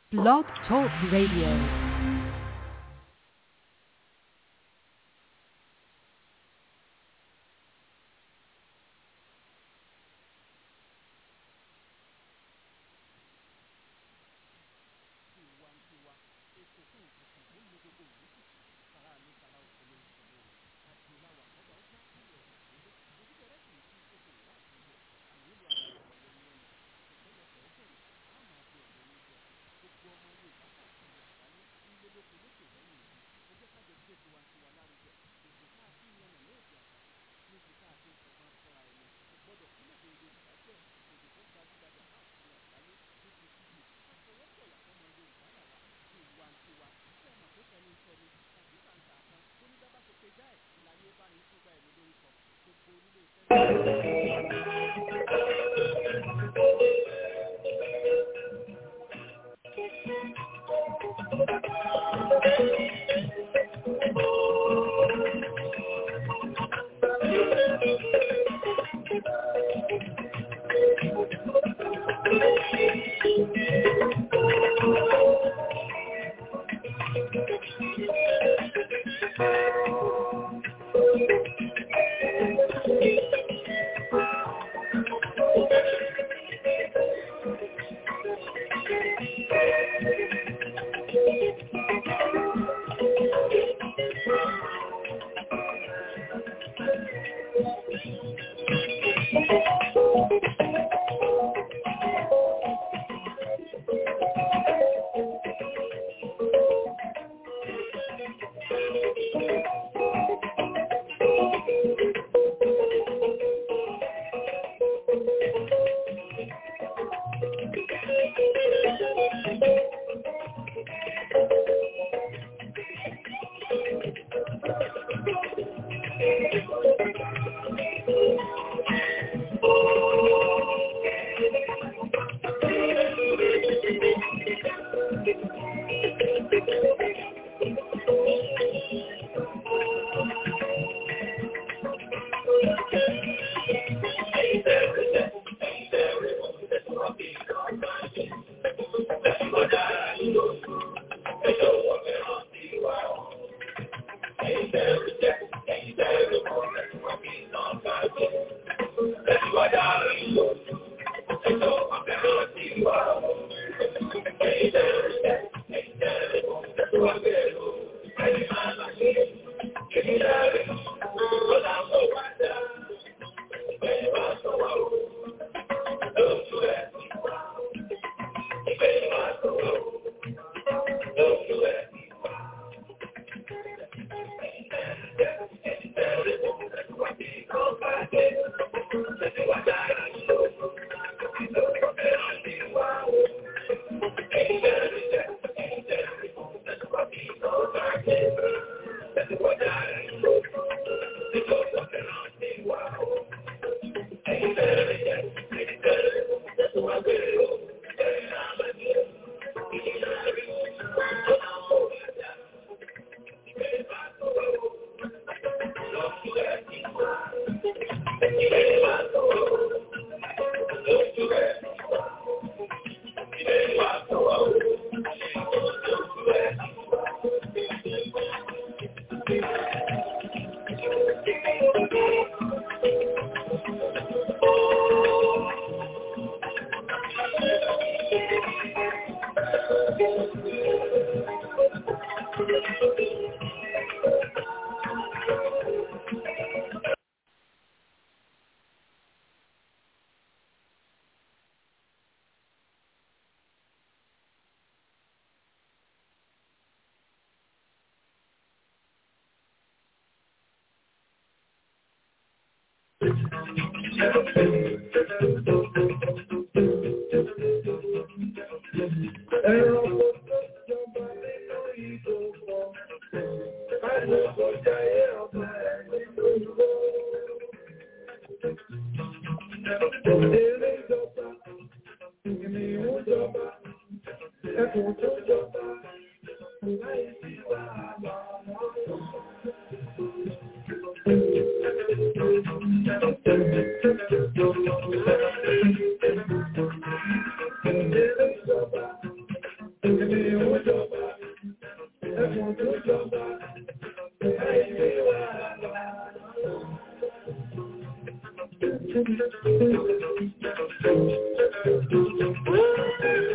Blog Talk Radio.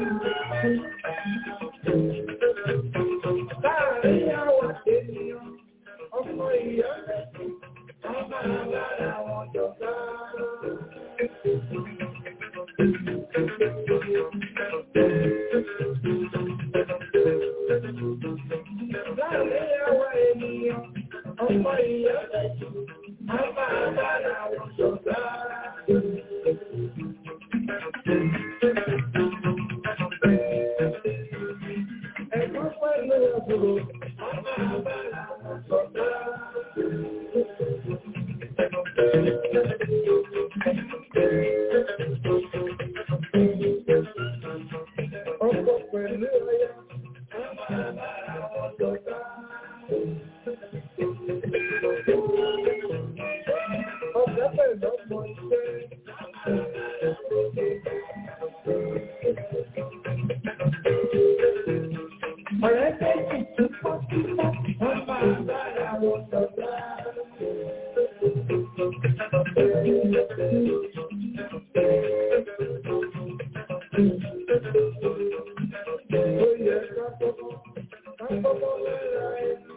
Láàárín àwọn ènìyàn, ọmọ ìyá mẹ́sìn, wọ́n máa bára wọn jọ̀gá. Láàárín àwọn ènìyàn, ọmọ ìyá mẹ́sìn, wọ́n máa bára wọn jọ̀gá. Ẹ̀gbọ́n pẹ̀lú àbúrò, wọ́n máa bára wọn jọ̀gá. Ọkọ pẹ̀lú ọya, wọ́n máa bára wọn jọ̀gá. Ọ̀gá pẹ̀lú ọmọ iṣẹ́. Ọ̀rẹ́ méjì tó pọ̀ sípò, wọ́n máa bára wọn jọ̀gá. Ó yẹ ká kọ́kọ́, ká kọ́kọ́ lára ẹni.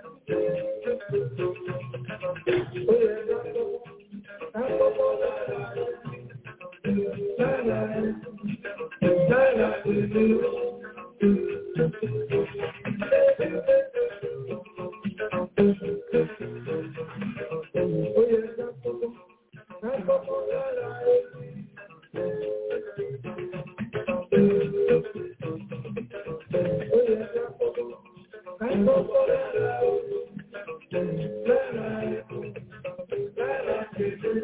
Ó yẹ ká kọ́kọ́, ká kọ́kọ́ lára ẹni. Lára ẹni, lára ìlú. Ó yẹ ká kọ́kọ́, ká kọ́kọ́ lára ẹni. Ó yẹ ká kọ́kọ́, ká kọ́kọ́ lára ẹni. Lára ẹni, lára ìlú.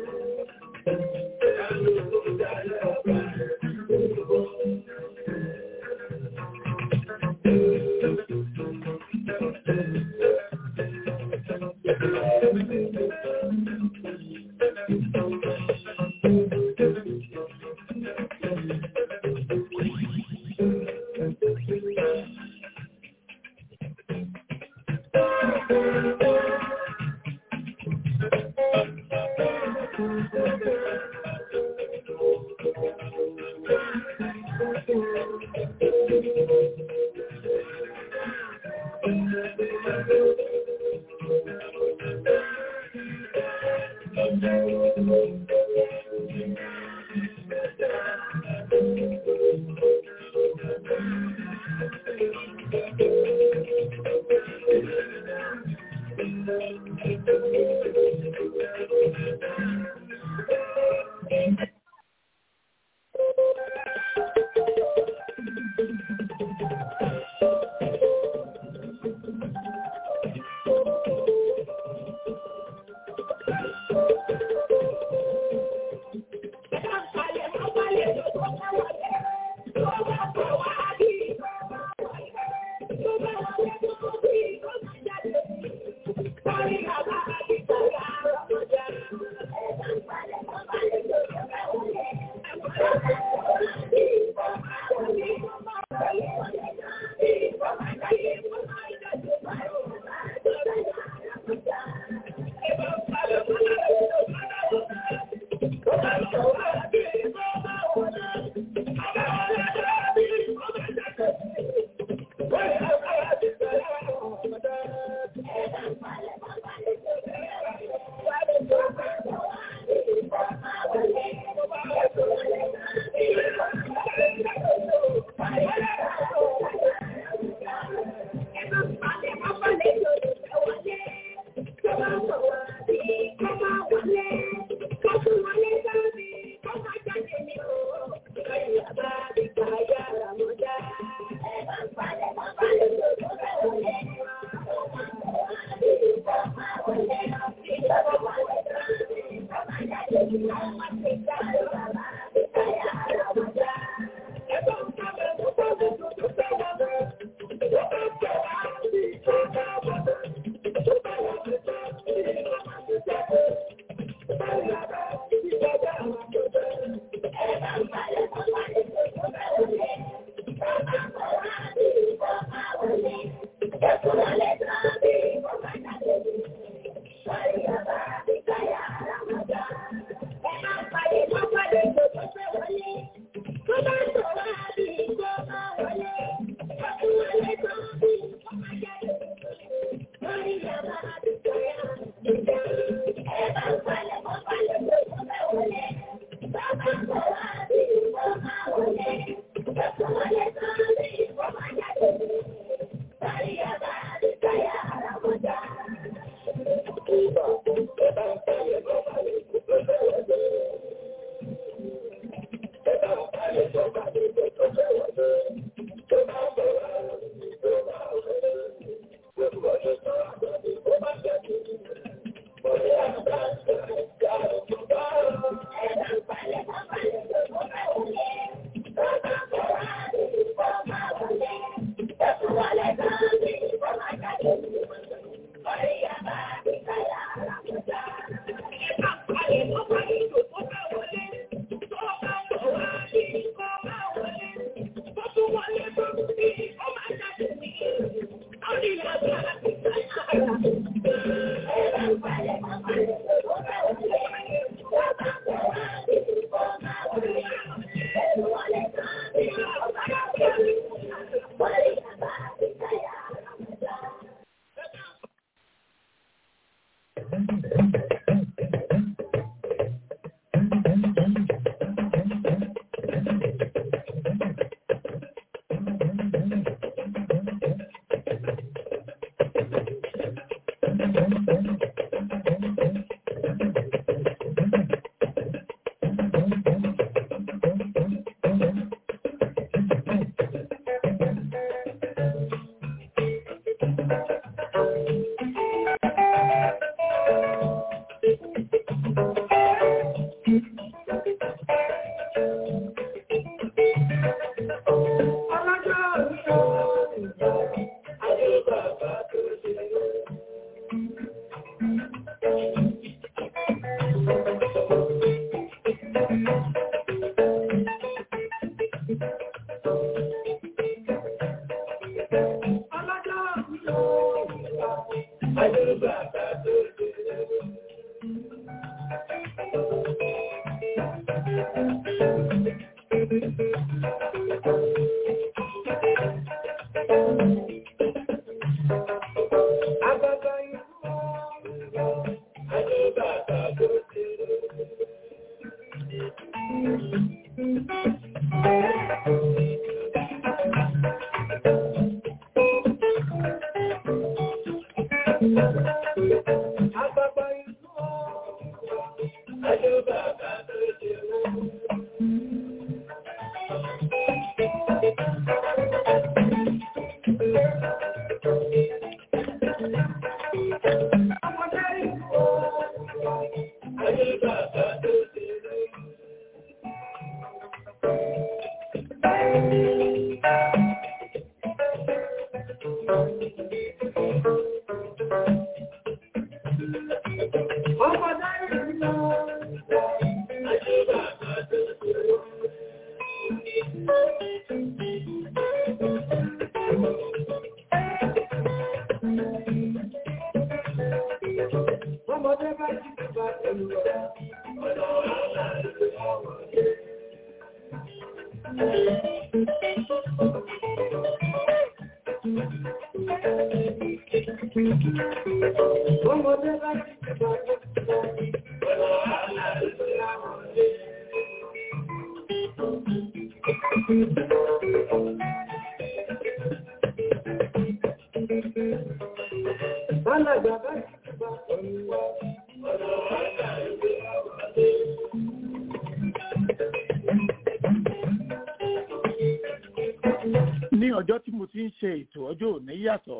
ní ọjọ́ tí mo ti ń ṣe ètò ọjọ́ òní yàtọ̀.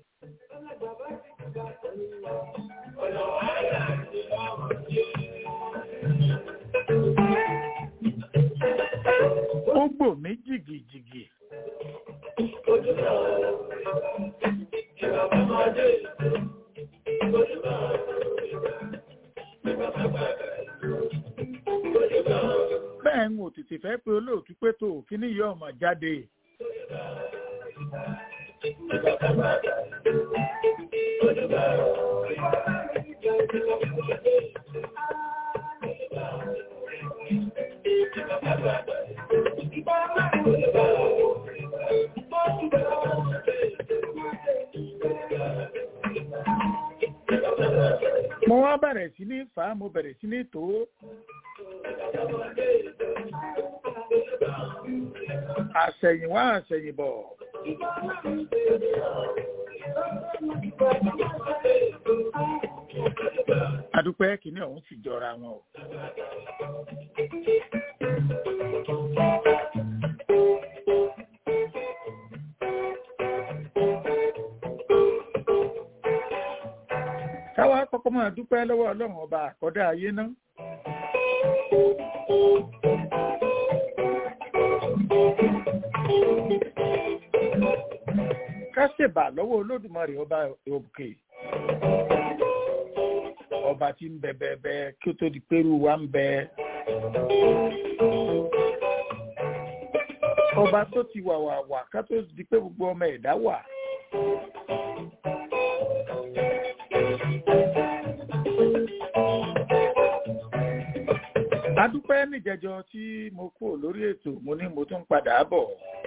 ó gbò mí jìgìjìgì. bẹ́ẹ̀ ń ò tètè fẹ́ pé olóòtú pé tó kíní yọ ọmọ jáde. mo wá bẹ̀rẹ̀ sí ní fà á mo bẹ̀rẹ̀ sí ní tó. àṣẹ̀yìnwá àṣẹ̀yìnbọ̀ adúpẹ́ kìíní ọ̀hún sì jọra wọn o. káwa kọ́kọ́ máa dúpẹ́ lọ́wọ́ ọlọ́run ọba àkọ́dá ayé náà. ká ṣèbà lọ́wọ́ olódùmarè ọba òkè ọba tí ń bẹ bẹbẹ kí ó tó di pẹ̀rù wa ń bẹ. ọba tó ti wà wà wà ká tó di pé gbogbo ọmọ ẹ̀dá wà. adúpẹ́ níjẹjọ tí mo kúrò lórí ètò mo ní mo tún padà bọ̀.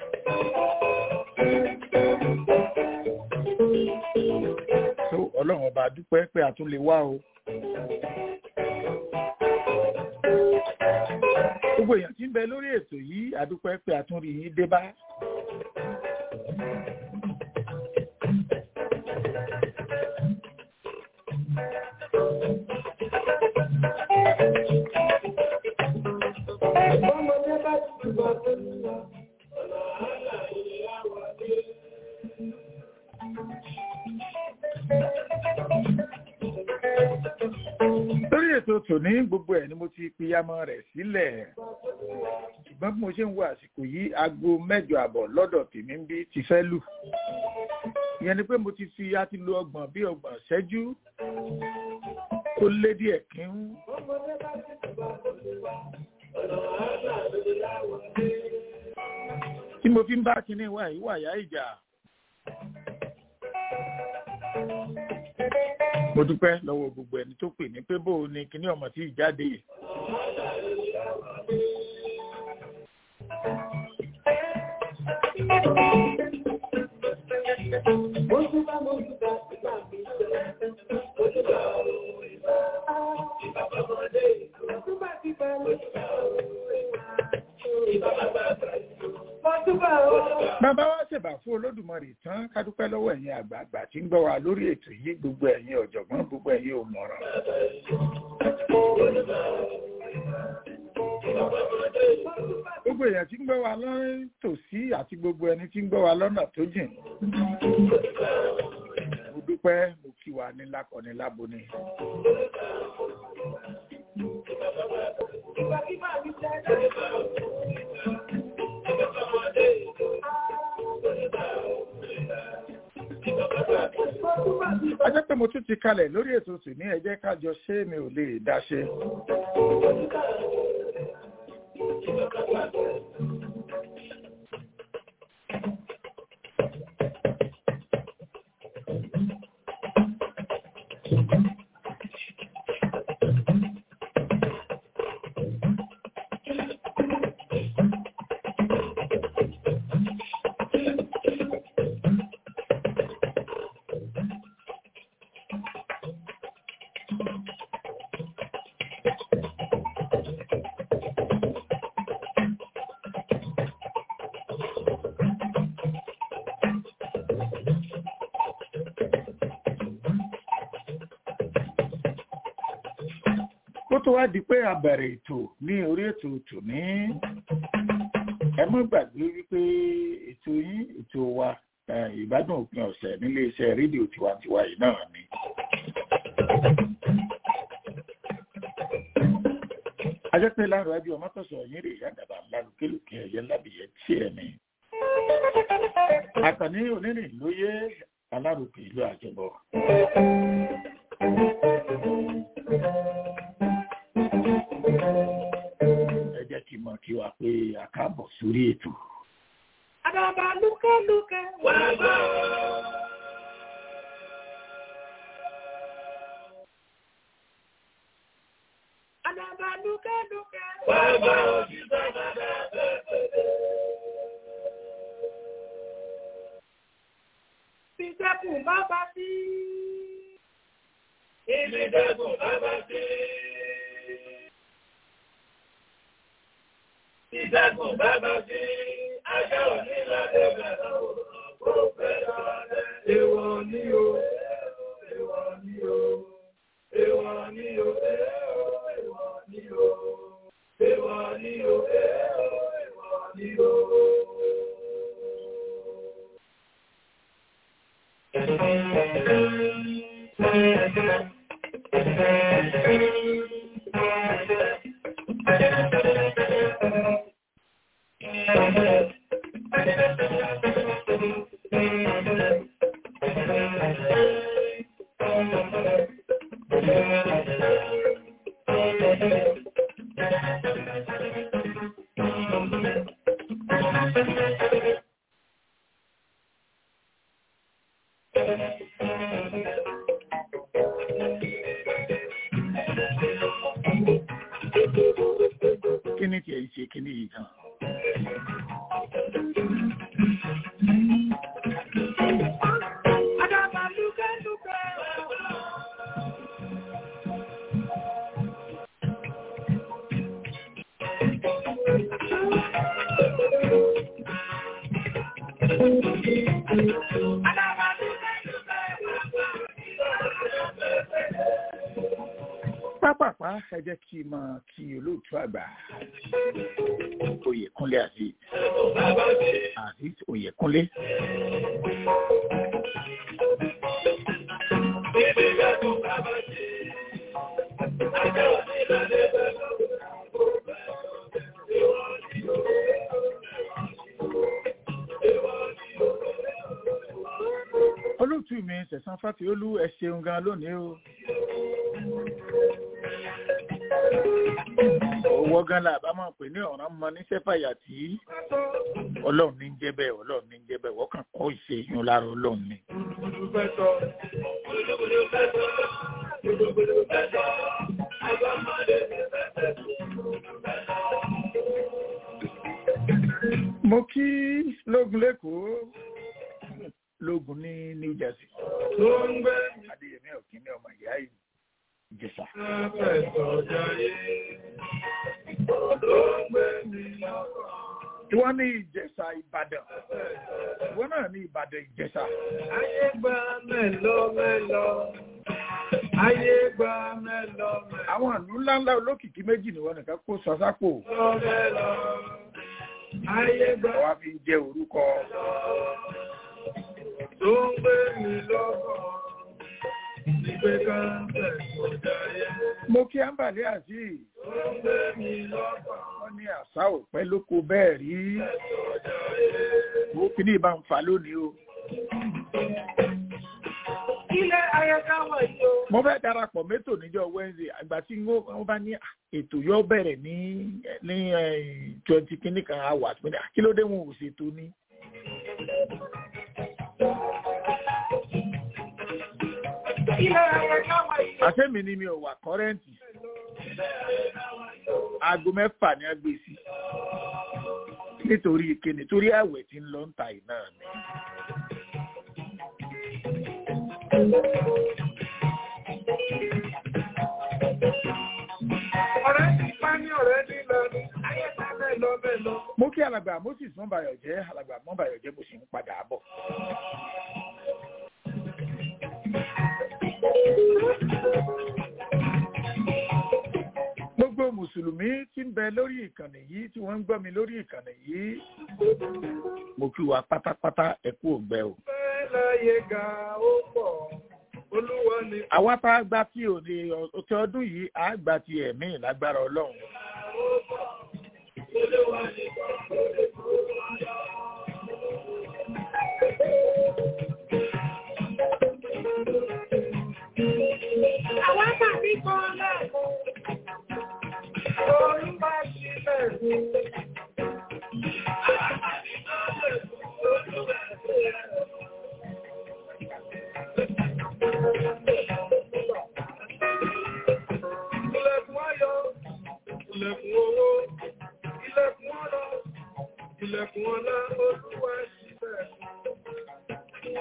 tó ọlọ́run ọba dúpẹ́ pé a tún lè wá o. gbogbo èèyàn tí ń bẹ lórí ètò yìí adúpẹ́ pé a tún rí yín dé bá. Ọmọdé bá ti gbọ́ tó ń lọ, ọ̀nà àlà ìyá wà dé. lórí ètò tòní gbogbo ẹ̀ ni mo ti piyamọ rẹ̀ sílẹ̀ ṣùgbọ́n bí mo ṣe ń wo àsìkò yìí aago mẹ́jọ àbọ̀ lọ́dọ̀ tèmi ń bí ti fẹ́ lù ìyẹn ni pé mo ti fi a ti lo ọgbọ̀n bí ọgbọ̀n ṣẹ́jú ó lé díẹ̀ kí ń Ọmọdé bá ti gbọ́ tó ń lọ, ọ̀nà àlà ìyá wà dé. tí mo fi ń bá kinní wà yìí wà yá ìjà. mo dúpẹ́ lọ́wọ́ gbogbo ẹni tó pè ní pé bó o ní kinní ọmọ tí ì jáde. Mo tún bá mo tún bá ti bá mi jẹ́. Mo tún bá òun ìbá. Ìbá bàbọ̀dé ìlú. Mo tún bá ti bá mo tún bá òun ìbá. Ìbá bàbá àgbà ìlú. Mo tún bá òun. bàbá wa ṣèbà fún olódùmarè tán ká dúpẹ́ lọ́wọ́ ẹ̀yin àgbààgbà tí ń gbọ́ wa lórí ètò yìí gbogbo ẹ̀yin ọ̀jọ̀gbọ́n gbogbo ẹ̀yin òmọ̀ràn. gbogbo èèyàn tí ń gbọ́ wa lọ́rẹ́ tòsí àti gbogbo ẹni tí ń gbọ́ wa lọ́nà tó jìn. mo dúpẹ́ mo kí wa ní lákọ̀ọ́ni láboni. Ìgbà kí bá mi jẹ́. a jẹ́ pé mo tún ti kalẹ̀ lórí ètò tì ní ẹ jẹ́ ká jọ ṣé mi ò lè dá ṣe. kó tó wá di pé a bẹ̀rẹ̀ ètò ní orí ètò tòní ẹ mọ́ gbàgbé wípé ètò yín ètò wa eh, ìbádùn òpin ọ̀sẹ̀ nílé iṣẹ́ rédíò tiwantiwa yìí náà ni. ajẹ́pẹ́ láàrọ̀ ajé ọmọ tọ̀sọ̀ yín rè yàgàbà lálùkélùkè ẹ̀yẹ lábìyẹ tí ẹ̀ ní. àkànní onírìn lóye alárùkè ìlú àjẹbọ. ẹ jẹ́ kí n mọ̀ kí wa pé a káàbọ̀ sórí ètò. Àdàbà lúkẹ́lúkẹ́ wà bá. Àdàbà lúkẹ́lúkẹ́ wà bá òṣìṣẹ́ bàbá bẹ̀rẹ̀. Ìjẹ́kùn bàbá sí. Ìjẹ́kùn bàbá sí. Ìjẹ́kùn bàbá sí. Èwọ̀ ni o, èwọ̀ ni o, èwọ̀ ni o, èwọ̀ ni o, èwọ̀ ni o, èwọ̀ ni o. kí ni tiẹ̀ ń ṣe kí ni yìí gan. pápápá ẹ jẹ́ kí n máa kí olóòtú àgbà oyèkúnlé àti àti oyèkúnlé. olóòtú mi sẹ̀sán fàtíolú ẹ ṣeun gan lónìí o. owó gan la bá máa pè ní ọ̀ràn mọ ní sẹ́fàyà tí ọlọ́run ní ń jẹ́ bẹ́ẹ̀ ọlọ́run ní ń jẹ́ bẹ́ẹ̀ wọ́n kàn kọ́ ìṣe yun lára ọlọ́run ni. mo kí lógun lẹ́kọ̀ọ́ lógun ní new jersey Tó ń gbé adéyẹmí ọ̀kínní ọmọ ìyá ìjẹsà. Afẹ́sọ̀jayé, tó ń gbé mi lọ́kàn. ìwọ ní ìjẹsà ìbàdàn ìwọ náà ní ìbàdàn ìjẹsà. Ayé gba mẹ́lọ mẹ́lọ. Ayé gba mẹ́lọ mẹ́lọ àwọn ìlú ńláńlá olókìkí méjì ni wọn nìkan kó sọ sápò mẹ́lọ. Ayé gba wá fi ń jẹ orúkọ tó ń gbé mi lọ́kàn. Ìgbé kan fẹ́sọ̀jayé, mo kí ámbàlẹ́ àti tó ń gbé mi lọ́kàn. wọn ní àṣà òpẹ́ lóko bẹ́ẹ̀ rí mo fi ní ìbá ń fa lónìí o. Ilé ayẹta wọ̀ yìí o. mo fẹ́ darapọ̀ mẹ́tò níjọ́ wednesday àgbà tí wọ́n bá ní "Ah, ètò yóò bẹ̀rẹ̀ ní ní twenty kìíní kan hours pé "Ah, kí ló dé wọn ò ṣètò ní. Ilé ayẹta wọ̀ yìí o. àṣẹ́mi ni mi ò wà kọ́rẹ́ǹtì aago mẹ́fà ni a gbé sí nítorí ìkéde torí àwẹ̀ tí ń lọ ń ta iná mi. Ọ̀rẹ́ ti pa ní ọ̀rẹ́ ní lọ ní. Ayé gba mẹ́lọ mẹ́lọ. mo kí alàgbà moses mọ́bàyọ̀ jẹ́ alàgbà mọ́bàyọ̀ jẹ́ mo sì ń padà bọ̀. gbogbo mùsùlùmí tí ń bẹ lórí ìkànnì yìí tí wọ́n ń gbọ́ mi lórí ìkànnì yìí mo kí wa pátápátá ẹ kú ògbẹ́ o. Fẹ́ láyé ga ó pọ̀. Olúwa ni àwa tá a gba tí òde ọtí ọdún yìí á gba ti ẹ̀mí lágbára ọlọ́run. àwa tàbí kan lẹ́ẹ̀kan. Olúwa sílẹ̀ fún. Ilẹ̀kùn ayọ̀, ilẹ̀kùn owó, ilẹ̀kùn ọlọ́, ilẹ̀kùn ọlá, olúwa sílẹ̀ fún.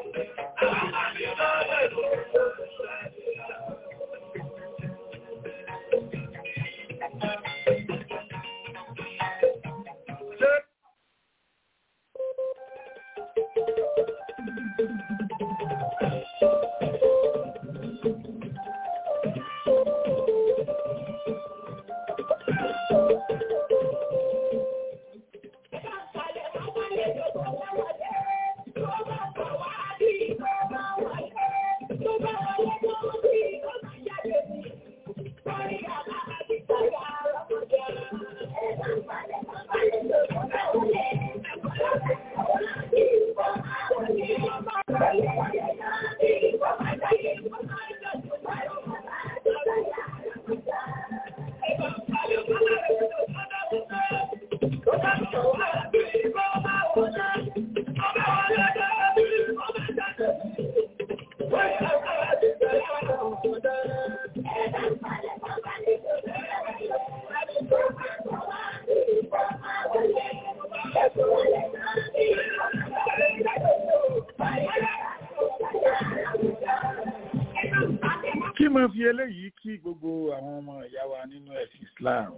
máa fi eléyìí kí gbogbo àwọn ọmọ ìyá wa nínú ẹ̀sìn Islam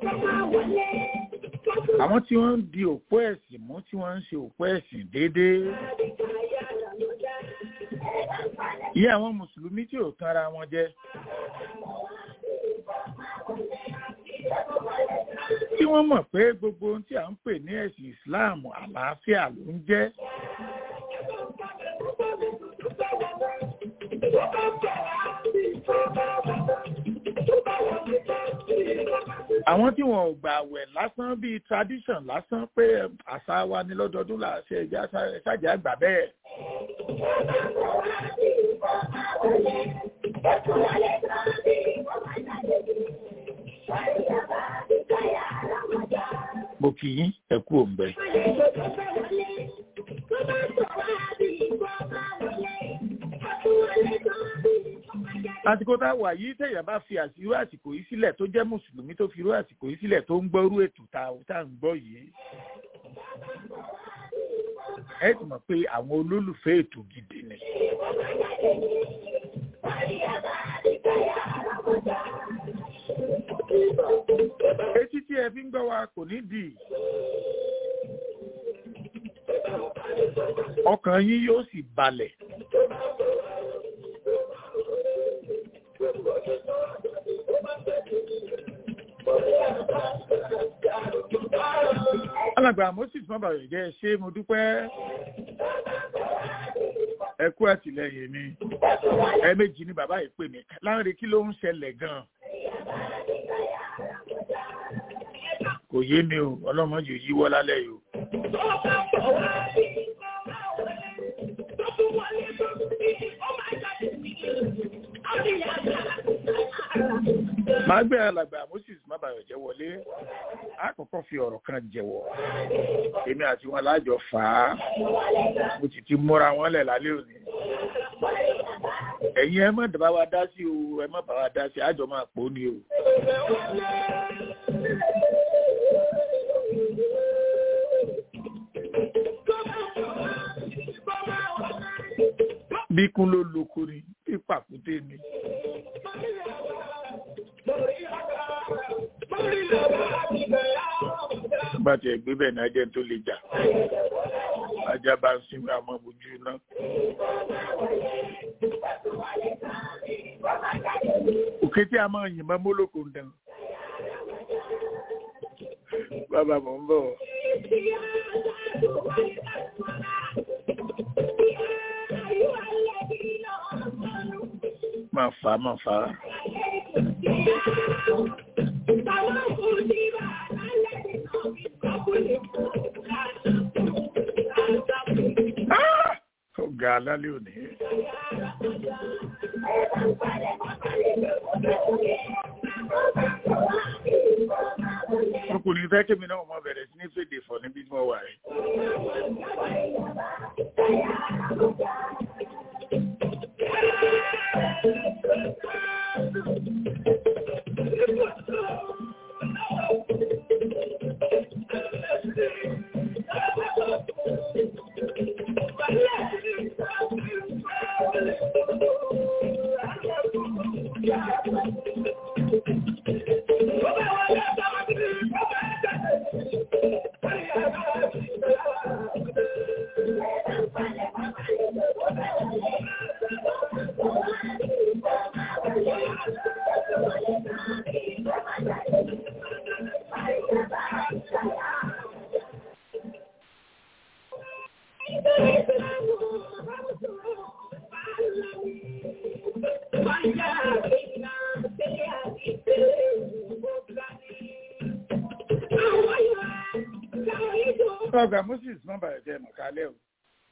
àwọn tí wọ́n ń di òpó ẹ̀sìn mú tí wọ́n ń ṣe òpó ẹ̀sìn déédéé ìyá àwọn mùsùlùmí tí ò tanra wọn jẹ tí wọ́n mọ̀ pé gbogbo ohun tí à ń pè ní ẹ̀sìn Islam àlàáfíà ló ń jẹ́ àwọn tí wọn ò gbà wẹ̀ lásán bíi tradition lásán pé àṣà wa ní lọ́dọọdún là ṣe ẹja ṣáàjà àgbà bẹ́ẹ̀. mo kì í ẹ kú òǹbẹ. àsìkò tá a wà yìí tẹ̀yà bá fi àsìrò àsìkò yìí sílẹ̀ tó jẹ́ mùsùlùmí tó fi irú àsìkò yìí sílẹ̀ tó ń gbọ́rú ètò tá a ń gbọ́ yìí. ẹ ti mọ̀ pé àwọn olólùfẹ́ ètò gidi ni. etí tí ẹ fi ń gbọ́ wa kò ní dì í. ọkàn yín yóò sì balẹ̀. alàgbà moses mọ́bàrẹ̀ jẹ́ ṣé mo dúpẹ́ ẹ kú àtìlẹyìn mi ẹ̀ẹ̀mejì ni bàbá yìí pè mí láńre kí ló ń ṣẹlẹ̀ gan-an kò yé mi o ọlọ́mọ yìí yíwọ́ lálẹ́ yìí o. máa gbé alàgbà moses mábàyọ̀jẹ́ wọlé àkọ́kọ́ fi ọ̀rọ̀ kan jẹ̀wọ̀ èmi àti wọn lájọ fà á mo sì ti múra wọn lẹ̀ lálẹ́ òní ẹ̀yin ẹ má bá wa dá sí o ẹ má bá wa dá sí àjọ máa pò ó ní o. bí kún ló loko ni bí pàkúté ni. bá tiẹ̀ gbé bẹ́ẹ̀ ní ajẹ́ tó lè jà ajá bá ń sinmi àmọ́ ojú náà. òkè tí a máa yìnbọn mólókò ń dán. bàbá mò ń bọ̀. máa fà á máa fà á. ó ga alálẹ́ òní. ọkùnrin fẹ́ kémi náà mọ bẹ̀rẹ̀ sí ní fèdè fọ̀ níbi tí wọ́n wà rẹ̀. ọgbà moses nọmba ẹ̀jẹ̀ mọ̀kálẹ́ o.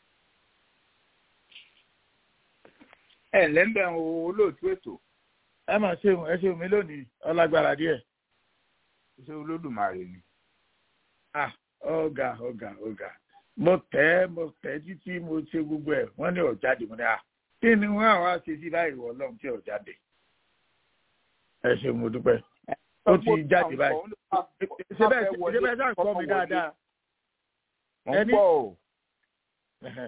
ẹ ǹlẹ́ ń bẹ̀ ń wo olóòtú ètò ẹ máa ṣeun ẹ ṣeun mi lónìí ọlágbára díẹ̀. ṣé olódùmarè ni. ah ọ̀gá ọ̀gá ọ̀gá mo tẹ́ mo tẹ́ títí mo ṣe gbogbo ẹ̀ wọ́n ní ọ̀jáde mo ní à kí ni wọ́n àwọn ṣe sí báyìí wọ̀ ọlọ́run tí ọ̀jáde. ẹ ṣeun mo dúpẹ́ ó ti jáde báyìí ṣe bẹ́ẹ̀ ṣe bẹ́ẹ̀ sáà ń kọ́ mi dáadáa mo ń pọ̀ o.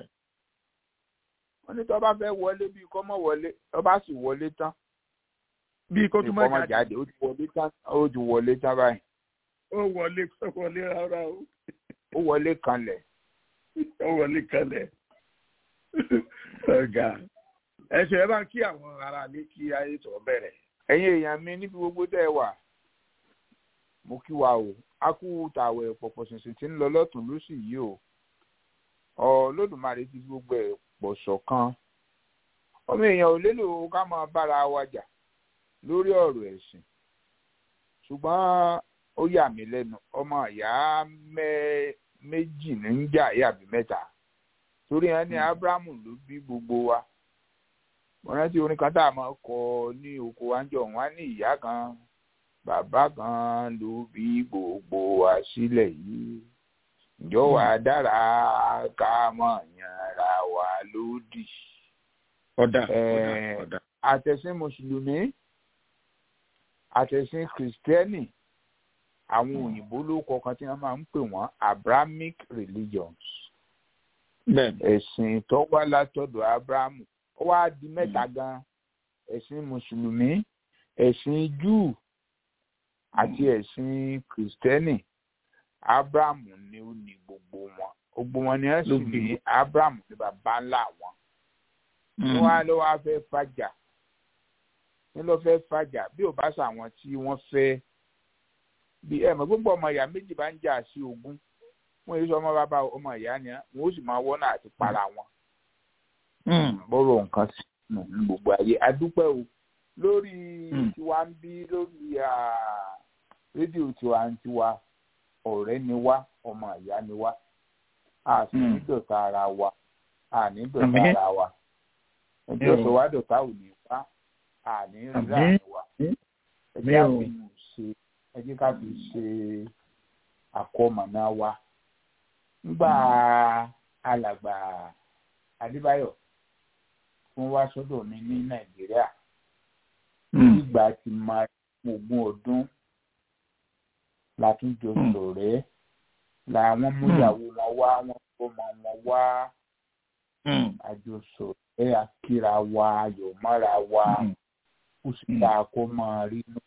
wọ́n ní tó bá fẹ́ wọlé bíi kọ́ mọ́ wọlé tó bá sì wọlé tán bí kó tún kọ́ mọ́ mọ́ jáde jáde ó ti wọlé tán ó ti wọlé tán báyìí ó wọlé ó wọlé rárá o ó wọlé kanlẹ̀ ó wọlé kalẹ̀ ọ̀gá ẹ̀sẹ̀ ẹ bá ń kí àwọn ará ní kí ayé tó bẹ̀rẹ̀. ẹ̀yin èèyàn mi níbi gbogbo tẹ́ ẹ wà mo kí wa o a kú tàwẹ̀ pọ̀pọ̀ ṣìnṣìn tí ń lọ lọ́tún lósì yìí o Olódùmarè ti fi gbogbo ẹ̀ pọ̀ ṣọ̀kan ọmọ èèyàn ò lélò ká máa bára wa jà lórí ọ̀rọ̀ ẹ̀sìn ṣùgbọ́n ó yà mí lẹ́nu ọmọ ìyá mẹ́- méjì ní ń jà yàbí mẹ́ta torí ẹ ní Ábúráhámù ló bí gbogbo wa mo rántí orin kan tá a máa kọ ní oko wa ń jọ wọn á ní ìyá kan bàbá kan ló bí gbogbo wa sílẹ̀ yìí ǹjọ́ wà dára ká mọ̀ yanra wa lódì. ọ̀dà Eh, ọ̀dà ọ̀dà. àtẹ̀sìn mùsùlùmí àtẹ̀sìn kìrìsìtẹ́nì àwọn òyìnbó ló kọ̀ọ̀kan tí wọ́n máa ń pè wọ́n abrahamic religions bẹ́ẹ̀ni ẹ̀sìn tó wá látọ̀dọ̀ abrahamu ó wá di mẹ́ta gan ẹ̀sìn mùsùlùmí ẹ̀sìn júù àti ẹ̀sìn kìrìsìtẹ́nì abrahamu ni ó ní gbogbo wọn gbogbo wọn ni wọ́n sì Ló bí ní abrahamu ní baba ńlá wọn wọ́n á lọ wá fẹ́ fàjà ní lọ fẹ́ fàjà bí ò bá sàwọn tí wọ́n fẹ́ bí ẹ mọ̀ gbogbo ọmọ ìyá méjì bá ń jà sí ogún wọ́n yéé sọ ọmọ bàbá ọmọ ìyá ni wọ́n ó sì máa wọ́nà àti para wọn bọ́rọ̀ nǹkan sí nù ní gbogbo ayé adúpẹ́ o lórí Mm. tiwa ń bí lórí ah, rédíò tiwa ń tiwa ọ̀rẹ́ ni wá ọmọ ìyá ni wá a sì ní Mm. dọ̀tá ara wa a ní dọ̀tá Àmín. ara wa ẹjọ́ Mm. sọ wá dọ̀tá ò ní wá a ní rí Àmín. láàrin wa Mm. ẹjẹ́ Àmín o. àfi ṣe ẹjẹ́ ká fi ṣe àkọmọ̀nà wa nígbà alàgbà Adébáyọ̀ fún wá sọ́dọ̀ mi ní Nàìjíríà nígbà tí máa ogún ọdún la tún jọ Mm. ṣọ̀rẹ́ làwọn múyàwó wọn wá wọn fọmọ wọn wá àjọsọ ẹ àkíra wa ayọ̀ mọ́ra wa ó sì Mm. dáa kó máa rí nù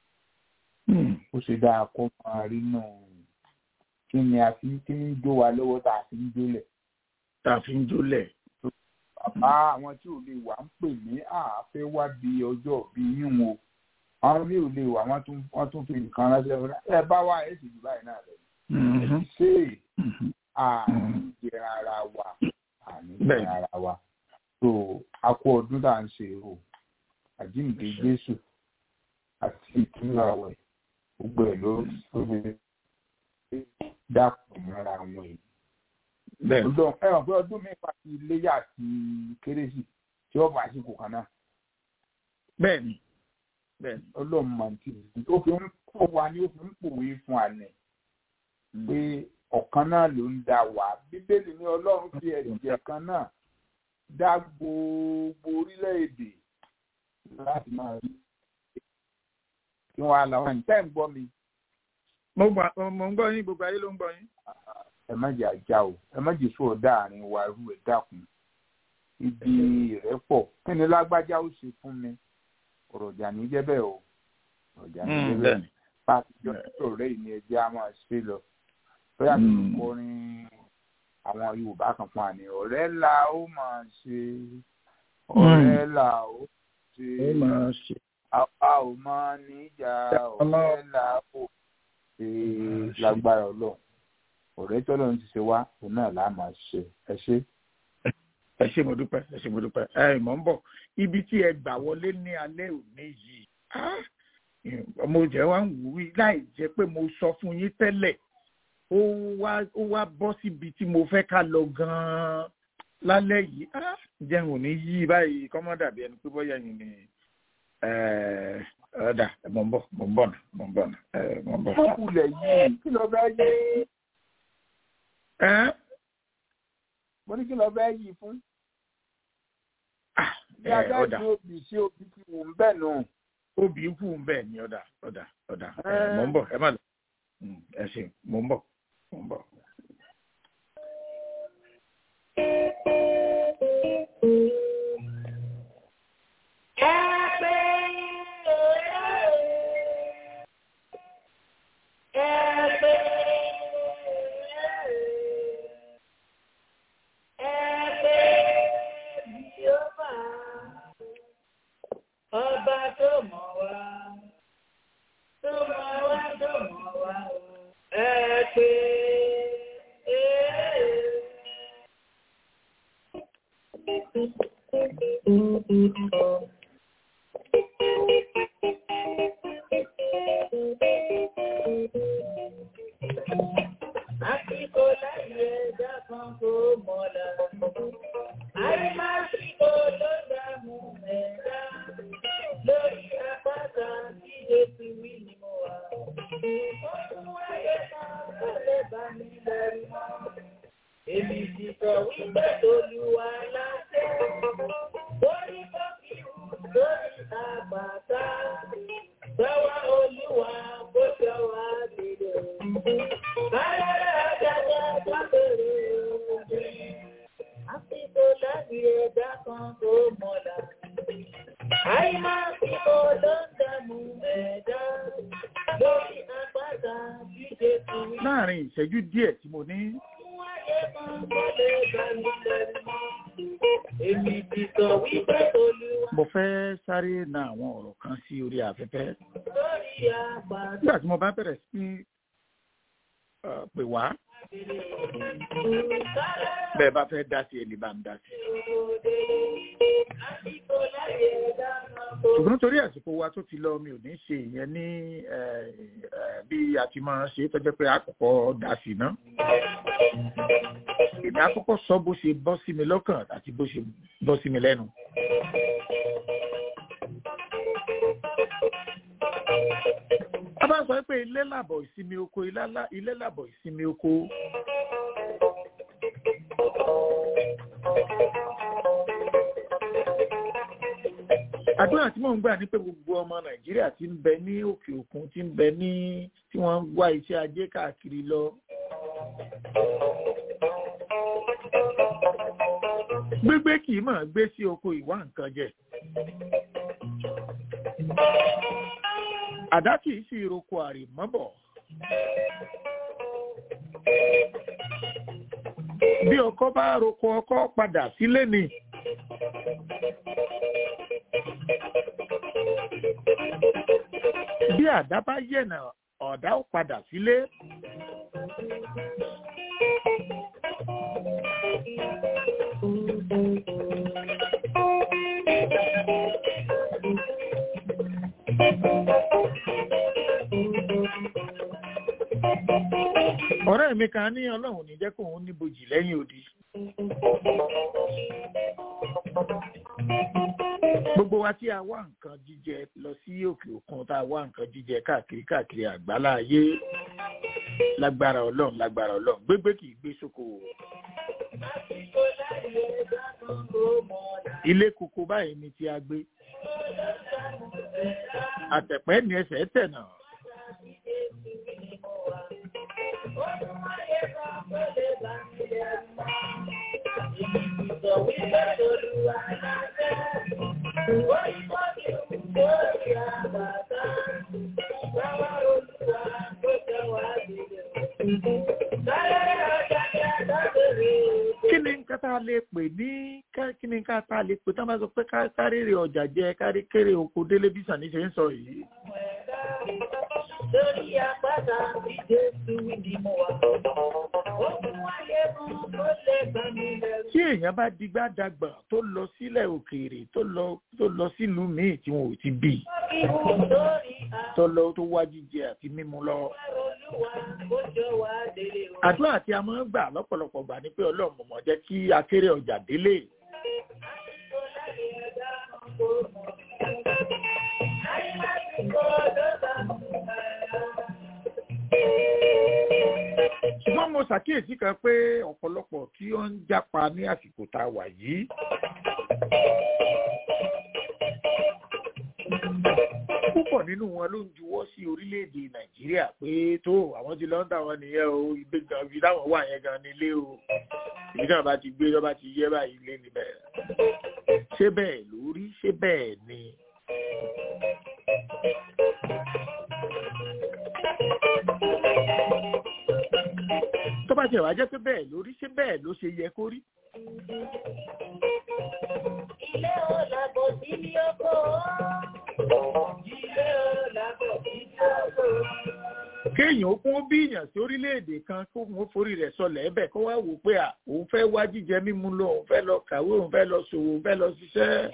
ó sì dáa kó máa rí nù kí ni a fi kí ni ń jó wa lọ́wọ́ tá a fi ń jólẹ̀ tá a fi ń jólẹ̀. bàbá àwọn tí ò lè wà ń pè ní àáfẹ́ wá bí ọjọ́ bí yín o àwọn mi ò lè wà wọ́n tún wọ́n tún fi nǹkan ránṣẹ́ fún ẹ bá wá ẹ sì jù báyìí náà lọ ẹ ti ṣe é àní jẹ ara wa àní jẹ Bẹ́ẹ̀ni. ara wa so a kú ọdún tá à ń ṣe o àjíǹde Jésù àti ìtúnú àwẹ̀ gbogbo ẹ̀ ló ló dàpọ̀ mọ́ra wọn yìí bẹ́ẹ̀ ọdún ẹ hàn pé ọdún mẹ́fà ti iléyà àti kérésì tí ó bá àsìkò kan náà bẹ́ẹ̀ ni bẹ́ẹ̀ ni. ọlọ́run máa ń tì í ó fi ń kọ́ wa ní ó fi ń pòwe fún àná pé ọ̀kan náà ló ń dá wa bíbélì ní ọlọ́run fi ẹ̀jẹ̀ kan náà dá gbogbo orílẹ̀-èdè láti máa rí kí wọ́n á lọ wọn tẹ́ ń gbọ́ mi mo gbà mo ń gbọ́ yín gbogbo ayé ló ń gbọ́ yín. ẹ má jẹ́ àjà o ẹ má jẹ́ sóò dáàrin wa irú ẹ̀ dákun ibi ìrẹ́pọ̀ kí ni lágbájá ó ṣe fún mi ọ̀rọ̀ ọ̀jà ní jẹ́ bẹ́ẹ̀ o ọ̀rọ̀ ọ̀jà ní jẹ́ bẹ́ẹ̀ bẹ́ẹ̀ ni. pàtijọ́ ọ̀rẹ́ yìí ni ẹjẹ́ á máa ṣe lọ bóyá kí n Mm. kọrin àwọn Yorùbá kan fún àní ọ̀rẹ́ là ó máa ṣe ọ̀rẹ́ là ó ṣe ó máa ṣe. àwa ò máa níjà ọ̀rẹ́ là ó ṣe lágbára Ọlọ́run ọ̀rẹ́ tọ́lọ́run ti ṣe wá òun náà là á máa ṣe ẹ ṣe. ẹ ṣé mo dúpẹ́ ẹ ṣé mo dúpẹ́ ẹ mọ̀ ń bọ̀ ibi tí ẹ gbà wọlé ní alẹ́ òní yìí ah, mo jẹ́ wá ń wù í láì jẹ́ pé mo sọ fún yín tẹ́lẹ̀ ó wá ó wá bọ́ síbi tí mo fẹ́ ká lọ gan-an lálẹ́ yìí ah, jẹun ò ní yí báyìí kọ́mọ́ dàbí ẹni pé bọ́yá yìí ni eh, ọ̀dà mo ń bọ̀ mo ń bọ̀ nà mo ń bọ̀ nà eh, mo ń bọ̀. fúnkulẹ̀ yìí kí ló fẹ́ yí Ẹ́, mo ní kí ló fẹ́ yí fún. ah, bí eh, ajá ọ̀dà ìdí òbí sí òbí ti wù ń bẹ̀ nù. obì kù ń bẹ̀ ni ọ̀dà ọ̀dà ọ̀dà eh, mo ń bọ̀ ẹ má lọ Mm, ẹ ṣé mo ń bọ̀ mo ń bọ̀. Happy Àsìkò láyé ẹ̀dá kan kò mọ̀lá. Àìmásìkò ló dààmú ẹ̀dá. Lórí àpáta tí Jésù wí ni mo wà. Ó tún wáyé kan tó lè bá mi lẹ́rù mọ́. Èmi ti sọ wípé Olúwa láṣẹ. Lórí bọ́kìrù lórí àpáta. Báwa Olúwa bó ṣe wá délé. Báyọ̀ àjàjà dábẹ̀rẹ̀ òde. Àsìkò láti ẹ̀dá kan tó mọ̀lá. Àìmásìkò ló ń dààmú ẹ̀dá. Lórí àpáta tí Jésù wí. láàrin ìṣẹ́jú díẹ̀ tí mo ní Èmi ti sọ wípé Olúwa mo fẹ́ sáré na àwọn ọ̀rọ̀ kan sí orí afẹ́fẹ́ lórí àpáta nígbà tí mo bá bẹ̀rẹ̀ sí uh, pè wá bẹ́ẹ̀ bá fẹ́ dá sí ẹni bá ń dá sí. àsìkò láyé ẹ̀dá kan kò ṣùgbọ́n torí àsìkò wa tó ti lọ mi ò ní ṣe ìyẹn ní eh, eh, bí a ti máa ṣe tó jẹ́ pé àkọ́kọ́ dá sí ná. èmi àkọ́kọ́ sọ bó ṣe bọ́ sí mi lọ́kàn àti bó ṣe bọ́ sí mi lẹ́nu. a bá sọ pé ilé làbọ̀ ìsinmi oko ilá lá- ilé làbọ̀ ìsinmi oko. àdúrà tí mò ń gbà ní pé gbogbo ọmọ nàìjíríà ti ń bẹ ní òkè òkun ti ń bẹ ní tí wọ́n ń wá iṣẹ́ ajé káàkiri lọ. gbégbé kì í mọ̀ gbé sí oko ìwá nǹkan jẹ. àdá kì í sì roko àrèmọ́bọ̀. bí ọkọ bá roko ọkọ padà sílé ni. bí àdá bá yẹ̀nà ọ̀dá ó padà sílé. ọ̀rẹ́ mi kan ní ọlọ́run ní jẹ́ kóun níbojì lẹ́yìn odi. gbogbo wa tí a wá nǹkan jíjẹ lọ sí òkè òkun tá a wá nǹkan jíjẹ káàkiri káàkiri àgbálá ayé lágbára ọlọ́run lágbára ọlọ́run gbégbé kì í gbé sóko o. àsìkò láyé ẹ̀dá kan kò mọ̀lá. ilé koko báyìí ni tí a gbé àtẹ̀pẹ́ ní ẹsẹ̀ tẹ̀ náà. kí ni nǹkan tá a lè pè ní ká- kí ni nǹkan tá a lè pè tá a bá sọ pé ká kárèrè ọjà jẹ kárí kéré oko délé bí sàní ṣe ń sọ yìí. Lórí àpáta tí Jésù wí ni mo wà. Ó fún wáyé kan tó lè bá mi lẹ́rù. tí èèyàn bá digbá dagbà tó lọ sílẹ̀ òkèèrè tó lọ tó lọ sílùú míì tí wọn ò ti bì Ìwò lórí tó lọ tó wá jíjẹ àti mímu lọ. Olúwa kó jọ wá délé o. àdúrà tí a máa ń gbà lọ́pọ̀lọpọ̀ gbà ni pé ọlọ́run mọ̀mọ́ jẹ́ kí akéré ọjà délé. Àsìkò láyé ẹ̀dá kan kò mọ̀. Àyílásìkò ló bá mú ẹ̀rọ. ṣùgbọ́n mo ṣàkíyèsí kan pé ọ̀pọ̀lọpọ̀ tí ó ń jápa ní àsìkò tá a wà yìí. púpọ̀ nínú wọn ló ń juwọ́ sí orílẹ̀-èdè nàìjíríà pé tó àwọn ti lọ́ńdà wọn nìyẹn o ibi gan ibi táwọn wà yẹn gan nílé o ibi náà bá ti gbé tó bá ti yẹ báyìí lé níbẹ̀. ṣé bẹ́ẹ̀ lórí ṣé bẹ́ẹ̀ ni. tó bá tiẹ̀ wá jẹ́ pé bẹ́ẹ̀ lórí ṣé bẹ́ẹ̀ ló ṣe yẹ kó rí. Ilé ò làbọ̀ sí ní oko. Ilé ò làbọ̀ sí ní oko. kéèyàn kéèyàn ó kún bíyàn sí orílẹ̀-èdè kan kó wọn forí rẹ̀ sọlẹ̀ ẹ̀bẹ̀ kó wá wò pé à òun fẹ́ wá jíjẹ mímu lọ òun fẹ́ lọ kàwé òun fẹ́ lọ ṣòwò òun fẹ́ lọ ṣiṣẹ́.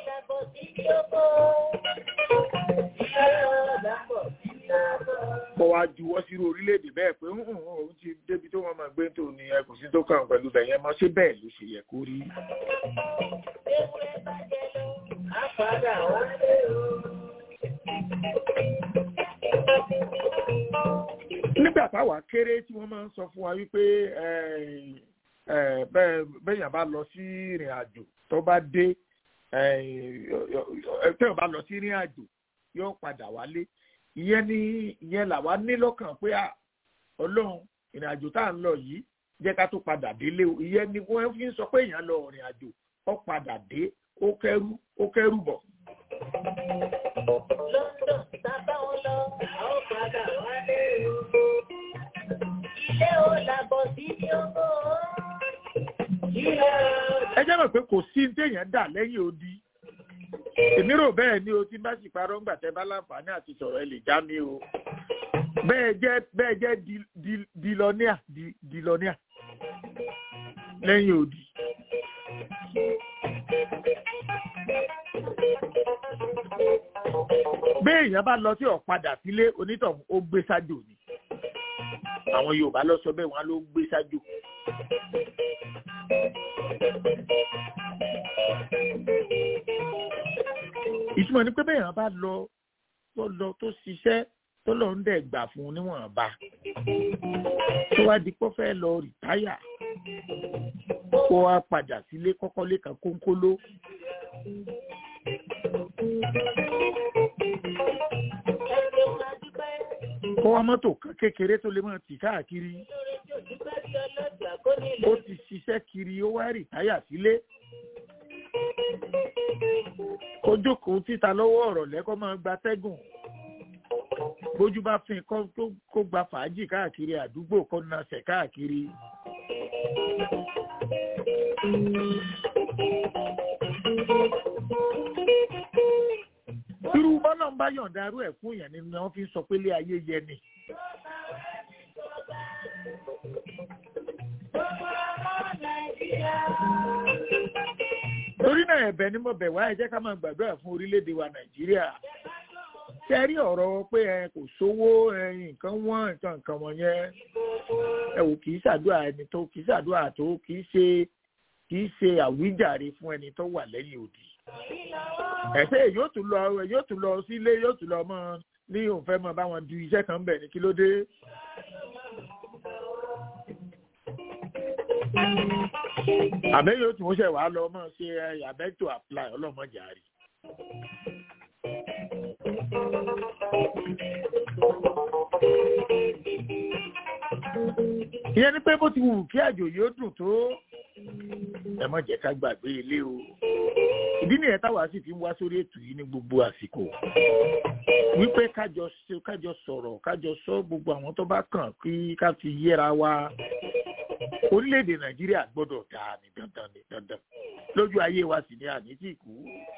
kó wá juwọ́ sí orílẹ̀-èdè bẹ́ẹ̀ pé ń hùn òun ti débi tó wọ́n máa gbé tó ní ẹ kò sí tó kàn pẹ̀lú bẹ̀yẹn mọ́ ṣé bẹ́ẹ̀ ló ṣe yẹ kó rí. nígbà táwa kéré tí wọ́n máa ń sọ fún wa wípé bẹ́ẹ̀yàn bá lọ sí ìrìn àjò tó bá dé tẹ́yàn bá lọ sí ìrìn àjò yóò padà wálé ìyẹn ni ìyẹn làwa ní lọ́kàn pé ọlọ́run ìrìn àjò tá à ń lọ yìí jẹ́ ká tó padà délé o ìyẹn ni wọ́n fi ń sọ pé èèyàn lọ ìrìn àjò ó padà dé ó kẹ́rù ó kẹ́rù bọ̀. London sábà wọn lọ àwọn padà wálé o. Ilé ò làbọ̀ sí ní owó. Ilé ò ẹ jẹ́ mọ̀ pé kò sí ní téèyàn dà lẹ́yìn odi èmi rò bẹ́ẹ̀ ni o tí bá sì parọ́ ńgbà tẹ́ bá láǹfààní àti sọ̀rọ̀ ẹ lè já mi o bẹ́ẹ̀ jẹ́ bẹ́ẹ̀ jẹ́ dilọ́níà dilọ́níà lẹ́yìn odi. bẹ́ẹ̀ èèyàn bá lọ sí ọ̀padà sílé onítọ̀hún ó gbé sájò ni àwọn Yorùbá lọ sọ bẹ́ẹ̀ wọ́n ló gbé sájò. ìtumọ̀ ni pé bẹ́ẹ̀ yẹn bá lọ tó lọ tó ṣiṣẹ́ tó lọ ń dẹ̀ gbà fún un níwọ̀nba tó wá di pọ́ fẹ́ lọ rìtáyà kó wá padà sílé kọ́kọ́ lẹ́kan kónkóló. kó wá mọ́tò kan kékeré tó lè máa tì káàkiri ó ti ṣiṣẹ́ kiri ó wá rìtáyà sílé kó jókòó títa lọ́wọ́ ọ̀rọ̀ lẹ́kọ́ máa gba tẹ́gùn bójú bá fin kó gba fàájì káàkiri àdúgbò kó nasẹ̀ káàkiri. irú bọ́lá ń bá yọ̀ǹda arú ẹ̀ fún yẹn ni wọ́n fi ń sọ pé ilé ayé yẹ ni. torí náà ẹ̀bẹ̀ ni mo bẹ̀ wá ẹ jẹ́ ká máa gbàdúrà fún orílẹ̀-èdè wa nàìjíríà ṣe rí ọ̀rọ̀ pé ẹ kò sówó nǹkan wọ́n nǹkan nǹkan wọ̀nyẹn ẹ wò kì í ṣàdúrà ẹni tó kì í ṣàdúrà tó kì í ṣe kì í ṣe àwíjàre fún ẹni tó wà lẹ́yìn òdì ẹ̀sẹ̀ yóò tún lọ yóò tún lọ sílé yóò tún lọ mọ́ ní òun fẹ́ mọ́ báwọn du iṣẹ́ kan bẹ̀ ní kí ló dé. àbẹ́ yóò tún ṣe wàá lọ mọ́ ṣe abẹ́ to apply ọlọ́mọjà rí. ìyẹn ni pé bó ti wù kí àjò yóò dùn tó ẹ má jẹ́ ká gbàgbé ilé o ìdí nìyẹn táwa sì fi ń wá sórí ètò yìí ní gbogbo àsìkò wípé kájọ kájọ sọ̀rọ̀ kájọ sọ gbogbo àwọn tó bá kàn kí ká fi yẹra wa orílẹ̀-èdè nàìjíríà gbọ́dọ̀ dáa ní dandan ní dandan lójú ayé wa sì ní àní tí kú.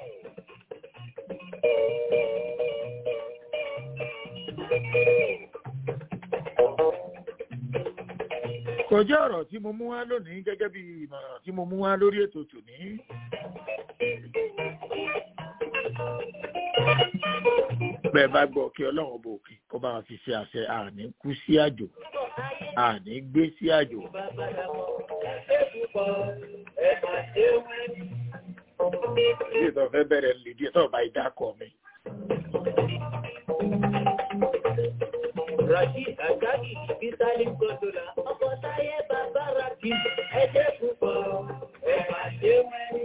kò jẹ́ ọ̀rọ̀ tí mo mú wá lónìí gẹ́gẹ́ bí ìmọ̀ràn tí mo mú wá lórí ètò tòní. bẹ́ẹ̀ bá gbọ́ kí ọlọ́run ọba òkè kó bá wa fi ṣe àṣẹ àní kú sí àjò àní gbé sí àjò. ilé ìtọ́ fẹ́ bẹ̀rẹ̀ lè díẹ̀ tó bá ìdákọ̀ mi. Rashid Agagi bí Salim Godola, ọkọ̀ táyé bàbá Rakim, ẹjẹ́ púpọ̀, ẹ máa ṣe wẹ́rí.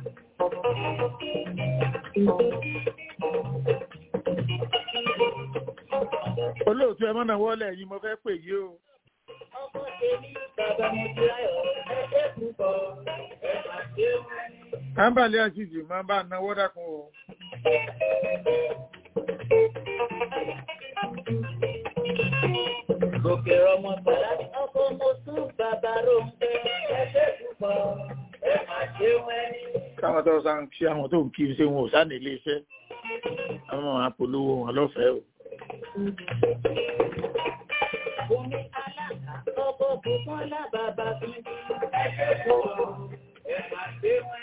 olóòtú ẹ mọ́nà wọlé yìí mo fẹ́ pè yí o. Ọkọ̀ tèmi bàbá mo ti ráyọ̀, ẹjẹ́ púpọ̀, ẹ máa ṣe wẹ́rí. kámbàlẹ́ àṣìjì máa bá náwó dákun o. Gòkè ọmọ bàlá ní ọkọ̀ mo tún bàbá Róńpẹ́, ẹjẹ́ púpọ̀, ẹ máa ṣe wẹ́rí. káwọn tó sá ń ṣe àwọn tó ń kí n ṣe wọn ò sáà ní ilé iṣẹ́ àwọn apolówó wọn lọ́fẹ̀ẹ́ o. Bùnmi alága, ọkọ̀ Bùkọ́lá bàbá bí. Ẹgbẹ́ pọ̀, ẹ máa gbé wọn.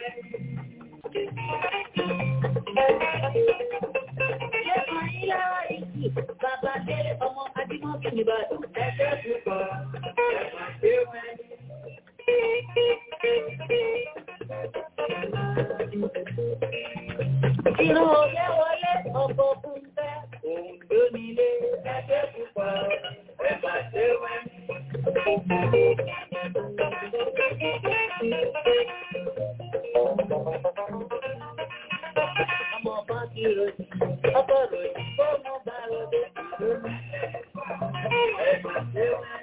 Lẹ́kàn ilé ìsì, bàbá délé ọmọ Adímọ́kì Nìbàdàn. Ẹgbẹ́ pọ̀, ẹ máa gbé wọn. Ìran òye wọlé ọkọ̀ fún fẹ́, òun ló nílé ẹgbẹ́ púpọ̀, ẹ máa ṣe wẹ́. Ọmọ kan ti ròyìn, ọkọ̀ ròyìn, kó mọ́ bá ròdé lónìí. Ẹ máa ṣe wẹ́.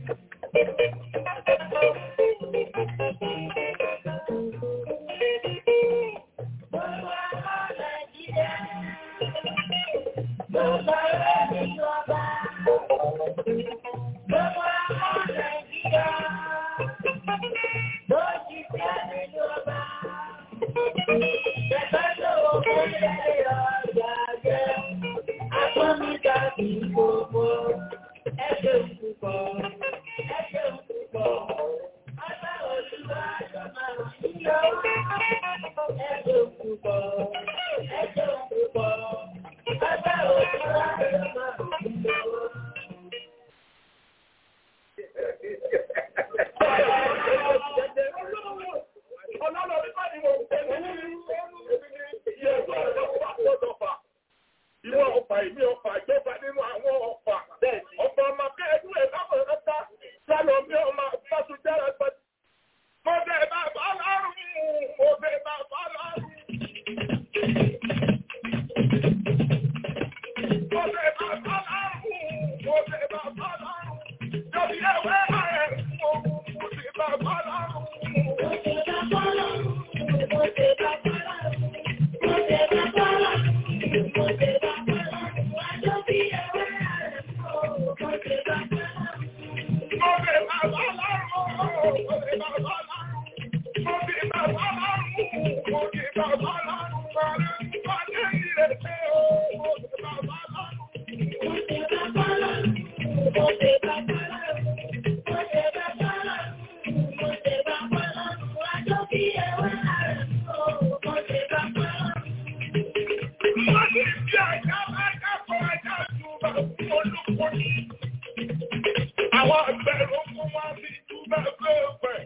Àwọn àgbẹ̀rún fún wọn fi túbẹ̀ pẹ́ẹ́pẹ́.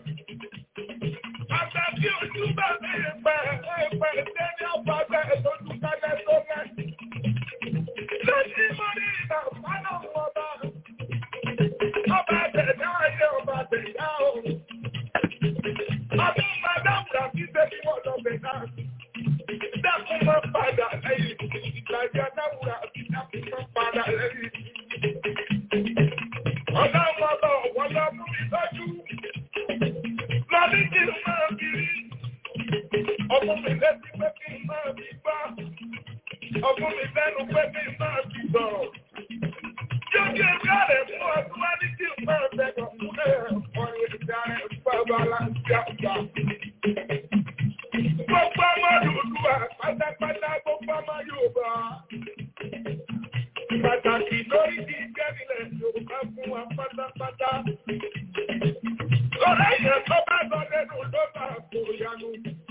Àgbẹ̀ tí ojú bá mi pẹ́ pẹ́ sẹ́ni ọ̀pọ̀gbẹ́ lójú kálẹ̀ tó mẹ́. Lọ́sí mo ní ìgbà fánà ọba. Ọba tẹ̀dá ayé ọba tẹ̀dá o. Ọdún Madam Rafi ṣe kí wọ́n lọ bẹ̀ náà. Dákun máa padà lẹ́yìn. Ìlàjà Dáwùrà àti dákun máa padà lẹ́yìn. Ọ̀dọ́ ọmọdé ọ̀wọ́ lọ mú mi lọ́jú. Lọ́ní kí n máa fi rí. Ọmọ mi létí pé kí n máa fi gbọ́. Ọmọ mi lẹ́nu pé kí n máa fi sọ̀rọ̀. Yóò kí n káre fún ọdún wá ní kí n máa bẹ̀rẹ̀ fún ọ̀rọ̀ ìdá ẹ̀ bàbá láti àgbà. Gbogbo ọmọ Yorùbá pátápátá gbogbo ọmọ Yorùbá. Pàtàkì lórí ti gẹ́gìlẹ̀ Yorùbá fún wa pátápátá. Lọ́rọ̀ èèyàn tó bá lọ lẹ́nu ló bá kò yanu.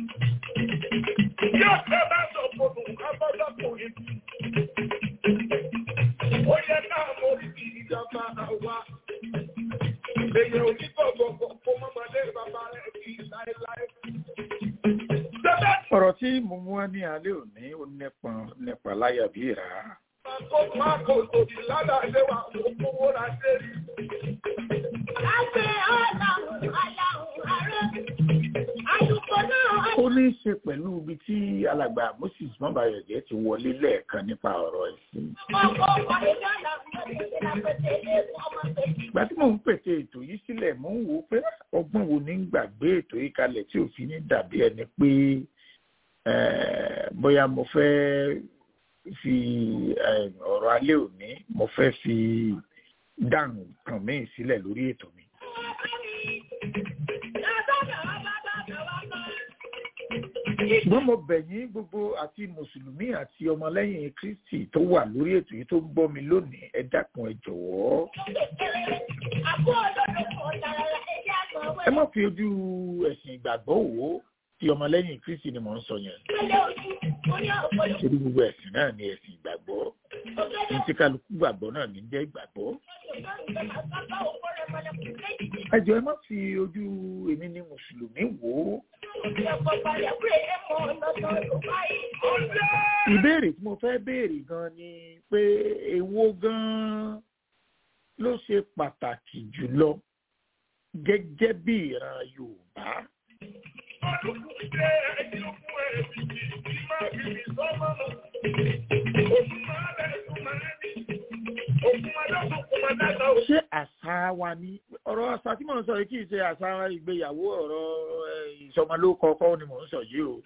Yóò tẹ́ bá sọ fòdù kábọ́dọ́kùnrin. Ó yẹ ká mórí ti ìjọba àwa. Èèyàn ò ní gbọ̀gbọ̀gbọ̀ kó mọ́mọdé bàbá rẹ̀ kí láéláé. Jẹ́bẹ́ ọ̀rọ̀ tí mo mú wá ní alẹ́ òní ó nípọn nípa láyà bí ìrà. kó máa kò tòbí ládàá lé wa kó kówó ra dé rí. ó ní í ṣe pẹ̀lú ibi tí alàgbà moses mọ́bàyọ̀jẹ́ ti wọlé lẹ́ẹ̀kan nípa ọ̀rọ̀ ẹ̀sìn. ìgbà tí mò ń pète ètò yìí sílẹ̀ mò ń wò ó pé ọgbọ́n wo ní ń gbàgbé ètò yìí kalẹ̀ tí òfin ní dàbí ẹni pé eh, bóyá mo fẹ́ fi eh, ọ̀rọ̀ alẹ́ òní mo fẹ́ fi dáhùn kan míì sílẹ̀ lórí ètò mi. ṣùgbọ́n mo bẹ̀ yín gbogbo àti mùsùlùmí àti ọmọlẹ́yìn kristi tó wà lórí ètò yìí tó ń gbọ́ mi lónìí ẹ dákun ẹ jọ̀wọ́ ẹ má fi ojú ẹ̀sìn ìgbàgbọ́ wò ó tí ọmọlẹ́yìn kristi ni mò ń sọ yẹn torí gbogbo ẹ̀sìn náà ni ẹ̀sìn ìgbàgbọ́ ní tí kálukú gbàgbọ́ náà ní jẹ́ ìgbàgbọ́ ẹ jọ̀ọ́ ẹ má fi ojú èmi ní mùsùlùmí wò ó ìbéèrè tí mo fẹ́ béèrè gan ni pé èwo gan ló ṣe pàtàkì jùlọ gẹ́gẹ́ bí ìran yorùbá ṣé àṣà wa ni ọ̀rọ̀ àṣà tí mò ń sọ yìí kì í ṣe àṣà ìgbéyàwó ọ̀rọ̀ eh, ìsọmọlórúkọ kọ́ ni mò ń sọ yìí o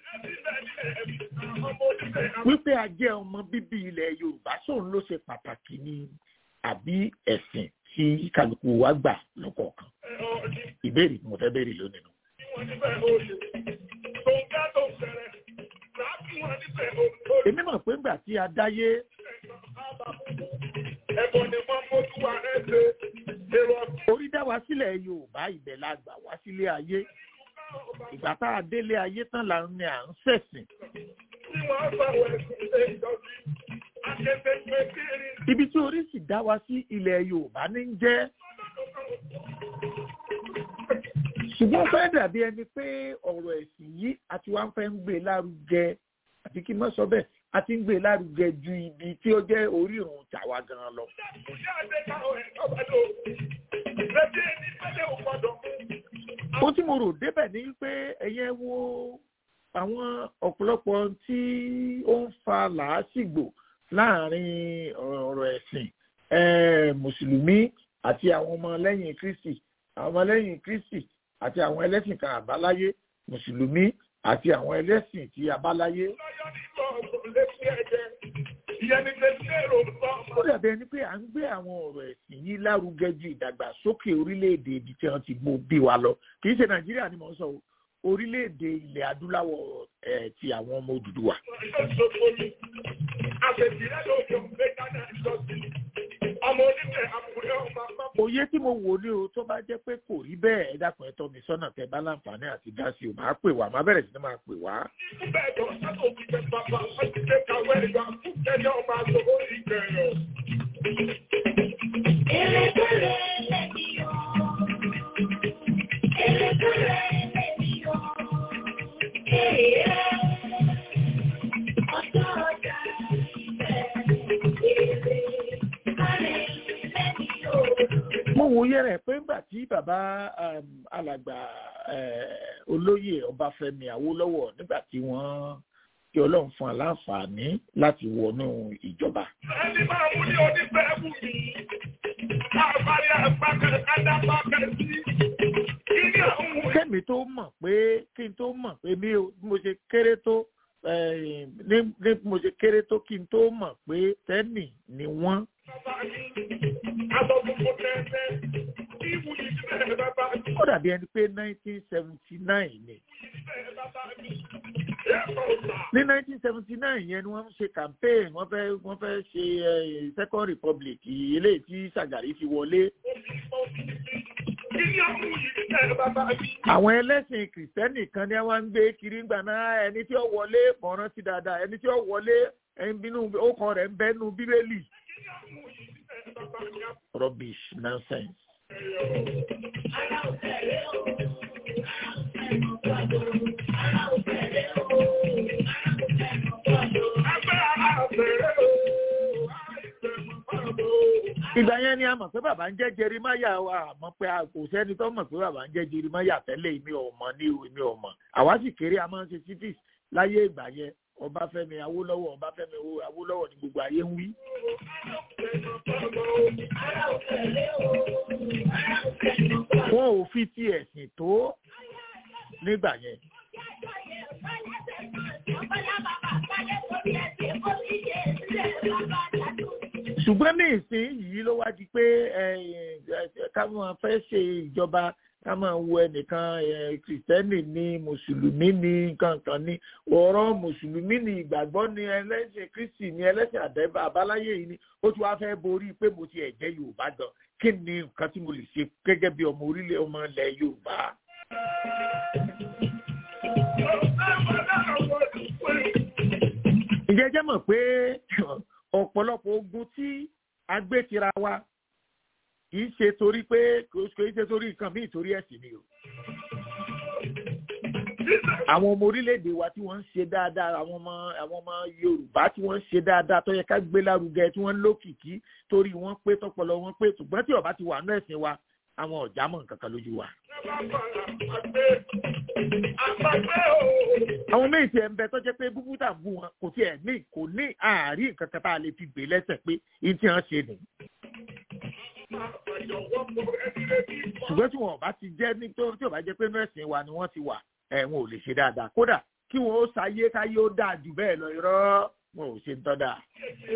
wípé a jẹ́ ọmọ bíbí ilẹ̀ yorùbá sóun ló ṣe pàtàkì ni àbí ẹ̀sìn tí kálukú wa gbà lọ́kọ̀ọ̀kan ìbéèrè tí mo fẹ́ béèrè lónìí nù. èmi mọ̀ pé ńgbà tí a dáyé orí dá wa sílẹ̀ yorùbá ibẹ̀ la gbà wá sílé ayé ìgbà tá a délé ayé tán là ń ní à ń ṣẹ̀sìn ibi tí orí sì dá wa sí ilẹ̀ yorùbá ní ń jẹ́ ṣùgbọ́n fẹ́ dàbí ẹni pé ọ̀rọ̀ ẹ̀sìn yìí àti wá ń fẹ́ ń gbé lárugẹ àti kí n má sọ bẹ́ẹ̀ a ti ń gbé lárugẹ ju ibi tí ó jẹ́ orírun tàwa gan lọ. ó tí mo rò débẹ̀ ni pé ẹ̀yẹ wo àwọn ọ̀pọ̀lọpọ̀ tí ó ń fa làásìgbò láàrin ọ̀rọ̀ ẹ̀sìn mùsùlùmí àti àwọn ọmọlẹ́yìn kristi àwọn ọmọlẹ́yìn kristi àti àwọn ẹlẹ́sìn kan àbáláyé mùsùlùmí àti àwọn ẹlẹ́sìn tí abáláyé. ó dàbí ẹni pé à ń gbé àwọn ọ̀rọ̀ ẹ̀sìn yìí lárugẹ ju ìdàgbàsókè orílẹ̀-èdè ibi tí wọ́n ti gbó bí wa lọ kì í ṣe nàìjíríà ni mò ń sọ o orílẹ̀-èdè ilẹ̀ adúláwọ̀ ẹ̀ ti àwọn ọmọ òdùdúwà. òye tí mo wò ní o tó bá jẹ́ pé kò rí bẹ́ẹ̀ ẹ dákun ẹ tọ́ mi sọ́nà tẹ bá láǹfààní àti dá sí o máa pè wá máa bẹ̀rẹ̀ sí ni máa pè wá. mo wòye rẹ̀ pé ńgbà tí bàbá alàgbà olóyè ọbáfẹ́mi awólọ́wọ́ nígbà tí wọ́n kí ọlọ́run fún aláǹfààní láti wọnú ìjọba. ẹni máa mú ní onífẹ́ mú mi káàbárí àgbàkẹ́ adábàkẹ́ sí kí ni àwọn. kẹ́mi tó mọ̀ pé kí n tó mọ̀ pé bí mo ṣe kéré tó ní bí mo ṣe kéré tó kí n tó mọ̀ pé tẹ́nì ni wọ́n. ó dàbí ẹni pé nineteen seventy nine ni. ní nineteen seventy nine yẹn ni wọ́n ń ṣe campaign wọ́n fẹ́ wọ́n fẹ́ ṣe second republic eléyìí tí Ṣàgàrí fi wọlé. àwọn ẹlẹ́sìn kìrìsìtẹ́nì kan ní wọ́n ń gbé kiri ńgbà náà ẹni tí ó wọlé mọ̀ràn sí dáadáa ẹni tí ó wọlé ẹni bínú ó kọ rẹ̀ ń bẹ́nu bíbélì. rubbish nonsense. ìgbà yẹn ni a mọ̀ pé bàbá ń jẹ́ jerimaya wa àmọ́ pé kò sẹ́ni tó mọ̀ pé bàbá ń jẹ́ jerimaya tẹ́lẹ̀ èmi ò mọ̀ ní èmi ò mọ̀ àwa sì kéré a máa ń ṣe civis láyé ìgbà yẹn ọbáfẹ́mi awólọ́wọ̀ ọbáfẹ́mi awólọ́wọ̀ ni gbogbo ayé ń wí. wọn ò fi ti ẹ̀sìn tó nígbà yẹn. ṣùgbọ́n ní ìsìn yìí ló wá di pé káwọn fẹ́ ṣe ìjọba ká máa wo ẹnìkan ẹ, kìrìtẹ́nì ní mùsùlùmí ní kankan ní ọ̀rọ̀ mùsùlùmí ní ìgbàgbọ́ ní ẹlẹ́sìn kristi ní ẹlẹ́sìn àdẹ́bà àbáláyé yìí ni ó ti wá fẹ́ borí pé mo ti ẹ̀jẹ̀ yorùbá gan kí ni nǹkan tí mo lè ṣe gẹ́gẹ́ bí ọmọ orílẹ̀ ọmọ ilẹ̀ yorùbá. ǹjẹ́ jẹ́ mọ̀ pé ọ̀pọ̀lọpọ̀ ogun tí a gbé tira wa kì í ṣe torí pé kò í ṣe torí nǹkan míì torí ẹ̀sìn ni o. àwọn ọmọ orílẹ̀-èdè wa tí wọ́n ń ṣe dáadáa àwọn ọmọ àwọn ọmọ yorùbá tí wọ́n ń ṣe dáadáa tó yẹ ká gbé lárugẹ tí wọ́n ń lókìkí torí wọ́n pé tọpọlọ wọn pé ṣùgbọ́n tí ọba ti wà nú ẹ̀sìn wa àwọn ọ̀já mọ̀ nǹkan kan lójú wa. àwọn méjì tiẹ̀ ń bẹ tó jẹ́ pé búbú tà ń bú wọn kò tiẹ̀ ní kò ní àárín nǹkan kan tá a lè fi gbé lẹ́sẹ̀ pé ihun tí wọ́n ṣe nìyí ṣùgbọ́n tí wọn ò bá ti jẹ́ nítorí tí ò bá jẹ́ pé nọ́ọ̀sì wa ni wọ́n ti wà ẹ̀ wọn ò lè ṣe dáadáa kódà kí wọn ó ṣayé káyé ó dáa jù bẹ́ẹ̀ lọ irọ́ wọn ò ṣe ń tọ́ dáa.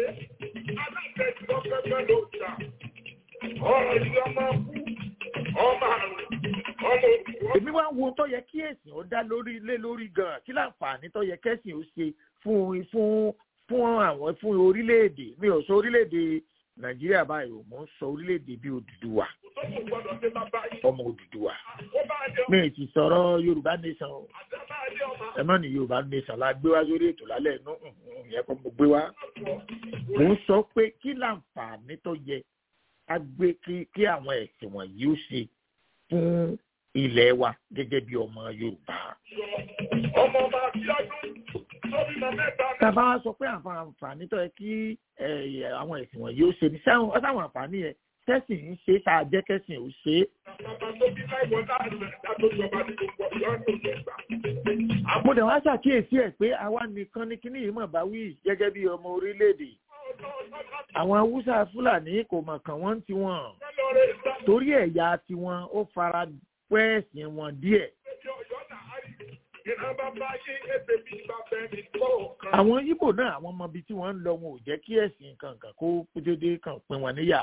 èmi wá ń wo tó yẹ kí ẹ̀sìn ó dá lórí lé lórí gan-an kí láǹfààní tó yẹ kẹ́sìn ó ṣe fún fún fún àwọn fún orílẹ̀-èdè mi ò sọ orílẹ̀-èdè nàìjíríà báyìí ò mọ̀ ń sọ orílẹ̀-èdè bíi òdùdúwà ọmọ òdùdúwà mi ì ti sọ̀rọ̀ yorùbá nation o ẹ má ní yorùbá nation la gbé wá sórí ètò lálẹ́ inú ìyẹn kọ́ mo gbé wá mo ń sọ pé kí láǹfààní tó yẹ ká gbé kí kí àwọn ẹ̀sìn wọ̀nyí ó ṣe fún ilẹ̀ wa gẹ́gẹ́ bí ọmọ yorùbá. ọmọ ọba abíọ́dún tó bímọ mẹ́ta tábà wá sọ pé àǹfààní tó yẹ kí ẹ, àwọn ẹ̀sìn wọ̀nyí ó ṣe ní sáwọn sáwọn àǹfààní yẹn kẹ́sìn ń ṣe tá a jẹ́ kẹ́sìn ó ṣe é. bàbá tó bí láìwọ láàrin ẹ̀dá tó jọba ní gbogbo ọ̀yọ́ ní òjò ìgbà. mo dẹ̀ wá ṣàkíyèsí ẹ̀ pé àwa nìkan ní kíní yìí mọ̀ bá wí gẹ́gẹ́ bí ọmọ orílẹ̀-èdè. àwọn haúsá fúlàní kò mọ̀ kàn wọ́n ti wọ̀n torí ẹ̀yà tiwọn ó fara pẹ́ ẹ̀sìn wọn díẹ̀. ìran bàbá yé ebè bí bàbá ẹni kọ̀ọ̀kan. àwọn ibo náà àwọn ọmọ ibi tí wọ́n ń lọ wọn ò jẹ́ kí ẹ̀sìn kankan kó dédé kan pín wọn níyà.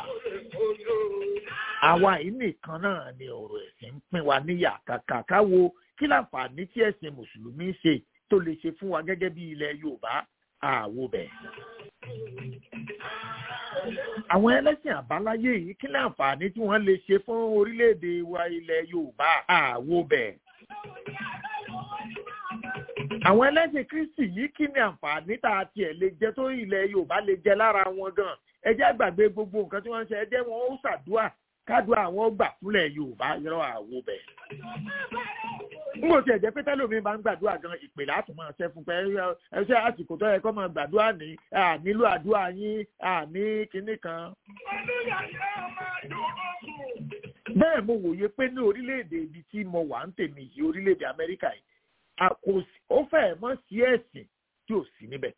àwa yìí nìkan náà ni ọ̀rọ̀ ẹ̀sìn ń pín wa níyà kàkà káwo kí láǹfààní tí ẹ̀sìn mùsùlùmí ṣe tó lè ṣe fún wa gẹ́gẹ́ bí ilẹ̀ yorùbá àwo bẹ̀. àwọn ẹlẹ́sìn àbáláyé yìí kí láǹfààní tí wọ́n lè ṣe fún orílẹ̀-èdè wa ilẹ̀ yorùbá àwo bẹ̀ àwọn ẹlẹ́sìn kristi yìí kí ni àǹfààní tá a tiẹ̀ lè jẹ tó ilẹ̀ yorùbá lè jẹ lára wọn gan ẹ jẹ́ àgbàgbé gbogbo nǹkan tí wọ́n ń ṣe ẹ jẹ́ wọn ó ṣàdúà kádùá àwọn gbà fúnlẹ̀ yorùbá yọrọ àwo bẹ̀. n kò tiẹ̀ jẹ́ pé tẹ́lómi máa ń gbàdúrà gan ìpè láti máa ṣẹ́ fún pé ẹ ṣe àsìkò tó yẹ kó máa gbàdúrà ní nílò àdúrà yín ní kinní kan. bẹ́ẹ̀ mo wòye pé ní orílẹ̀-èdè ibi tí mo wà ń tèmi yìí orílẹ̀-èdè amẹ́ríkà yìí àkòsí ó fẹ́ẹ̀ mọ́ sí ẹ̀sìn tí ò sí níbẹ̀.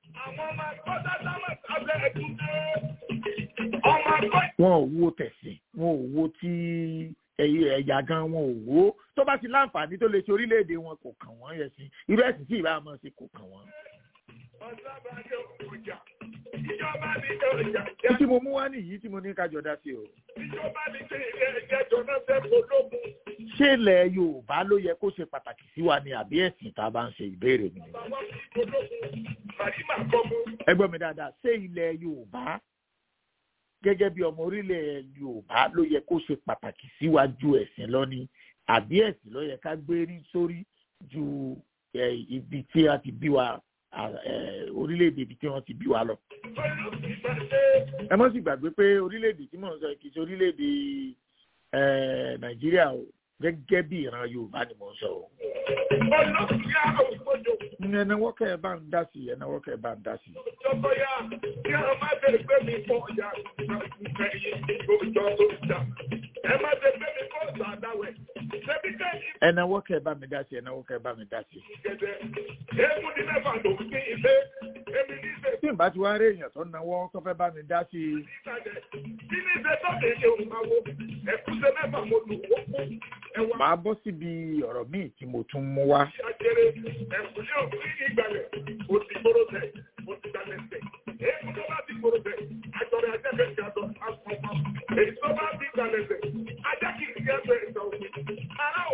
wọn ò wo tẹ̀sìn wọn ò wo tí ẹ̀yà gan wọn ò wo tó bá ti láǹfààní tó lè ṣe orílẹ̀-èdè wọn kò kàn wọ́n yẹ sí irú ẹ̀sìn tí ìbá máa ṣe kò kàn wọ́n. ó tí mo mú wá nìyí tí mo ní ká jọ dá sí o. ìjọba ní kí ilé ẹjọ́ náà fẹ́ polówó ṣé ilẹ̀ yorùbá ló yẹ kó ṣe pàtàkì sí wa ni àbí ẹ̀sìn tá a bá ń ṣe ìbéèrè mi. ẹ gbọ́ mi dáadáa ṣé ilẹ̀ yorùbá gẹ́gẹ́ bí ọmọ orílẹ̀ yorùbá ló yẹ kó ṣe pàtàkì sí wa ju ẹ̀sìn lọ ni àbí ẹ̀sìn ló yẹ ká gbé rí sórí ju ibi tí a ti bí wa orílẹ̀-èdè ibi tí wọ́n ti bí wa lọ. ẹ mọ́ sì gbàgbé pé orílẹ̀-èdè tí mò ń sọ kì í ṣe orílẹ̀-èdè nàìjíríà o gẹ́gẹ́ bí ìran yorùbá ni mò ń sọ. ẹnáwó kẹ́ ẹ bá ń dá sí ẹnáwó kẹ́ ẹ bá ń dá sí. Ìjọba ya kí a má bẹ̀rẹ̀ pé mi fọ ọ̀yà ìgbẹ́ yìí lójọ́ tó jà. Ẹ má bẹ̀rẹ̀ pé mi kọ́ ọ̀sán àdáwẹ̀. Ṣébí kẹ́yìn ẹnáwó kẹ́ ẹ bá mi dá sí ẹnáwó kẹ́ ẹ bá mi dá sí. gẹ̀dẹ̀. Èémú ní mẹ́fà ló ń ní ilé. Èmi ní ìfẹ́ tí n bá ti wá rí èèyàn tó náwó tó fẹ́ bá mi dá sí i. ìsàlẹ̀. Kí ní ìfẹ́ tó lè ṣe òun máa wo? Ẹ̀kúṣe mẹ́fà mo lù ó kú. Ẹ̀wà màá bọ́ síbi ọ̀rọ̀ míì tí mo tún mú wá. àjẹrẹ ẹ̀kúlé òfin ìgbàlẹ̀. Ó ti gbóró tẹ̀, ó ti dalẹ̀ tẹ̀. Èémú tó bá ti gbóró tẹ̀, àjọrẹ̀ ajẹ́kẹ̀ ti àjọ àpọ̀pọ̀. Èyí tó bá ti dalẹ̀ tẹ̀, ajá kì í yẹ́ bẹ̀rẹ̀ ìgbà òfin. Ará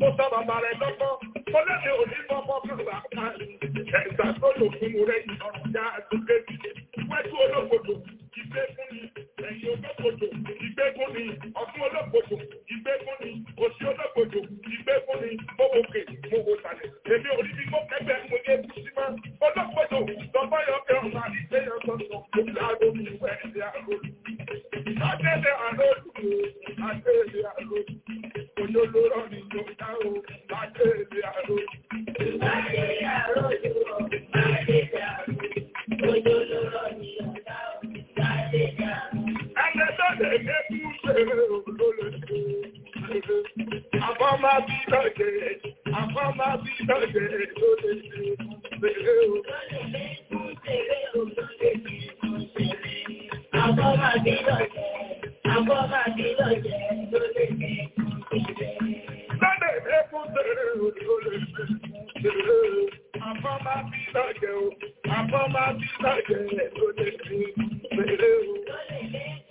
Mo sọ bàbá rẹ̀ lọ́kọ́, mo lẹ́nu òní fọ́fọ́ fún bàbá ẹ̀sà tó lò fún mo rẹ̀ ìrọ̀rùn já àtúndé. Wẹ́jú olókòdò, ìgbé fún ni, ẹ̀yìn olókòdò, ìgbé fún ni, ọ̀tún olókòdò, ìgbé fún ni, òsì olókòdò, ìgbé fún ni, mo wò kè, mo wò sàlẹ̀. Èmi ò rí bí mo kẹ́gbẹ́ mo ní ebú sí máa. Olókòdò, tọ́gbọ́ yọ kẹ́ ọ̀nà àdìsẹ́ yẹn sọ̀tọ̀, mo fi àrò mi wẹ̀ ẹ̀dẹ̀ àrò. Adélé àrò lù, adélé àrò. Olólóró ni mo dá o, adélé àrò. Adélé àrò lù ọ́, adélé àrò. Olólóró ni mo dá o, adélé àrò. Ẹlẹ́dọ̀dẹ̀ yẹ kú ṣeré olólè ṣe. Àbọ̀ máa bí lọ́jẹ̀, àbọ̀ máa bí lọ́jẹ̀ lólè ṣe. Ṣeré o. Ṣeré o lólè ṣe. Àbọ̀ máa bí lọ́jẹ̀, àbọ̀ máa bí lọ́jẹ̀ lólè ṣe. Lọ́dẹ̀ yẹ kú ṣeré olólè ṣe. Ṣeré o. Àbọ̀ máa bí lọ́jẹ̀ o, àbọ̀ máa bí lọ́jẹ̀ lólè ṣe. Ṣeré o.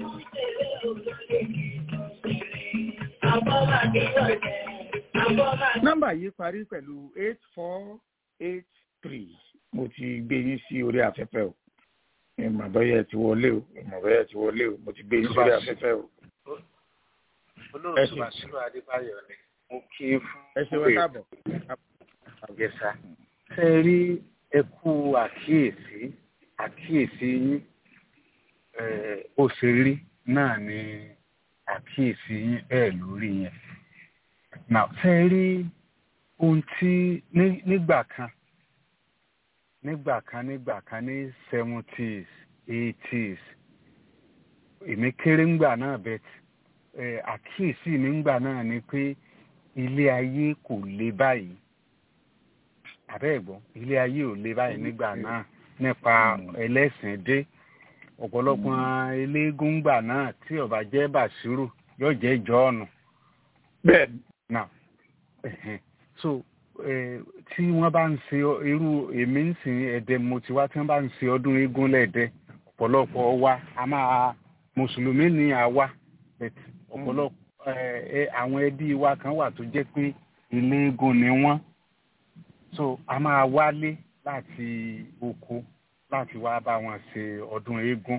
nọ́mbà yìí parí pẹ̀lú eight four eight three mo ti gbé yín sí orí afẹ́fẹ́ o ìmọ̀ bọ́yẹ̀ ti wọlé o ìmọ̀ bọ́yẹ̀ ti wọlé o mo ti gbé yín sórí afẹ́fẹ́ o. olóòtú àṣírò adébáyọ̀ ni mo kí í fún ẹ ṣe wọ́n káàbọ̀. àgẹ̀sà ṣe rí ẹkú àkíyèsí àkíyèsí yín ó ṣe rí náà ni àkíyèsí yín bẹ́ẹ̀ lórí yẹn. Now ṣe rí ohun tí nígbà kan nígbà kan nígbà kan ní seventies eighties èmi kéré ńgbà náà bẹ́ẹ̀ àkíyèsí mi ńgbà náà ni pé ilé ayé kò le báyìí àbẹ́ẹ̀gbọ́n ilé ayé ò le báyìí nígbà náà nípa ẹlẹ́sìn dé ọ̀pọ̀lọpọ̀ eléégún gbà náà tí ó bá jẹ́ bàṣírù yóò jẹ́ jọ́ọ̀nù. bẹ́ẹ̀ni. now so tí wọ́n bá ń ṣe irú èmi ń sìn ẹ̀dẹ̀ mo ti wá tí wọ́n bá ń ṣe ọdún eégún lẹ́ẹ̀dẹ́ ọ̀pọ̀lọpọ̀ wa a máa mùsùlùmí ni àwa ọ̀pọ̀lọpọ̀ àwọn ẹbí wa kan wà tó jẹ́ pé eléégún ni wọ́n so a máa wálé láti oko láti wá bá wọn ṣe ọdún eégún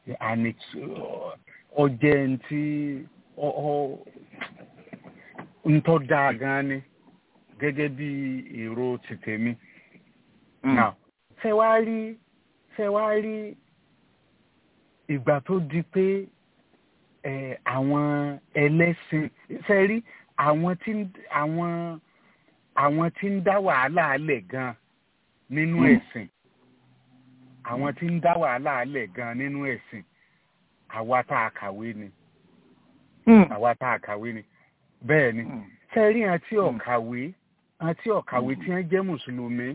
ọjẹ́ ntí ntọ́ dáa gan ni gẹ́gẹ́ bí èrò ti tèmi. ṣé wàá rí ṣé wàá rí ìgbà tó di pé àwọn ẹlẹ́sìn ṣe rí àwọn tí àwọn àwọn tí ń dá wàhálà alẹ̀ gan nínú ẹ̀sìn àwọn tí ń dá wàhálà alẹ̀ gan nínú ẹ̀sìn àwa tá a kàwé ni àwa tá a kàwé ni bẹ́ẹ̀ ni ṣe rí àti ọ̀kàwé àti ọ̀kàwé tí wọ́n jẹ́ mùsùlùmí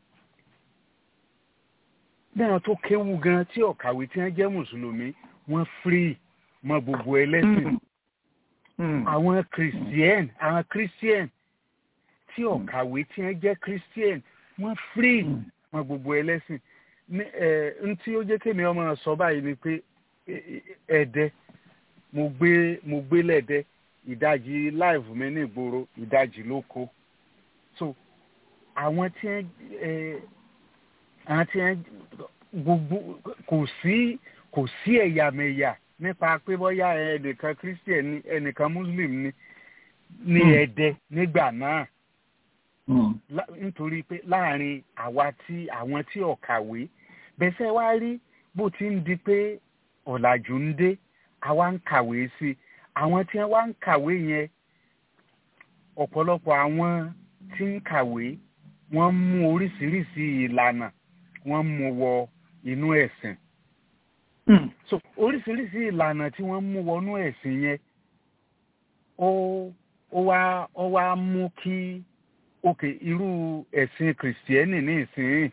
náà tó kéwu gan tí ọ̀kàwé tí wọ́n jẹ́ mùsùlùmí wọ́n free mọ gbogbo ẹlẹ́sìn àwọn christian àwọn christian tí ọ̀kàwé tí wọ́n jẹ́ christian wọ́n free mọ gbogbo ẹlẹ́sìn n tí ó jẹ́ kémi ọmọ sọ báyìí ni pé ẹ̀dẹ́ mo gbé mo gbé lẹ́dẹ́ ìdajì live mi ní ìgboro ìdajì ló kó so àwọn tí wọ́n àwọn tí wọ́n gbogbo kò sí kò sí ẹ̀yàmẹ̀yà nípa pé bóyá ẹnìkan christian ni ẹnìkan muslim ni ní ẹ̀dẹ́ nígbà náà nítorí pé láàrin àwa tí àwọn tí ọ̀kàwé bẹ́sẹ̀ wá rí bó ti ń di pé ọ̀làjú ń dé àwa ń kàwé sí i àwọn tí wọ́n wá ń kàwé yẹn ọ̀pọ̀lọpọ̀ àwọn tí ń kàwé wọ́n mú oríṣiríṣi ìlànà wọ́n mú wọ inú ẹ̀sìn. so oríṣiríṣi ìlànà tí wọ́n mú wọnú ẹ̀sìn yẹn ó ó wá ó wá mú kí òkè irú ẹ̀sìn kìrìsìtẹ́nì ní ìsìn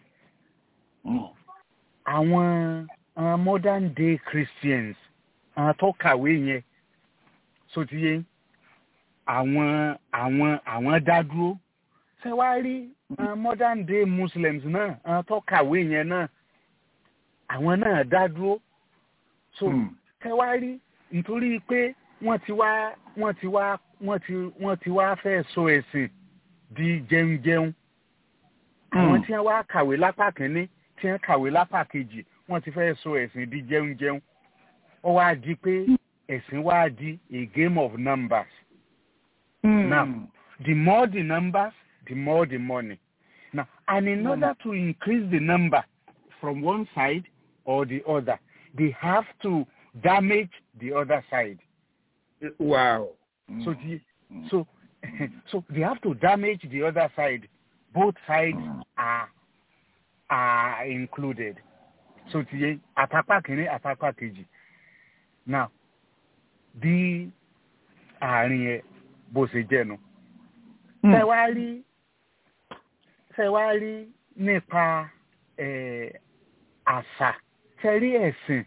àwọn uh, modern day christians àwọn tó kàwé yẹn sotiye àwọn àwọn àwọn dádúró ṣé wàá rí uh, modern day muslims náà àwọn tó kàwé yẹn náà àwọn náà dádúró so ṣé wàá rí nítorí pé wọ́n ti wá wọ́n ti wá wọ́n ti wọ́n ti wá fẹ́ sọ ẹ̀sìn di jẹunjẹun àwọn tí wọ́n wá kàwé lápá kínní tí wọ́n kàwé lápá kejì wọ́n ti fẹ́ sọ ẹ̀sìn di jẹunjẹun ó wá di pé ẹ̀sìn wá di a game of numbers Now, the more the numbers, the more the money. Now, and in order to increase the number from one side or the other, they have to damage the other side. wow. So, the, so, so they have to damage the other side. Both sides are are included. So, the àtàpá kìíní àtàpá kejì. Now, bí àárín ẹ bó ṣe jẹ́ nu ṣe wá rí ṣe wá rí nípa eh, àṣà ṣe rí ẹ̀sìn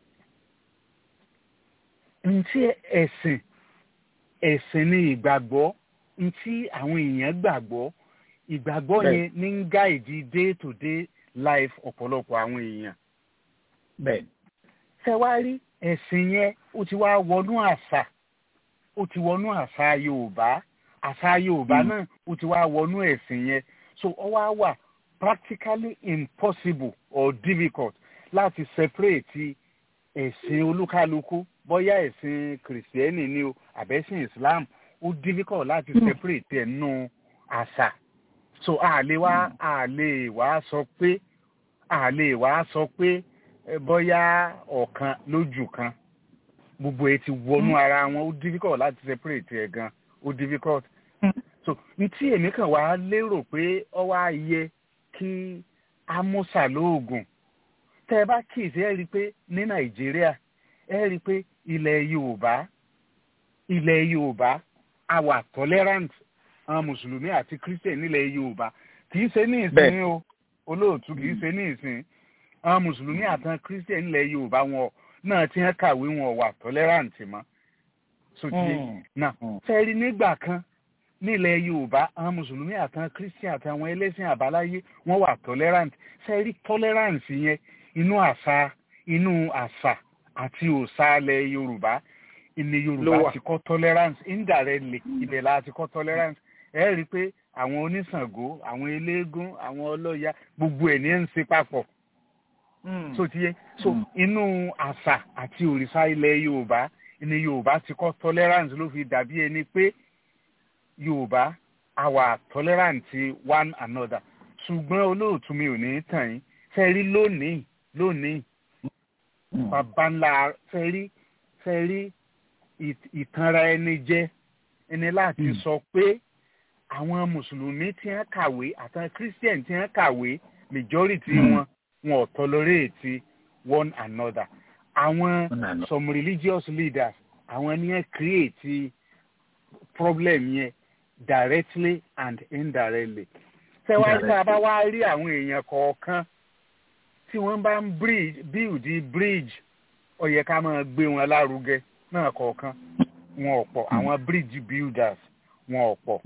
ntí ẹ̀sìn ẹ̀sìn ni ìgbàgbọ́ ntí àwọn èèyàn gbàgbọ́ ìgbàgbọ́ Bẹ́ẹ̀. yẹn ní ń gáìdì day to day life ọ̀pọ̀lọpọ̀ àwọn èèyàn bẹ́ẹ̀ ṣe wá rí ẹ̀sìn yẹn ó ti wá wọnú àṣà ó ti wọnú àṣà yorùbá àṣà yorùbá náà ó ti wá wọnú ẹ̀sìn yẹn so ó wá wà practically impossible or difficult láti separate ẹ̀sìn olúkálukú bóyá ẹ̀sìn kìrìsìtẹ́nì ni o àbẹ́sìn islam ó difficult láti separate ẹ̀ nù àṣà so a lè wá a lè wá sọ pé a lè wá sọ pé eh, bóyá ọ̀kan lójú kan gbogbo ẹ ti wọnú ara wọn ó difficult láti separate ẹ gan ó difficult so n tí èmi kàn wá lérò pé ọ wá yẹ kí amúsà lóògùn tẹ ẹ bá kíyèsí ẹ rí i pé ní nàìjíríà ẹ rí i pé ilẹ̀ yorùbá ilẹ̀ yorùbá a wà tolerant àwọn mùsùlùmí àti christian nílẹ̀ yorùbá kì í ṣe ní ìsìn Bẹ́ẹ̀. o olóòtú kì í ṣe ní ìsìn àwọn mùsùlùmí àtàwọn christian nílẹ̀ yorùbá wọn náà ti hàn kàwé wọn wà tolerant mọ́ sotí náà fẹ́ẹ́rí nígbà kan nílẹ̀ yorùbá àwọn mùsùlùmí àtàwọn christian àtàwọn ẹlẹ́sìn àbáláyé wọ́n wà tolerant fẹ́ẹ́rí tolerance yẹn inú àṣà inú àṣà àti òòṣà ilẹ̀ yorùbá ilẹ̀ Ló yorùbá wà. ti kọ́ tolerance indirectly ibẹ̀ la ti kọ́ tolerance ẹ rí i pé àwọn oníṣàngó àwọn eléégún àwọn ọlọ́ya gbogbo ẹ̀ ní ẹ̀ ń ṣe papọ̀ so ti yẹ so Mm. inú àṣà àti òrìṣà ilẹ̀ yorùbá ni yorùbá ti kọ́ tolerance ló fi dàbí ẹni pé yorùbá àwa tolerant ti one another ṣùgbọ́n olóòtú mi ò ní tàn yín fẹ́ rí lónìí lónìí bàbá ńlá fẹ́ rí fẹ́ rí ìt- ìtanra ẹni jẹ ẹni láti Mm. sọ pé àwọn mùsùlùmí tí wọ́n kàwé àtàwọn christian tí wọ́n kàwé majority Mm. wọn wọn ò tolerate one another àwọn One another. some religious leaders àwọn ni wọ́n create problem yẹn directly and indirectly ṣé wá ní bá wá rí àwọn èèyàn kọ̀ọ̀kan tí wọ́n bá ń bridge build bridge ó yẹ ká máa gbé wọn lárugẹ náà kọ̀ọ̀kan wọn ò pọ̀ àwọn bridge builders wọn ò pọ̀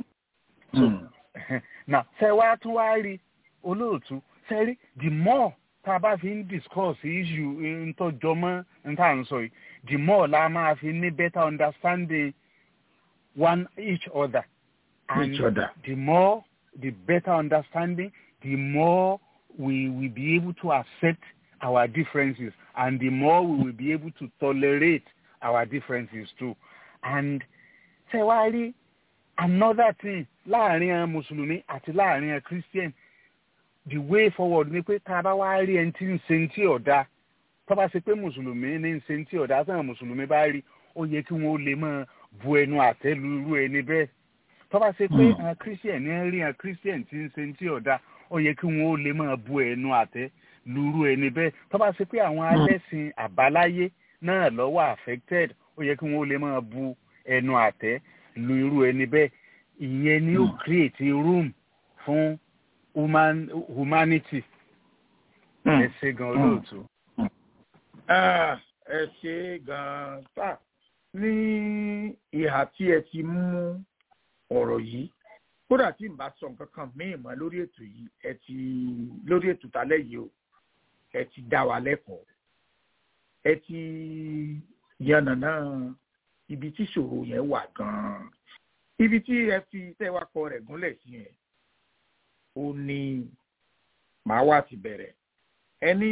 na ṣe wá tún wá rí olóòtú ṣe rí the more tá a bá fi ń discuss issue ntọ́jọ́ mọ́ nta ń sọ yìí the more la máa fi ní better understanding one each other and Each other. the more the better understanding the more we will be able to accept our differences and the more we will be able to tolerate our differences too and ṣe wá rí another thing láàrin àwọn mùsùlùmí àti láàrin àwọn christian the way forward ni pé tá a bá wá rí ẹni tí ń ṣe ní tí ọ̀dà tó bá ṣe pé mùsùlùmí ní ń ṣe ní tí ọ̀dà táwọn mùsùlùmí bá rí ó yẹ kí wọ́n lè máa bu ẹnu àtẹ́ lu irú ẹni bẹ́ẹ̀ tó bá ṣe pé Mm. àwọn christian ní ń rí àwọn christian tí ń ṣe ní tí ọ̀dà ó yẹ kí wọ́n lè máa bu ẹnu àtẹ́ lu irú ẹni bẹ́ẹ̀ tó bá ṣe pé àwọn alẹ́sìn àbáláyé náà lọ́wọ́ affected ó yẹ kí wọ́n lè máa bu ẹnu àtẹ́ lu irú ẹni bẹ́ẹ̀ ìyẹn ni ó Mm. create room fún human humanity ẹ ṣe gan olóòtú. Ah, ẹ ṣe gan-an sá ní ìhà tí ẹ ti mú ọ̀rọ̀ yìí kódà tí n bá sọ nǹkan kan míì mọ́ lórí ètò yìí ẹ ti lórí ètò tálẹ́ yìí o ẹ ti dá wa lẹ́kọ̀ọ́ ẹ ti yànnàná ibi tí ìṣòro yẹn wà gan-an ibi tí ẹ fi tẹ́wàkọ rẹ̀ gúnlẹ̀ sí yẹn ó ní màá wá ti bẹ̀rẹ̀ ẹni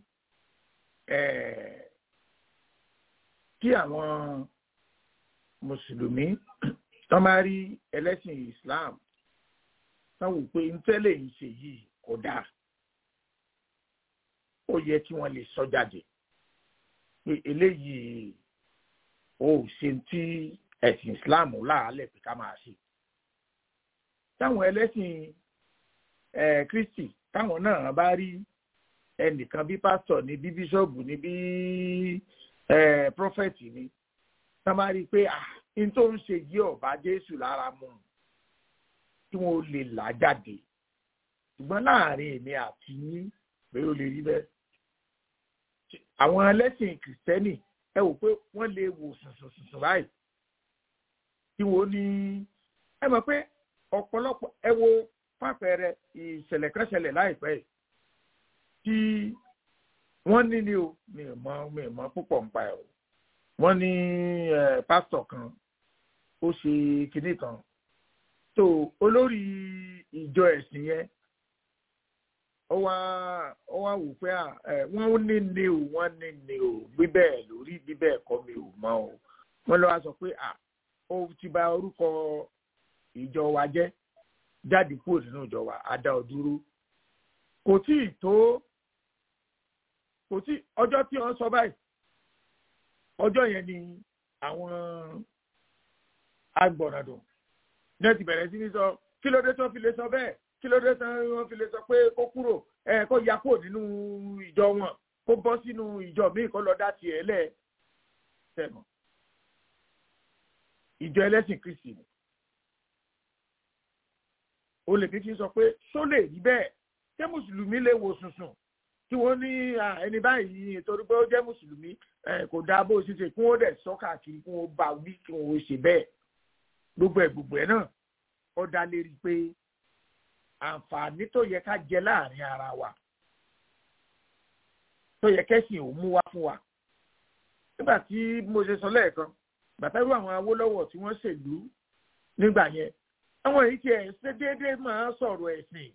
kí àwọn mùsùlùmí tán bá rí ẹlẹ́sìn Islam tán wò pé ntẹ́lẹ̀ ń ṣe yìí kò dáa ó yẹ kí wọ́n lè sọ jáde pé eléyìí ó ṣe tí ẹ̀sìn Islam láàálẹ̀ pé ká máa ṣe táwọn ẹlẹ́sìn Kristi táwọn náà bá rí ẹnìkan bí pásítọ̀ ní bí bíṣọ́ọ̀bù ní bí prọfẹ̀tì ní tá bá rí i pé n tó ń ṣe yí ọ̀bá Jésù lára mu kí wọ́n lè là jáde ṣùgbọ́n láàrin èmi àti yín pé ó lè rí bẹ́ẹ̀ àwọn ẹlẹ́sìn kìrìsìtẹ́nì ẹ wò pé wọ́n lè wò sùnsùnsùn báyìí tí wọ́n ní ẹ mọ̀ pé ọ̀pọ̀lọpọ̀ ẹ wo fàpẹẹrẹ ìṣẹ̀lẹ̀ kan ṣẹlẹ̀ láìpẹ́ yìí tí wọ́n ní ni o mi ò mọ mi ò mọ púpọ̀ nípa ẹ̀ o wọ́n ní pásítọ̀ kan ó ṣe kinní kan tó olórí ìjọ ẹ̀sìn yẹn ó wá ó wá wò pé wọ́n ní ni o wọ́n ní ni o bíbẹ̀ lórí bíbẹ̀ kọ́ mi ò mọ̀ o wọ́n lọ́wọ́ sọ pé ó ti bà orúkọ ìjọ wa jẹ́ jáde kúrò nínú ìjọ wa á dá ọ dúró kò tí ì tó kò tí ọjọ́ tí wọ́n sọ báyìí ọjọ́ yẹn ni àwọn agbọ̀nàdùn náà ti bẹ̀rẹ̀ sí ní sọ kí ló dé tó fi lè sọ bẹ́ẹ̀ kí ló dé tó wọ́n fi lè sọ pé kó kúrò ẹ kó ya kúrò nínú ìjọ wọn kó bọ́ sínú ìjọ míì kó lọ dá tiẹ̀ lẹ̀ tẹ̀mọ̀ ìjọ ẹlẹ́sìn Kristi ni o lè kékeré sọ pé só lè rí bẹ́ẹ̀ ṣé mùsùlùmí lè wò sùnsùn tí wọ́n ní ẹni báyìí torí pé ó jẹ́ mùsùlùmí kò dáa bó ṣe ṣe kí wọ́n dẹ̀ sọ káàkiri kí wọ́n bá wí kí wọ́n ṣe bẹ́ẹ̀ gbogbo ẹ̀ gbogbo ẹ̀ náà ó dá lérí pé àǹfààní tó yẹ ká jẹ láàrin ara wa tó yẹ kẹ́sìn ò mú wá fún wa nígbà tí mo ṣe sọ lẹ́ẹ̀kan bàtàrú àwọn Awólọ́wọ̀ tí wọ́n ṣèlú nígbà yẹn àwọn èyí tí ẹ̀ ṣe déédéé máa sọ̀rọ̀ ẹ̀sìn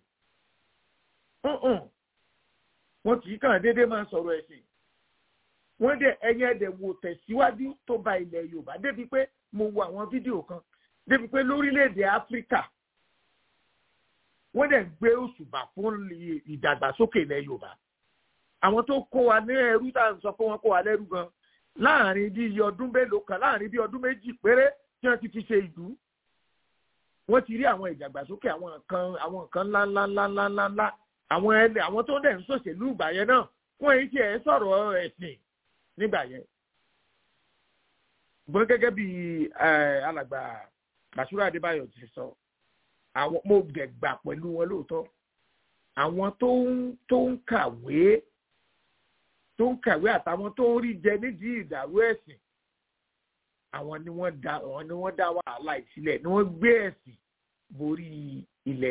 wọn kì í kàn déédéé máa sọ̀rọ̀ ẹ̀sìn wọ́n dẹ̀ ẹ̀yìn ẹ̀dẹ̀ wò tẹ̀síwájú tó ba ilẹ̀ Yorùbá débi pé mo wo àwọn fídíò kan débi pé lórílẹ̀‐èdè Áfíríkà wọ́n dẹ̀ gbé òṣùbà fún ìdàgbàsókè ilẹ̀ Yorùbá àwọn tó kó wa ní ẹrú tá à ń sọ pé wọ́n kó wa lẹ́rú gan láàrin bí iye ọdún mélòó kan láàrin bí ọdún méjì péré tí wọ́n ti fi ṣe ìlú wọ́n ti rí àwọn ìdàgbàsókè àwọn nǹkan àwọn nǹkan ńláńláńláńláńlá àwọn ẹlẹ àwọn tó ń dẹ̀ ń ṣòṣèlú ìgbà yẹn náà wọ́n èyí tí ẹ̀ sọ̀rọ̀ ẹ̀sìn nígbà yẹn. ṣùgbọ́n gẹ́gẹ́ bí alàgbà Bàṣírò Adébáyọ̀ ti sọ àwọn mo dẹ̀ gbà pẹ̀lú wọn lóòótọ́ àwọn tó ń tó ń kàwé tó ń kàwé àtàwọn tó ń rí jẹ nídìí ìdàrú ẹ̀sìn àwọn ni wọ́n dá àwọn ni wọ́n dá wàhálà ìsílẹ̀ ni wọ́n gbé ẹ̀sìn borí ilẹ̀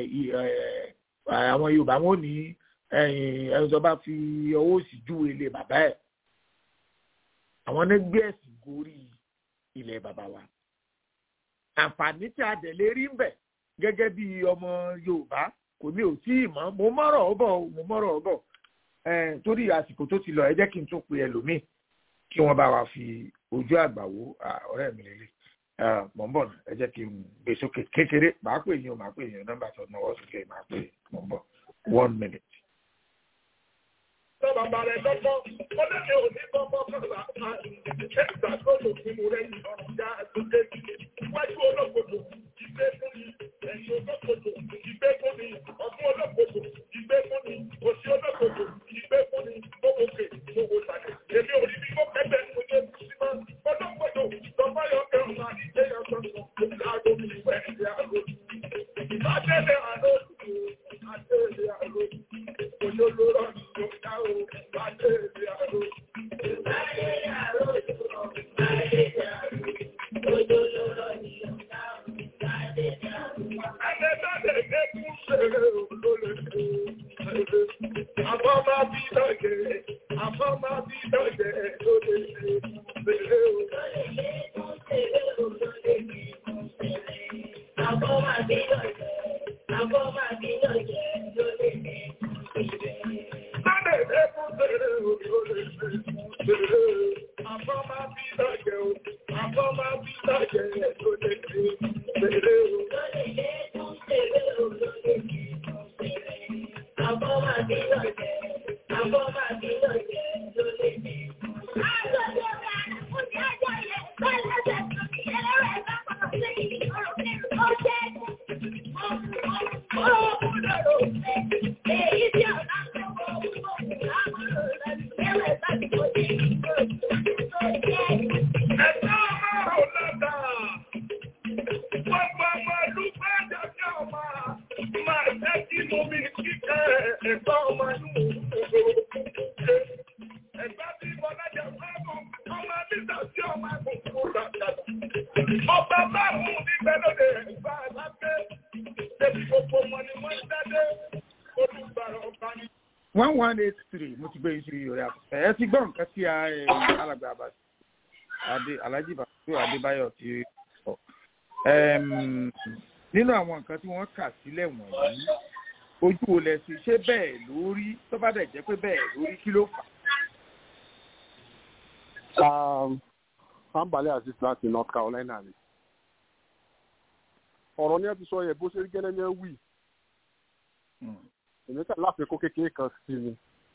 àwọn Yorùbá wọn ní ẹni tó bá fi ọwọ́ òsì júwe ilé bàbá ẹ̀ àwọn ní gbé ẹ̀sìn gorí ilẹ̀ bàbá wa àǹfààní tí a dẹ̀ lè rí ń bẹ̀ gẹ́gẹ́ bí ọmọ Yorùbá kò ní ò tí ì mọ̀ mo mọ̀rọ̀ ọ̀bọ̀ mo mọ̀rọ̀ ọ̀bọ̀ torí àsìkò tó ti lọ ẹ jẹ́ kí n tún pe ẹlòmíì kí wọ́n bá wa fi ojú àgbà wo ọ̀rẹ́ mi lélẹ̀ mọ̀ ń bọ̀ ẹ jẹ́ kí n gbé sókè kékeré màá pè yín o màá pè yín o nọ́mbà tó náwó sókè màá pè mọ̀ ń bọ̀ one minute. Sọ bàbá rẹ̀ lọ́gbọ́n, ó lé mi ò ní gbọ́ngbọ́n kọ́lá ká ẹ̀ka tó lò sí mo lẹ́yìn ọ̀rọ̀ já àtúndé. Wájú olókoòtò ìgbé fún mi, ẹ̀yìn olókoòtò ìgbé fún mi, ọ̀tún olókoòtò ìgbé fún mi, òsì olókoòtò ìgbé fún mi, gbogbogbè gbogbo sàlẹ̀. Èmi ò rí bí kò kẹ́gbẹ́ ní ojú ẹ̀kú sí máa. Olókoòtò lọ́fọ́yọ̀ kẹrùn máa ní ilé ọ̀sán sọ, láàgó mi ìwẹ̀ ìdí àgó. Adélé àlọ́ Adélé àlọ́ Olólóró ni yóò dá o, Adélé àlọ́. Adélé àlọ́ Adélé àlọ́ Olólóró ni yóò dá o, Adélé àlọ́. Adélé ẹ̀kú ṣeré olólè ṣeré. Àbọ̀ máa bí lọ́jẹ̀, àbọ̀ máa bí lọ́jẹ̀ lólè ṣeré o. Lólè ṣe kún ṣeré o, lólè ṣe kún ṣeré. one one eight three mo ti gbé iṣu yìí rẹ ẹ ti gbọ́ nǹkan tí alàgbà abasi adé alhaji bàtú adébáyọ̀ ti sọ nínú àwọn nǹkan tí wọ́n kà sílẹ̀ wọ̀nyí ojú wo lẹ sí ṣé bẹ́ẹ̀ lórí tó bá dẹ̀ jẹ́ pé bẹ́ẹ̀ lórí kí ló fà. Ambale Aziz láti North Carolina ni. Ọ̀rọ̀ ni ẹ ti sọ yẹ bó ṣe rí gẹ́lẹ́ ní ẹ wí. Èmi kà láfikún kékeré kan sí ni.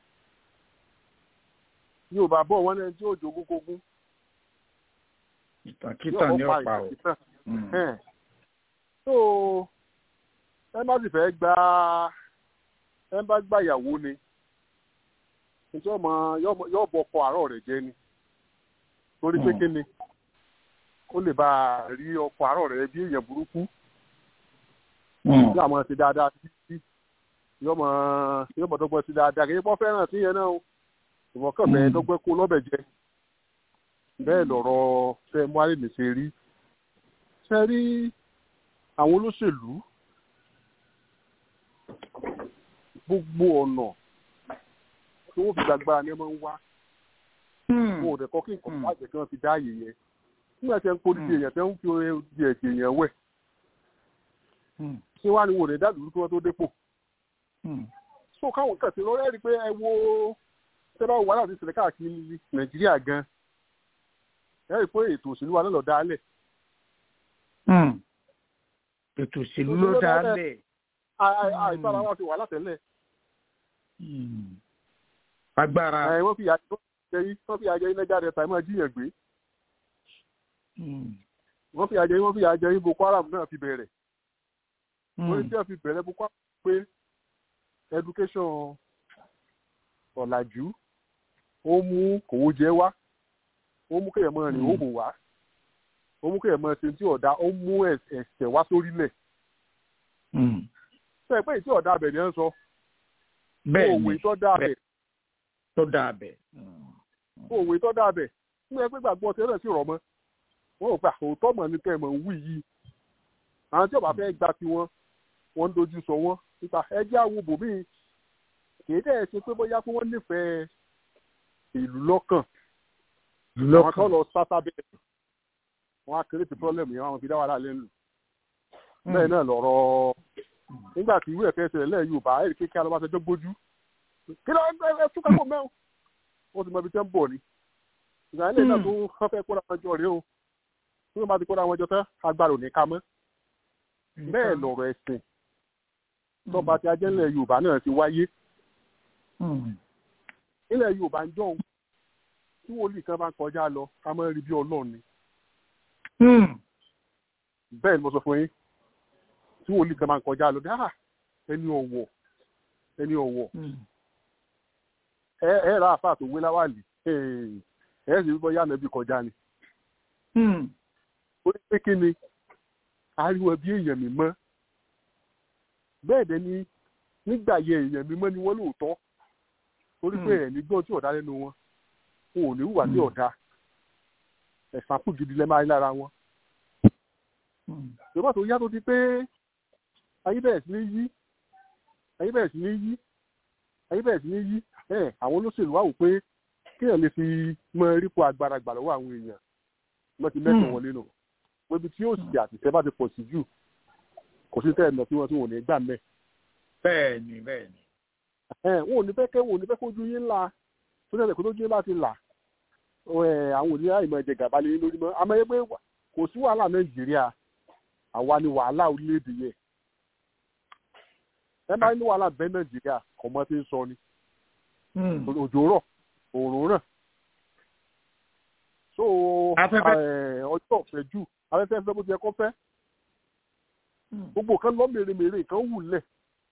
Yorùbá bọ̀ wọ́n ní tí ó jogún kógún. Ìtàkìtàn ni ó pa o. So ẹ má sì fẹ́ gba ẹ bá gba ìyàwó ni. Nítorí ọmọ yóò bọ̀ ọkọ àárọ̀ rẹ̀ jẹ́ ni torí pé kíni ó lè bá a rí ọkọ àárọ̀ rẹ̀ bí èèyàn burúkú yóò máa ṣe dáadáa sí yóò máa yóò máa dọ́gbọ́n sí dáadáa kí wọ́n fẹ́ràn sí yẹn náà ìwọ̀n kàn bẹ́ẹ̀ dọ́gbẹ́ kó lọ́bẹ̀ jẹ bẹ́ẹ̀ lọ̀rọ̀ fẹ́ mú àlè ṣe rí ṣe rí àwọn olóṣèlú gbogbo ọ̀nà tí wọ́n fi gbàgbára ni wọ́n máa ń wá wọn ò dẹ̀ kọ́ kí nǹkan bá jẹ́ kí wọ́n fi dá ààyè yẹn nígbà tí wọ́n ń kó dídí èèyàn tí wọ́n ń fi di ẹ̀jẹ̀ èèyàn wẹ̀ ṣé wàá ní wò lè dá dúró kí wọ́n tó dépò. so káwọn kan ti lọ́rẹ́ rí i pé ẹ wo tẹ́lá wà láti ṣẹlẹ̀ káàkiri nàìjíríà gan ẹ rí i pé ètò òṣèlú wa náà lọ dálẹ̀. ètò òṣèlú ló dálẹ̀. àìsára wa ti wà látẹ̀lẹ̀. agbára. wọ́n fi àjọ jẹyí wọ́n fi àjẹyí lẹ́jà rẹ̀ tàí máa jíyàn gbé. wọ́n fi àjẹyí wọ́n fi àjẹyí boko haram náà fi bẹ̀rẹ̀. wọ́n ní tí wọ́n fi bẹ̀rẹ̀ boko haram pé education ọ̀làjú ó mú kòwó jẹ wá ó mú kéèyàn máa rìn òhò wá ó mú kéèyàn máa ṣe tí ọ̀dà ó mú ẹ̀sẹ̀ wá sórílẹ̀. ṣé ẹ pé ìtí ọ̀dà abẹ̀ ni ẹ ń sọ. bẹ́ẹ̀ ni òwe tó dá abẹ̀. tó dá abẹ̀ òwe tó dábẹ̀ nígbà pé gbàgbọ́ tẹ́lẹ̀ sí rọ̀ mọ́ wọn ò gbà òótọ́ mọ̀ ní kẹ́ ẹ̀ mọ̀ ń wí yìí àwọn tí ọba fẹ́ gba tiwọn wọ́n ń dojú sọ wọ́n nípa ẹjẹ́ àwọn bòmíì kìí dẹ̀ ṣe pé bóyá pé wọ́n nífẹ̀ẹ́ ìlú lọ́kàn àwọn kan lọ sátá bẹ́ẹ̀ wọ́n á kéré ti pọ́lẹ́mù yẹn wọ́n fi dá wàhálà lẹ́nu bẹ́ẹ̀ náà lọ̀rọ̀ nígbà tí ìwé ẹ̀fẹ́ ṣẹlẹ̀ lẹ́yìn Yorùbá ẹ̀rí kékeré alọ́bàṣẹjọ́ gbójú kí ló ń túkà pọ̀ mẹ́wọ̀n wọ́n ti mọ ibi tẹ́ ń bọ̀ ni ìgbà ilé náà tó wọ́n fẹ́ kóra wọn jọ rèé o tí wọ́n bá ti kóra wọn jọ tán agbára ò ní ká mọ́ bẹ́ẹ̀ lọ̀rọ̀ ẹ̀sìn tọ́ba tí ajẹ́lẹ̀ Yorùbá náà ti wáyé ilẹ̀ Yorùbá ń jọ̀hún tí wòlíì kan bá ń kọjá lọ ká mọ́ rí bí Ọlọ́run ni bẹ́ẹ̀ ni mo sọ fún yín tí wòlíì kan bá ń kọjá lọ dáhà ẹni ọ̀wọ̀ ẹni ọ̀wọ̀ ẹ ẹ ra àfáà tó wé láwàlì ẹ ẹ sì rí bọ́yá nàbí kọjá ni. ó ní pé kí ni ariwo bí èèyàn mi mọ́ bẹ́ẹ̀ dẹ̀ ni nígbà yẹ èèyàn mi mọ́ ni wọ́n lóòótọ́ torí pé ẹ̀ ní gbọ́n tí ọ̀dá lẹ́nu wọn wọn ò ní hùwà ní ọ̀dá ẹ̀sán kù gidi lẹ́ máa rí lára wọn. ìjọba tó yá tó di pé ayé bẹ̀rẹ̀ sí ní yí ayé bẹ̀rẹ̀ sí ní yí ayé bẹ̀rẹ̀ sí ní yí àwọn olóṣèlú wà wò pé kéèyàn lè fi mọ erípo agbára gbà lọ́wọ́ àwọn èèyàn wọ́n ti mẹ́sàn-án wọlé nù pébi tí yóò sì àtìsẹ́ bá ti pọ̀ sí jù kò sí tẹ́ẹ̀ nà tí wọ́n tí wọ́n ò ní gbà mẹ́. bẹ́ẹ̀ ni bẹ́ẹ̀ ni. wọn ò ní fẹ́ kẹ́ wọn ò ní fẹ́ kójú yín ńlá tó ṣẹlẹ̀ kó tójú yín bá ti là àwọn òní àìmọ̀ ẹ̀jẹ̀ gàba lé lórí mọ́ àmọ́ ẹgbẹ́ kò sí wàhálà nàìjíríà àwa ni wàhálà orílẹ̀-èdè yẹn ẹ máa ní wàhálà bẹ́ẹ̀ nàìjíríà kọ̀mọ́ tí ń sọ ni òjò rọ̀ òòrùn ràn so ọjọ́ ọ̀fẹ́ jù afẹ́fẹ́ fẹ́ bó ti yẹ kó fẹ́ gbogbo kan lọ mèremère kan wù lẹ̀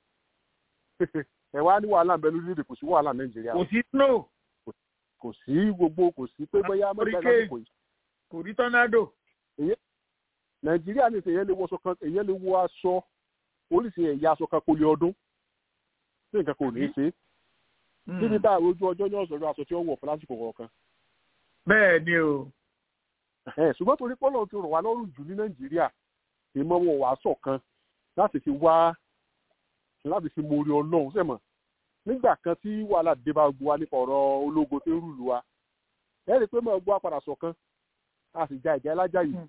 ẹ wá ní wàhálà bẹ́ẹ̀ lórílẹ̀-èdè kò sí wàhálà nàìjíríà kò sí snow kò sí gbogbo kò sí pé bóyá mẹ́ta náà kò yìí kò rí tọ́nádò. nàìjíríà ní ìsèyẹ lè wọ aṣọ kan èyẹ lè wọ aṣọ oríṣi ẹ̀yà aṣọ kan kò lè ọdún tí nǹkan kò ní í ṣe níbi tá àròjù ọjọ́ ní ọ̀sọ̀rọ̀ aṣọ tí ó wọ̀ fún lásìkò kọ̀ọ̀kan. bẹ́ẹ̀ ni o. ṣùgbọ́n torí pọ́lọ̀ ti rọ̀ wá lọ́rùn jù ní nàìjíríà ìmọ̀ wọn wàá ṣọ̀kan láti fi wá láti fi mórí ọlọ́run sẹ́mọ̀ nígbà kan tí wàhálà dé bá gbọ́ wa nípa ọ̀rọ̀ ológun tó ń rúlu wa ẹ rí i pé mọ̀ gbọ́ apàdà ṣọ̀kan a sì ja ìjà ẹlájà yìí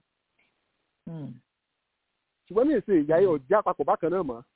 ṣùgbọ́n ní èsè ìyá yìí ọ̀já àpapọ̀ bákan náà mọ́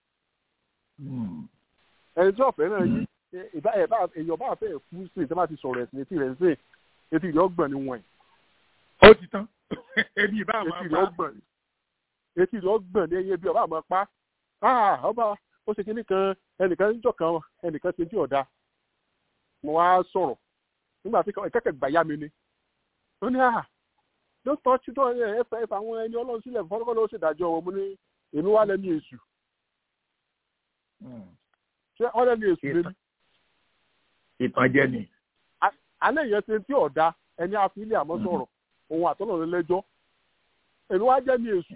ẹni tí ọ̀fẹ́ náà yí èèyàn bá fẹ́ kú sí ìtẹ́ bá ti sọ̀rọ̀ ẹ̀sìn etí rẹ̀ ń sè etí rẹ̀ ọgbọ̀n ni wọ̀nyí. ó ti tán ebi ìbá àmọ́ pa etí rẹ̀ ọgbọ̀n ní ẹyẹ bí ọba àmọ́ pa ọba ó ṣe kíní kan ẹnìkan ń jọ kan ẹnìkan ṣe tí ọ̀dà mo wá sọ̀rọ̀ nígbà tí kẹ́kẹ́ gbà yá mi ni ó ní àhà ló tọ́ tí tó ẹ fẹ́ fà àwọn ẹni ọlọ́run sílẹ̀ fọ́nrọ́kọ́ ló ṣèdájọ́ wọn mo ní èmi wá lẹ́nu èṣù ṣé wọ́n lẹ́nu èṣù lé ní. ìtànjẹ ni. alẹ́ yẹn ṣe tí ọ̀dà ẹni àfilẹ̀ àmọ́ sọ̀rọ̀ òun àtọ́nà lẹ́jọ́ èmi wá jẹ́ ní èṣù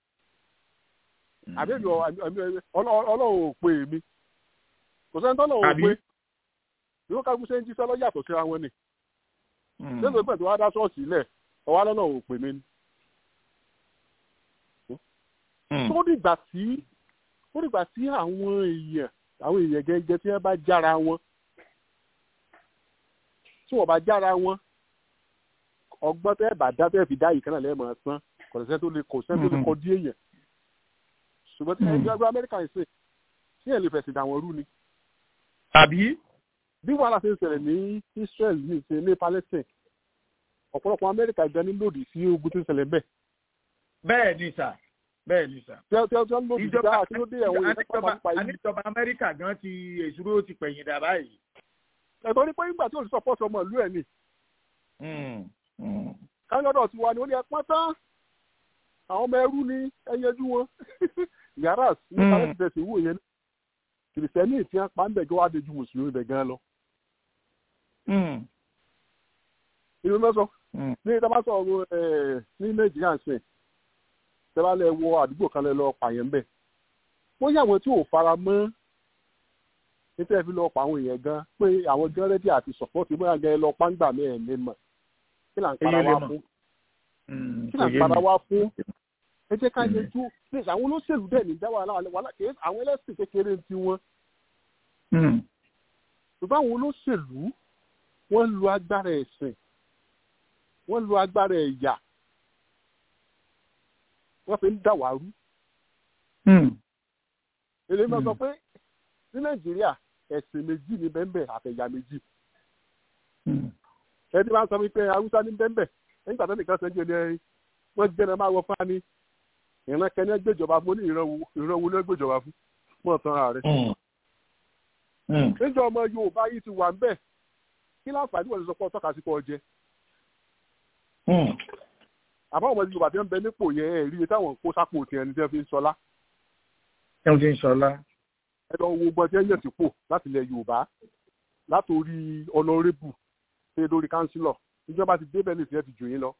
àbẹ́bí ọlọ́run ò pè mí kò sẹ́ni tọ́lọ̀ ò pé yóò ká gúnṣẹ́ ń jíṣẹ́ lọ́yàtọ̀ síra wọn ni lẹ́sọ̀ pẹ̀ tó wá dá ṣọ́ọ̀ṣì lẹ̀ ọwá lọ́nà ò pè mí ni. tó dìgbà tí tó dìgbà tí àwọn èèyàn àwọn èèyàn gẹ́gẹ́ tí wọ́n bá jára wọn tí wọ́n bá jára wọn ọgbọ́n tẹ́ bá dá tẹ́ fi dá yìí kan náà lẹ́ẹ̀mọ̀ sán kò sẹ́ni tó lè kò sẹ́ni tó lè kọ́ dí èèyàn ṣùgbọ́n tí ẹgbẹ́ ẹgbẹ́ amẹ́ríkà ń sè tí ẹ̀ lè fẹ̀sìn dà wọ́n rú ni. tàbí. bí wàhálà ṣe ń ṣẹlẹ̀ ní Israel ní ìṣe ní Palestine ọ̀pọ̀lọpọ̀ amẹ́ríkà gan ní lòdì sí ogun tí ń ṣẹlẹ̀ bẹ́ẹ̀. bẹ́ẹ̀ ni sà bẹ́ẹ̀ ni sà. tí wọ́n tí wọ́n lòdì sí dáhà kí ló dé ẹ̀wọ̀n yẹn pápá pa yìí. àníjọba amẹ́ríkà gan ti èṣúró ti pẹ̀yìn dà báyìí. ẹ̀tọ́ ní pé nígbà tí olùsọ pọ̀ sọmọ ìlú ẹ̀ ni. káyọ̀dọ̀ ti wà ní ó ní ẹ pọ́n tán àwọn ọmọ ẹrú ní ẹyẹjú wọn yàrá ní kálẹ̀ ti tẹ̀sí wò yẹn kìrìsìtẹ́nì tí wọ́n pa ń bẹ̀ jọ wá dojú mùsùlùmí bẹ̀ gan lọ. ìlú mẹ́sọ̀ ní ìta bá sọ̀rọ̀ ní nàìjíríà ń sìn tẹ́lá lẹ wọ àdúgbò kan lẹ lọ pààyàn ń bẹ̀. wọ́n yà wọ́n tí ò fara mọ́ nítorí fi lọ pa àwọn èèyàn gan pé àwọn gan rẹ́dí àti sọ̀pọ̀tì bóyá gan lọ pàǹgbà mẹ́rin lè mọ̀ kí là ń para wá fún kí là ń para wá fún ẹ jẹ́ ká yẹjú ní àwọn olóṣèlú dẹ̀ ní dá wàhálà wàhálà kì í àwọn ẹlẹ́sìn kékeré ti wọn. ṣùgbọ́n àwọn olóṣèlú wọ́n lu agbára ẹ̀sìn wọ́n lu agbára ẹ̀yà wọ́n fi ń dà wá rú. èlé máa sọ pé ní nàìjíríà ẹ̀sìn méjì ní bẹ́ńbẹ̀ àtẹ̀yà méjì. ẹni máa ń sọ wípé haúsá ní bẹ́ńbẹ̀ nígbà tó nìkan sẹ́ńjẹ́ ni wọ́n jẹ́ náà máa wọ fáni ìran kẹ́ni gbèjọba fún ní ìran wo ní gbèjọba fún mọ́ tán ààrẹ. níjọ ọmọ yorùbá yìí ti wà ń bẹ̀ kí láǹfààní wọ́n ti sọ pé ọtọ́ka sí pọ̀ jẹ. àbá ọmọ yorùbá tí wọ́n bẹ nípò yẹn ẹ̀ rí i táwọn kó sápò tiẹ̀ ní tí wọ́n fi ń sọlá. ẹ ń fi ń sọlá. ẹ lọ wo gbọ́n tí wọ́n yẹ̀ sípò láti ilẹ̀ yorùbá látòrí ọlọ́rẹ́bù ṣe lórí kánsílọ̀ ìjọba ti débẹ̀ lè fi ẹ́ ti jù yín lọ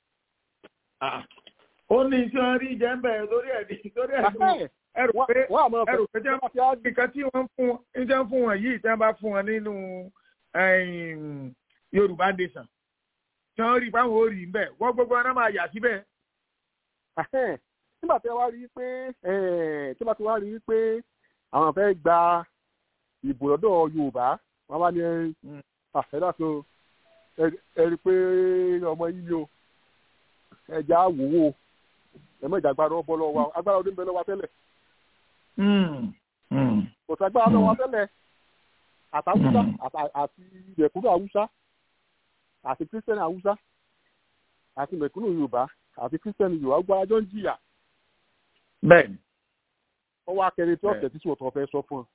ó ní tí wọ́n rí jẹ́ ń bẹ̀rẹ̀ lórí ẹ̀dí lórí ẹ̀dí ẹrù pé ẹrù pé nǹkan tí wọ́n fún ń jẹ́ fún wọn yìí tí wọ́n bá fún wọn nínú Yorùbá nation tí wọ́n rí báwọn ò rí ń bẹ̀ wọ́n gbogbo ọ̀nà máa yà síbẹ̀. nígbà tí wọ́n rí i pé tí wọ́n ti wá rí i pé àwọn fẹ́ gba ìbò lọ́dọ̀ Yorùbá wọ́n bá ní ẹ̀dá tó ẹ rí i pé ọmọ yìí o ẹja wòwò ẹmọ ìjà agbára ọbọ lọ́wọ́ agbára ọdún bẹ lọ́wọ́ tẹ́lẹ̀ Mm, mm, kò sẹ́gbẹ́ lọ́wọ́ tẹ́lẹ̀ àtàwùsá àti mẹ̀kúnnù àwùsá àti kírísítẹ́nì àwùsá àti mẹ̀kúnnù yorùbá àti kírísítẹ́nì yorùbá gbọ́ ajọ́ ń jìyà bẹ́ẹ̀ ni. wọ́n wá kẹrin tí Bẹ́ẹ̀. ọ̀tẹ̀ tí sòtọ́ fẹ́ sọ fún ọ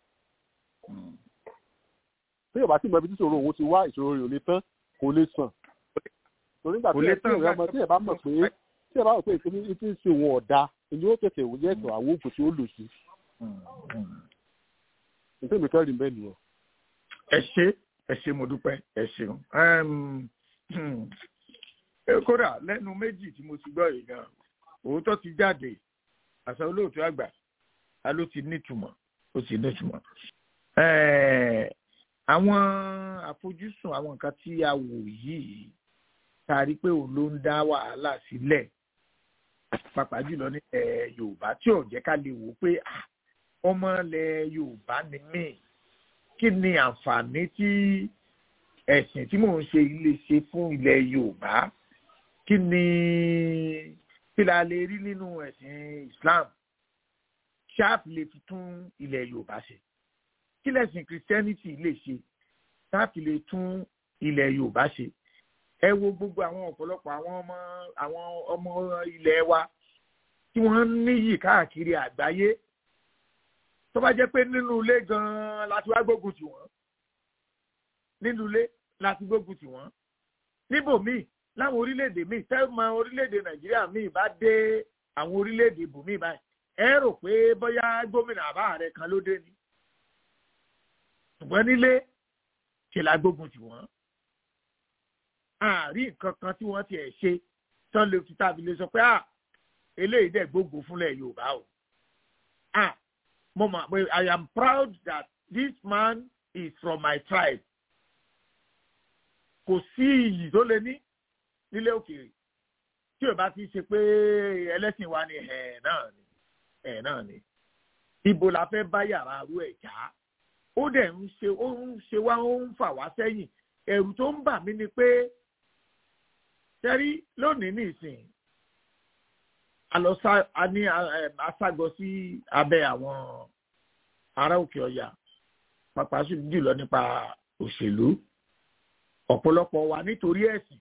Mm. tí yorùbá sì mọ ibi tí ìṣòro òun ti wá ìṣòro rẹ̀ ò lè tán kò lè sàn torí nígbà Kò tí lè ẹ tí tán, ẹ bá- tí ẹ bá mọ̀ pé tí ẹ bá mọ̀ pé ìpínlẹ̀ tí ń ṣe òun ọ̀dà ìní ó tètè wò yẹ ẹ̀sọ̀ àwọn oògùn tí ó lò sí Mm, mm. nítorí mi kẹ́rin bẹ́ẹ̀ nìyẹn. ẹ ṣe ẹ ṣe mo dúpẹ́ ẹ ṣeun Ẹm, hmm, eh, kódà lẹ́nu méjì tí mo ti gbọ́ yìí gan òótọ́ ti jáde àṣà olóòtú àgbà a ló ti nítumọ̀ ó ti nítumọ̀ Eh, àwọn àfojúsùn àwọn nǹkan tí a wò yìí tá a rí pé òun ló ń dá wàhálà sílẹ̀ pàápàá jùlọ nílẹ̀ Yorùbá tí ò jẹ́ ká lè wò ó pé ah, ọmọ ilẹ̀ Yorùbá ni mí kí ni àǹfààní tí ẹ̀sìn tí mò ń ṣe yìí lè ṣe fún ilẹ̀ Yorùbá kí ni kí la lè rí nínú ẹ̀sìn Islam sharp lè fi tún ilẹ̀ Yorùbá ṣe kí lẹ̀sìn Christianity lè ṣe sharp lè tún ilẹ̀ Yorùbá ṣe ẹ wo gbogbo àwọn ọ̀pọ̀lọpọ̀ àwọn ọmọ àwọn ọmọ ilẹ̀ wa tí wọ́n ń níyì káàkiri àgbáyé tó bá jẹ́ pé nínú ilé gan-an láti wá gbógun tì wọ́n nínú ilé láti gbógun tì wọ́n níbòmíì láwọn orílẹ̀-èdè míì tẹ́lẹ̀ orílẹ̀-èdè nàìjíríà míì bá dé àwọn orílẹ̀-èdè ibòmíì báyìí ẹ rò pé bóyá gómìnà àbá ààrẹ kan ló dé ni ṣùgbọ́n nílé ṣe la gbógun tì wọ́n àárín nǹkan kan tí wọ́n tiẹ̀ ṣe tán lè fi tàbí lè sọ pé à eléyìí dẹ̀ gbógun fúnlẹ̀ yorùbá o ah mo mọ̀ pé I am proud that this man is from my tribe kò sí iyì tó lé ní nílé òkèèrè tí ò bá ti ṣe pé ẹlẹ́sìn wa ni ẹ̀ náà ni ẹ̀ náà ni ibo la fẹ́ bá yàrá arú ẹ̀ já ó dẹ̀ ń ṣe ó ń ṣe wá ó ń fà wá sẹ́yìn ẹ̀rù tó ń bà mí ni pé sẹ́rí lónìí nìsín alọ́sá a ní aságọ sí abẹ́ àwọn ará òkè ọ̀yà pàpà jùlọ nípa òṣèlú ọ̀pọ̀lọpọ̀ wa nítorí ẹ̀sìn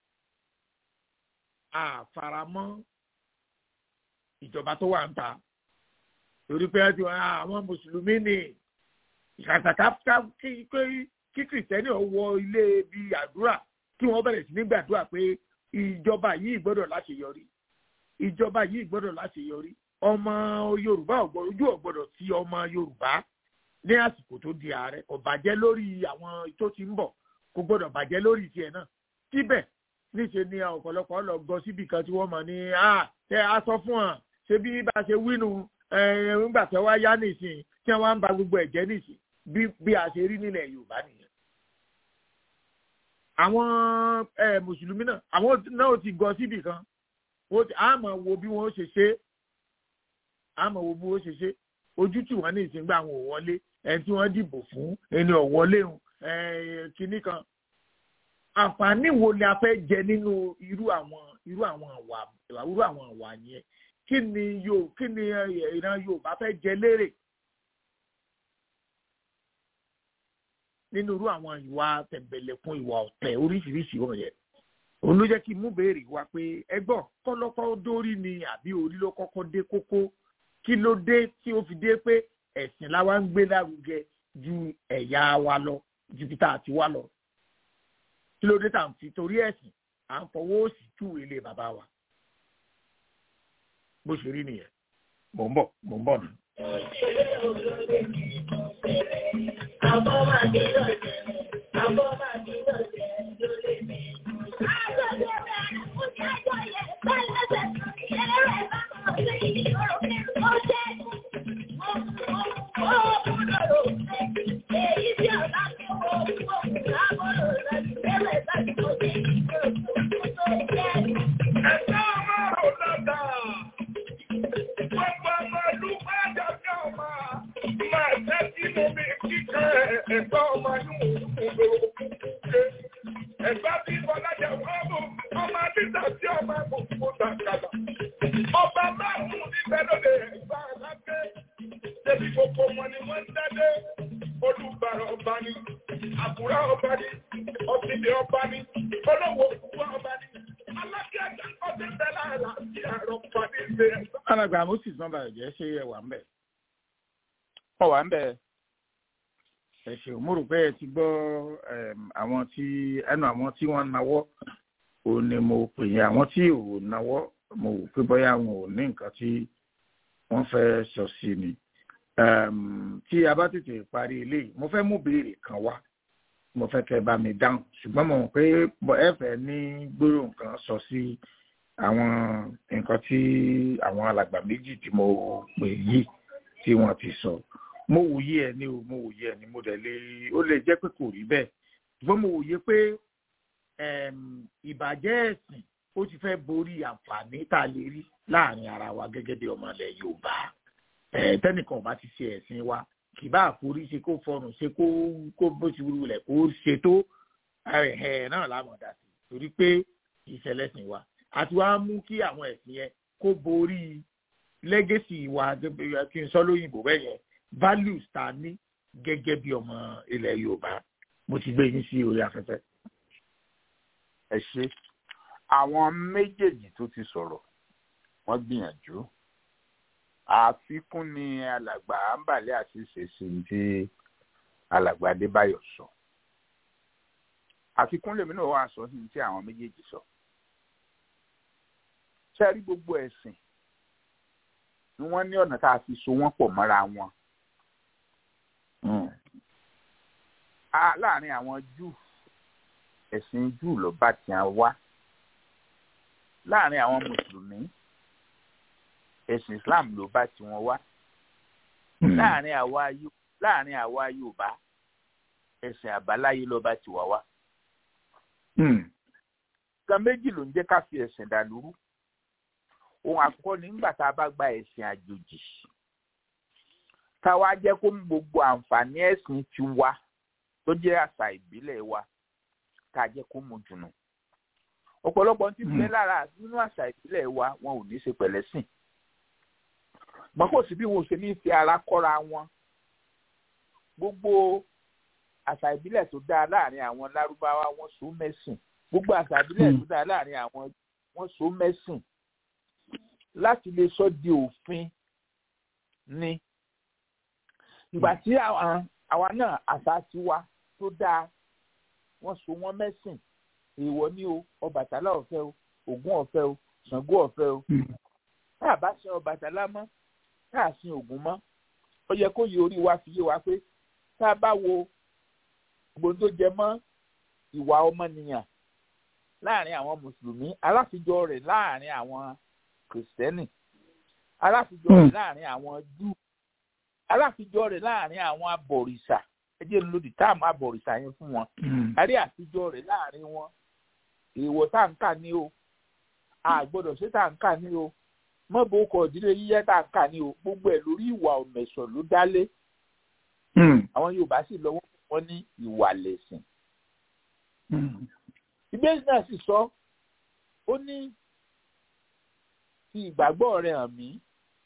àfaramọ́ ìjọba tó wà ń ta torí pé ẹtì wọn àwọn mùsùlùmí ni ìkàtàkà kí kìrìtẹ́nì ọwọ́ ilé bíi àdúrà kí wọ́n bẹ̀rẹ̀ sí ní gbàdúrà pé ìjọba yìí gbọ́dọ̀ láṣeyọrí ìjọba yìí gbọ́dọ̀ láṣeyọrí ọmọ yorùbá ojú ọ̀gbọ́dọ̀ tí ọmọ yorùbá ní àsìkò tó di ààrẹ kò bàjẹ́ lórí àwọn tó ti ń bọ̀ kò gbọ́dọ̀ bàjẹ́ lórí tiẹ̀ náà síbẹ̀ níṣẹ́ ni ọ̀pọ̀lọpọ̀ lọ gọ síbi kan tí wọ́n mọ̀ ní ẹ á sọ fún wọn ṣé bí bá ṣe wínú nígbà tí wọ́n yá nìsín tí wọ́n ń ba gbogbo ẹ̀jẹ̀ nìsín bí a ṣe rí nílẹ̀ yorùbá nìyẹn. àwọn mùsùlùmí náà àwọn náà ti gọ síbi kan a máa wo bí wọ́n ṣe ṣe a máa wo bí wọ́n ṣe ṣe ojú tí wọ́n ní ìsìn gbà wọn ò wọlé ẹni tí wọ́n dìbò fún ẹni ò wọlé kinní kan àǹfààní wo ni a fẹ́ jẹ nínú irú àwọn irú àwọn àwà irú àwọn àwà yẹn kí ni yóò kí ni ìran Yorùbá fẹ́ jẹ lérè nínú irú àwọn ìwà tẹ̀m̀bẹ̀lẹ̀kun ìwà ọ̀tẹ̀ oríṣiríṣi wọn yẹn òun ló jẹ́ kí mú béèrè wá pé ẹgbọ́n kọ́lọ́kọ́ dórí ni àbí orí ló kọ́kọ́ dé kókó kí ló dé tí ó fi dé pé ẹ̀sìn láwa ń gbé lárugẹ ju ẹ̀yà wa lọ ju bí tá a ti wá lọ kí ló dé tá à ń fi torí ẹ̀sìn à ń fọwọ́ òsì tú ilé bàbá wa bó ṣe rí nìyẹn mò ń bọ̀ mò ń bọ̀ nù. Àbọ̀ máa dé lọ́jẹ̀, àbọ̀ máa dé lọ́jẹ̀ lólè mi. Ẹ̀gbọ́n ọmọ inú òkúńgbò òkúńgbò ẹ̀gbá bí Bọ́lájà Wọ́ọ̀mù ọmọ Adídà sí ọmọ Mùsùlùmí Dàkàlà. Ọba márùn-ún níbẹ̀ lóde ẹ̀gbá alágbé. Ṣébí gbogbo wọn ni wọ́n ń dádé. Olùbàrà ọba ni, àbúrá ọba ni, ọ̀sìnbí ọba ni, olówó òkúwa ọba ni. Alákẹ́ àgbà ọdún bẹ́ẹ̀ láàlá sí àrọ̀ pàdé ìgbé ẹ̀. alàgbà moses nọmba ẹ̀jẹ̀ ṣe ẹ wà ń bẹ̀. wọn wà ń bẹ ẹ ṣeun mo rò pé ẹ ti gbọ́ em, àwọn tí ẹnu àwọn tí wọ́n nawọ́ ò ní mo pè yín àwọn tí ò nawọ́ mo wò pé bóyá wọn ò ní nǹkan tí wọ́n fẹ́ sọ sí ni. Em, tí a bá tètè parí eléyìí mo fẹ́ mú béèrè kan wá mo fẹ́ kẹ́ bá mi dáhùn ṣùgbọ́n mo mọ̀ pé bọ́ ẹ fẹ́ ní gbólóhùn kan sọ sí àwọn nǹkan tí àwọn alàgbà méjì tí mo pè yìí tí wọ́n ti sọ mo wòye ẹ ní o mo wòye ẹ ní mo dẹ̀ lè ó lè jẹ́ pé kò rí bẹ́ẹ̀ ṣùgbọ́n mo wòye pé em, ìbàjẹ́ ẹ̀sìn ó ti fẹ́ borí àǹfààní tá a lè rí láàrin ara wa gẹ́gẹ́ bí ọmọ ilẹ̀ Yorùbá ẹ̀ tẹ́nìkan ò bá ti ṣe ẹ̀sìn wa kì bá àforí ṣe kó fọrùn ṣe kó kó bó ti wúlò lẹ̀ kó ṣe tó ẹ̀ náà lámọ̀ dá sí torí pé ìṣẹ̀lẹ̀ sìn wa àti wàá mú kí àwọn ẹ̀sìn yẹn kó borí lẹ́gẹ̀sì wa gẹ́gẹ́ kí n sọ lóyìnbó bẹ́ẹ̀ yẹn values tá a ní gẹ́gẹ́ bí ọmọ ilẹ̀ Yorùbá mo ti gbé yín sí orí afẹ́fẹ́. ẹ ṣe àwọn méjèèjì tó ti sọ̀rọ̀ wọ́n gbìyànjú àfikún ni alàgbà àǹbàlẹ àti ìṣèṣì tí alàgbà Adébáyọ̀ sọ àfikún lèmi náà wà sọ sí tí àwọn méjèèjì sọ ṣe rí gbogbo ẹ̀sìn ni wọ́n ní ọ̀nà tá a fi so wọ́n pọ̀ mọ́ra wọn a láàrin àwọn júù ẹ̀sìn júù ló bá tiẹ̀ wá láàrin àwọn mùsùlùmí ẹ̀sìn islam ló bá tiwọn wá láàrin àwa Yó- láàrin àwa yorùbá ẹ̀sìn àbáláyé ló bá tiwa wá nǹkan méjì ló ń jẹ́ ká fi ẹ̀sìn dàlúrú ohun àkọ́kọ́ ni nígbà tá a bá gba ẹ̀sìn àjòjì káwa jẹ́ kó mú gbogbo àǹfààní ẹ̀sìn ti wa tó jẹ́ àṣà ìbílẹ̀ wa ká jẹ́ kó mú jùnú ọ̀pọ̀lọpọ̀ ti bẹ lára nínú àṣà ìbílẹ̀ wa wọn ò ní í ṣe pẹ̀lẹ́sìn mọ kò sí bí wọn ò ṣe ní í fi ara kọ́ra wọn gbogbo àṣà ìbílẹ̀ tó dáa láàrin àwọn lárúbáwá wọn so mẹ́sìn gbogbo àṣà ìbílẹ̀ tó dáa láàrin àwọn wọn so mẹ́sìn láti lè sọ di òfin ni ìgbà tí àwọn àwa náà àṣà tiwa tó dáa wọ́n so wọ́n mẹ́sìn èèwọ̀ ni o Ọbàtálá ọ̀fẹ́ o Ògún ọ̀fẹ́ o Ṣàngó ọ̀fẹ́ o tá a bá sin Ọbàtálá mọ́ tá a sin Ògún mọ́ ó yẹ kó yẹ orí wa fi yé wa pé tá a bá wo gbogbo tó jẹ mọ́ ìwà ọmọnìyàn láàrin àwọn mùsùlùmí aláfijọ́ rẹ̀ láàrin àwọn kìrìsìtẹ́nì aláfijọ́ rẹ̀ láàrin àwọn júù aláfijọ́ rẹ̀ láàrin àwọn abọ̀rìṣà ẹ jẹ́ lòdì táàmù abọ̀rìṣà yẹn fún wọn àrí àfijọ́ rẹ̀ láàrin wọn èèwọ̀ tá à ń kà ní o àgbọ́dọ̀ ṣe tá à ń kà ní o mọ́bù ọkọ̀ ìdílé yíyẹ́ tá à ń kà ní o gbogbo ẹ̀ lórí ìwà ọ̀mẹ̀sọ̀ ló dálé àwọn Yorùbá sì lọ́wọ́ wọn ní ìwà lẹ̀sìn ìbéèrè náà sì sọ ó ní fi ìgbàgbọ́ rẹ hàn mí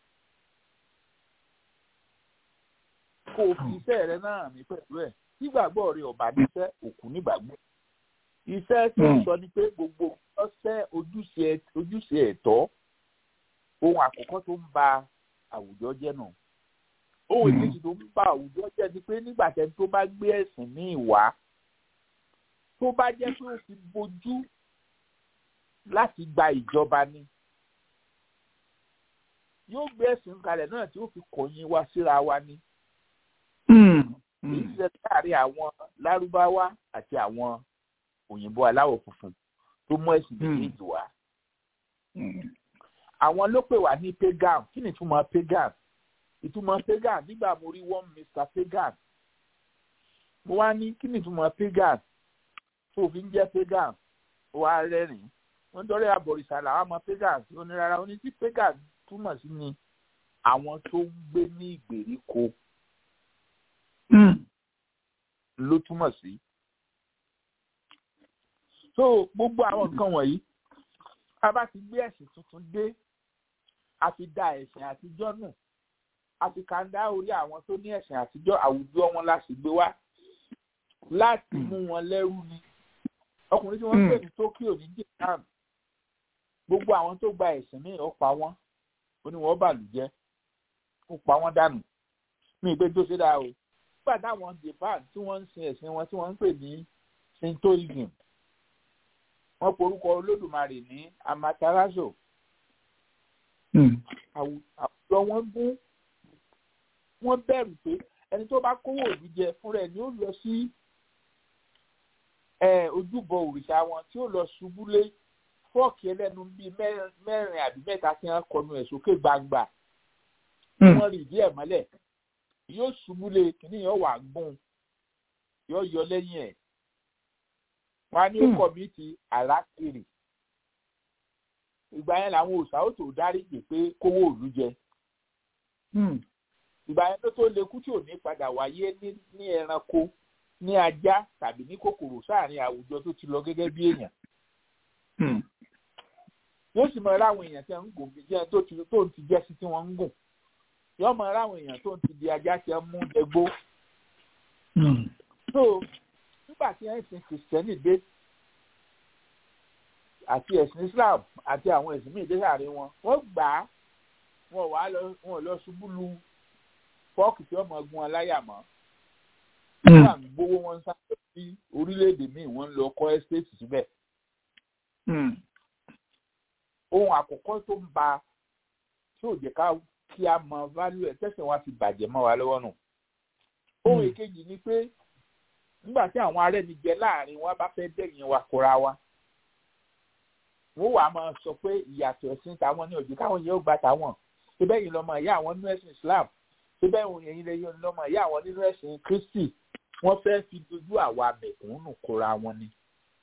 kó o fi iṣẹ́ rẹ náà hàn mí pẹ̀lú ẹ̀ tí ìgbàgbọ́ rẹ ọ̀bà níṣẹ́ òkú nígbàgbọ́ iṣẹ́ tó ń sọ ni pé gbogbo ọ̀sẹ̀ ojúṣe ojúṣe ẹ̀tọ́ ohun àkọ́kọ́ tó ń ba àwùjọ jẹ́ nù ohun ìkejì tó ń ba àwùjọ jẹ́ ni pé nígbà tẹ́ni tó bá gbé ẹ̀sìn ní ìwà tó bá jẹ́ pé ó fi bojú láti gba ìjọba ni yóò gbé ẹ̀sìn kalẹ̀ náà tí ó fi kọ̀yìn wa síra wa ni èyí ṣe láàrin àwọn lárúbáwá àti àwọn òyìnbó aláwọ̀ funfun tó mú ẹ̀sìn méjèèjì wá. àwọn ló pè wá ní pagan kí ni ìtumọ̀ pagan ìtumọ̀ pagan nígbà mo rí one mr pagan mo wá ní kí ni ìtumọ̀ pagan tó fi ń jẹ́ pagan ó wá rẹ́rìn-ín wọ́n dọ́rẹ́ àbọ̀rìṣà làwọn ọmọ pagan ó ní rárá ó ní tí pagan túmọ̀ sí ni àwọn tó ń gbé ní ìgbèríko ló túmọ̀ sí. so gbogbo àwọn nǹkan wọ̀nyí a bá ti gbé ẹ̀sìn tuntun dé a fi da ẹ̀sìn àtijọ́ nù àti kàńdá orí àwọn tó ní ẹ̀sìn àtijọ́ àwùjọ wọn la sì gbé wá láti mú wọn lẹ́rú ni ọkùnrin tí wọ́n ń pè ní Tokyo ní Japan gbogbo àwọn tó gba ẹ̀sìn míì ó pa wọ́n ó ní wọ́n bàlùjẹ́ ó pa wọ́n dànù ní ìgbé tó ṣe dáa o nígbà táwọn Japan tí wọ́n ń sin ẹ̀sìn wọn tí wọ́n ń pè ní Shintoism wọ́n porúkọ Olódùmarè ní Amaterasu àwùjọ wọn gún wọ́n bẹ̀rù pé ẹni tó bá kówó òbí jẹ fúnra ẹ̀ ni ó lọ sí ojúbọ òrìṣà wọn tí ó lọ ṣubú lé fọ́ọ̀kì ẹlẹ́nu bíi mẹ́rin àbí mẹ́ta tí wọ́n kọnu ẹ̀ sókè gbangba wọ́n rí ìdí ẹ̀ mọ́lẹ̀ yóò ṣubú lé kìíní yóò wà gún yóò yọ lẹ́yìn ẹ̀ wọ́n á ní ó kọ̀ mí ti àlákìrì ìgbà yẹn làwọn òòṣà ó tó dáríjì pé kówó òlu jẹ ìgbà yẹn tó tó lekú tí ò ní padà wáyé ní ẹranko ní ajá tàbí ní kòkòrò sáàrin àwùjọ tó ti lọ gẹ́gẹ́ bí èèyàn yóò sì mọ ráwọn èèyàn tí wọn ń gùn bí jẹ́ tó ti tó ń ti jẹ́ sí tí wọ́n ń gùn yóò mọ ráwọn èèyàn tó ń ti di ajá tí wọ́n mú ẹgbó. so nígbà tí ẹ̀sìn kìrìsìtẹ́nì dé àti ẹ̀sìn Islam àti àwọn ẹ̀sìn míì dé sáàrin wọn wọ́n gbà á wọn wà lọ wọn lọ ṣubú lu fọ́ọ̀kì tí wọ́n mọ gun aláyà mọ́ wọ́n à ń gbowó wọn sáré sí orílẹ̀-èdè míì wọ́n ń lọ kọ́ ẹ́stéètì síbẹ̀ ohun àkọ́kọ́ tó ń ba tí ò jẹ́ ká kí a mọ value ẹ̀ tẹ̀sán wa fi bàjẹ́ mọ́ wa lọ́wọ́ nù. ohun èkejì ni pé nígbà tí àwọn arẹ́nijẹ láàrin wa bá fẹ́ dẹ̀yìn wa kóra wa wọ́n wàá máa sọ pé ìyàtọ̀ ẹ̀sìn táwọn ní òjò káwọn yẹn ó gba táwọn síbẹ̀ yìí lọ́mọ ìyá àwọn nínú ẹ̀sìn Islam síbẹ̀ yìí lẹ́yìn lọ́mọ ìyá àwọn nínú ẹ̀sìn Kristi wọ́n fẹ́ fi dojú àwa mẹ̀kúnnù kóra wọn ni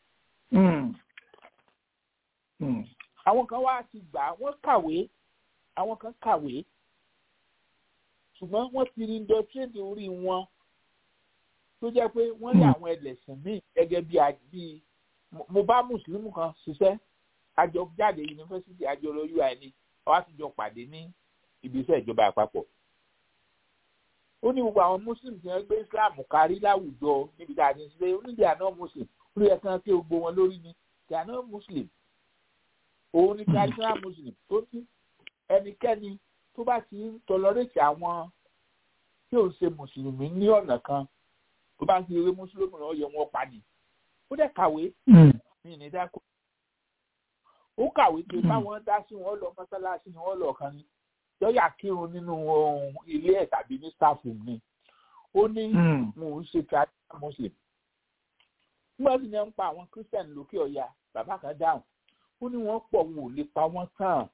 àwọn kan wá ti gbà wọ́n kàwé àwọn kan kàwé ṣùgbọ́n wọ́n ti rí indọ́tírédì orí wọn tó jẹ́ pé wọ́n rí àwọn ẹlẹ́sìn míì gẹ́gẹ́ bí bí mo bá mùsùlùmí kan ṣiṣẹ́ àjọ jáde yunifásitì àjọ lọ ui ni àwa ti jọ pàdé ní ibiṣẹ́ ìjọba àpapọ̀ ó ní gbogbo àwọn muslim tí wọ́n gbé islam kárí láwùjọ níbi tá a ti ń ṣe onídìí àná muslim ó yẹ kí wọ́n ké gbogbo wọn lórí ni they are not muslim òun ni traditional muslim tó ní ẹnikẹ́ni tó bá ti ń tọlọ́rẹ́tì àwọn tí ò ń ṣe mùsùlùmí ní ọ̀nà kan tó bá ń fi eré mùsùlùmí náà yẹ wọn pa ni ó dẹ̀ kàwé ní ní dákò ó kàwé pé báwọn dá sí wọn lọ mọ́sálásí ni wọ́n lọ kan ni lọ́ọ̀yà kírun nínú ilé ẹ̀ tàbí ní staff room ni ó ní mò ń ṣe traditional muslim nígbà tí wọ́n ń pa àwọn christian lókè ọ̀yà bàbá kan dáhùn ó ní wọ́n pọ̀ wọn ò lè pa wọ́n tán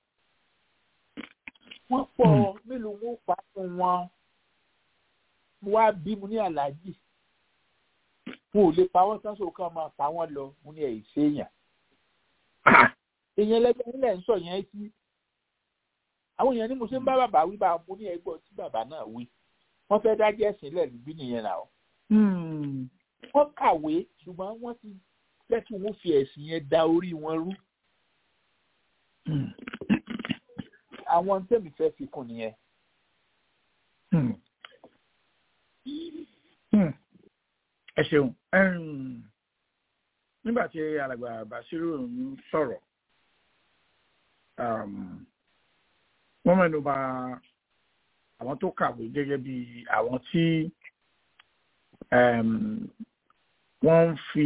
wọ́n pọ̀ mélòó wọn ò pa fún wọn mo wá bí mo ní aláàjì wọn ò lè pa wọ́n tán sóò kàn máa pa wọ́n lọ mo ní ẹ̀yìn séèyàn èèyàn lẹ́gbẹ̀ẹ́ nílẹ̀ ń sọ yẹn sí àwọn èèyàn ní mo ṣe ń bá bàbá wí bá mo ní ẹgbọ́n tí bàbá náà wí wọ́n fẹ́ dájẹ́ ẹ̀sìn lẹ̀ níbí nìyẹn náà wọ́n kàwé ṣùgbọ́n wọ́n ti fẹ́ kí wọ́n fi ẹ̀sìn yẹn da orí wọn rú àwọn tẹ́mi fẹ́ fi kún nìyẹn. ẹ ṣeun nígbà tí alàgbà Basiru ń sọ̀rọ̀ wọ́n mẹ́nu bà àwọn tó kàwé gẹ́gẹ́ bí àwọn tí wọ́n ń fi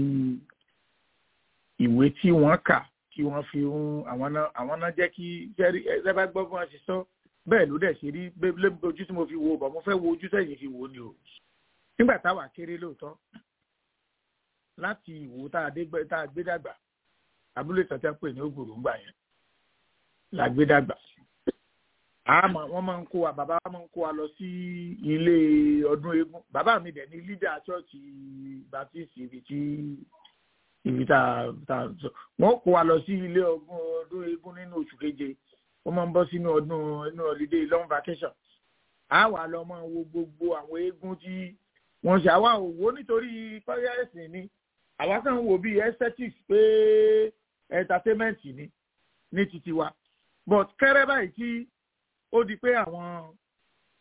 ìwé tí wọ́n kà kí wọ́n fi ń àwọn náà àwọn náà jẹ́ kí ẹ bá gbọ́ fún wọn ṣe sọ bẹ́ẹ̀ ló dẹ̀ ṣe rí ojú tí mo fi wo bọ̀ mo fẹ́ wo ojú sẹ́yìn fi wò ni o nígbà táwa kéré lóòótọ́ láti ìwò tá a gbé dàgbà abúlé tọ́tẹ́ pè ní ògbòròǹgbà yẹn la gbé dàgbà àmọ́ wọ́n máa ń kó wa bàbá wa máa ń kó wa lọ sí ilé ọdún eégún bàbá mi dẹ̀ ní lídà ṣọ́ọ̀ṣì baptist ibi tí ibi tá a wọ́n kó wa lọ sí ilé ọgbọ́n ọdún eégún nínú oṣù keje wọ́n máa ń bọ́ sínú ọdún inú holiday long vacation a wà lọ máa wo gbogbo àwọn eégún tí wọ́n ṣe àwa ò wò nítorí pẹ́rẹ́sì ni àwa kàn ń wò bíi aesthetics pé entertainment ni ní titi wa but kẹ́rẹ́ báyìí tí ó di pé àwọn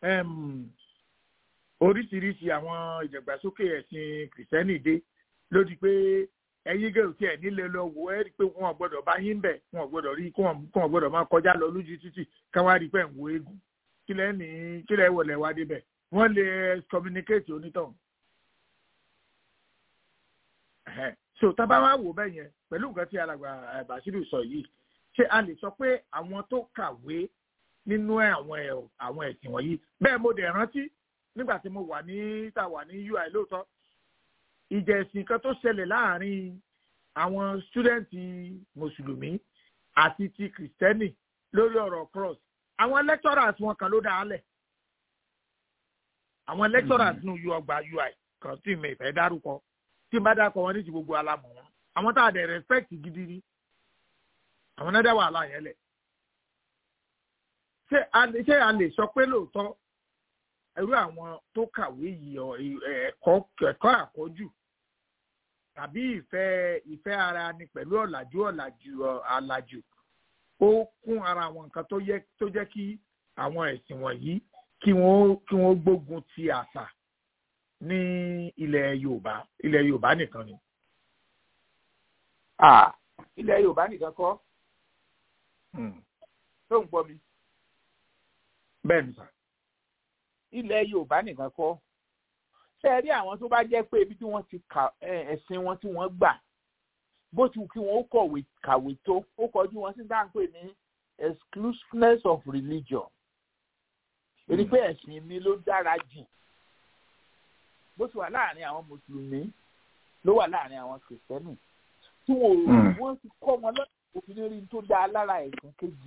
em, oríṣiríṣi àwọn ìdàgbàsókè ẹ̀sìn kìrìsìtẹ́nì dé ló di pé ẹ̀yin gẹ̀rù tí ẹ̀ nílé lọ wò ẹ́ rí i pé wọn ò gbọ́dọ̀ bá yín bẹ̀ wọn ò gbọ́dọ̀ rí kí wọn kí wọn gbọ́dọ̀ máa kọjá lọ lójú títì káwá rí i pé ń wo eégún kí lẹ́ ní kí lẹ́ wọlé wá débẹ̀ wọ́n lè communicate onítọ̀hún. Ẹ̀hẹ́. so tábà wá wò bẹ́ẹ̀ yẹn pẹ̀lú nǹkan tí alàgbà eh, Bàṣírù sọ yìí ṣé a lè sọ pé àwọn tó kàwé nínú àwọn ẹ̀- àwọn ẹ̀sìn wọ̀nyí bẹ́ẹ̀ mo dẹ̀ rántí nígbà tí mo wà ní tá a wà ní UI lóòótọ́ ìjà ẹ̀sìn kan tó ṣẹlẹ̀ láàrin àwọn stúdẹ̀ǹtì mùsùlùmí àti ti kìrìsìtẹ́nì lórí ọ̀rọ̀ cross àwọn lecturers wọn kan ló dá a lẹ̀ àwọn lecturers nù yọ ọgbà UI kan tí mi ìfẹ́ dárúkọ tí n bá dárúkọ wọn ní ti gbogbo alámọ̀ wọn àwọn tá a dẹ̀ respect gidi ni àwọn náà dá wàhálà yẹn lẹ̀ ṣé a lè ṣé a lè sọ pé lóòótọ́ irú àwọn tó kàwé yìí ọ ẹ̀kọ́ ẹ̀kọ́ àkọ́jù tàbí ìfẹ́ ìfẹ́ ara ni pẹ̀lú ọ̀làjú ọ̀làjú ọ- àlàjù ó kún ara àwọn nǹkan tó yẹ tó jẹ́ kí àwọn ẹ̀sìn wọ̀nyí kí wọ́n kí wọ́n gbógun ti àṣà ní ilẹ̀ Yorùbá ilẹ̀ Yorùbá nìkan ni. Ah, ilẹ̀ Yorùbá nìkan kọ́ tó ń gbọ́ mi bẹ́ẹ̀ ni sà. ilẹ̀ Yorùbá nìkan kọ́ ṣé ẹ rí àwọn tó bá jẹ́ pé ibi tí wọ́n ti kà ẹ, ẹ̀sìn wọn tí wọ́n gbà bó ti wù kí wọ́n ó kọ̀wé kàwé tó ó kọjú wọn sí dáńpé ní exclusiveness of religion èyí pé ẹ̀sìn mi ló dára jù bó ti wà láàrin àwọn mùsùlùmí ló wà láàrin àwọn kìrìsìtẹ́nì tí wọn ò Mm. wọ́n ti kọ́ wọn lọ́dọ̀ òfin rí tó dáa lára ẹ̀sìn kejì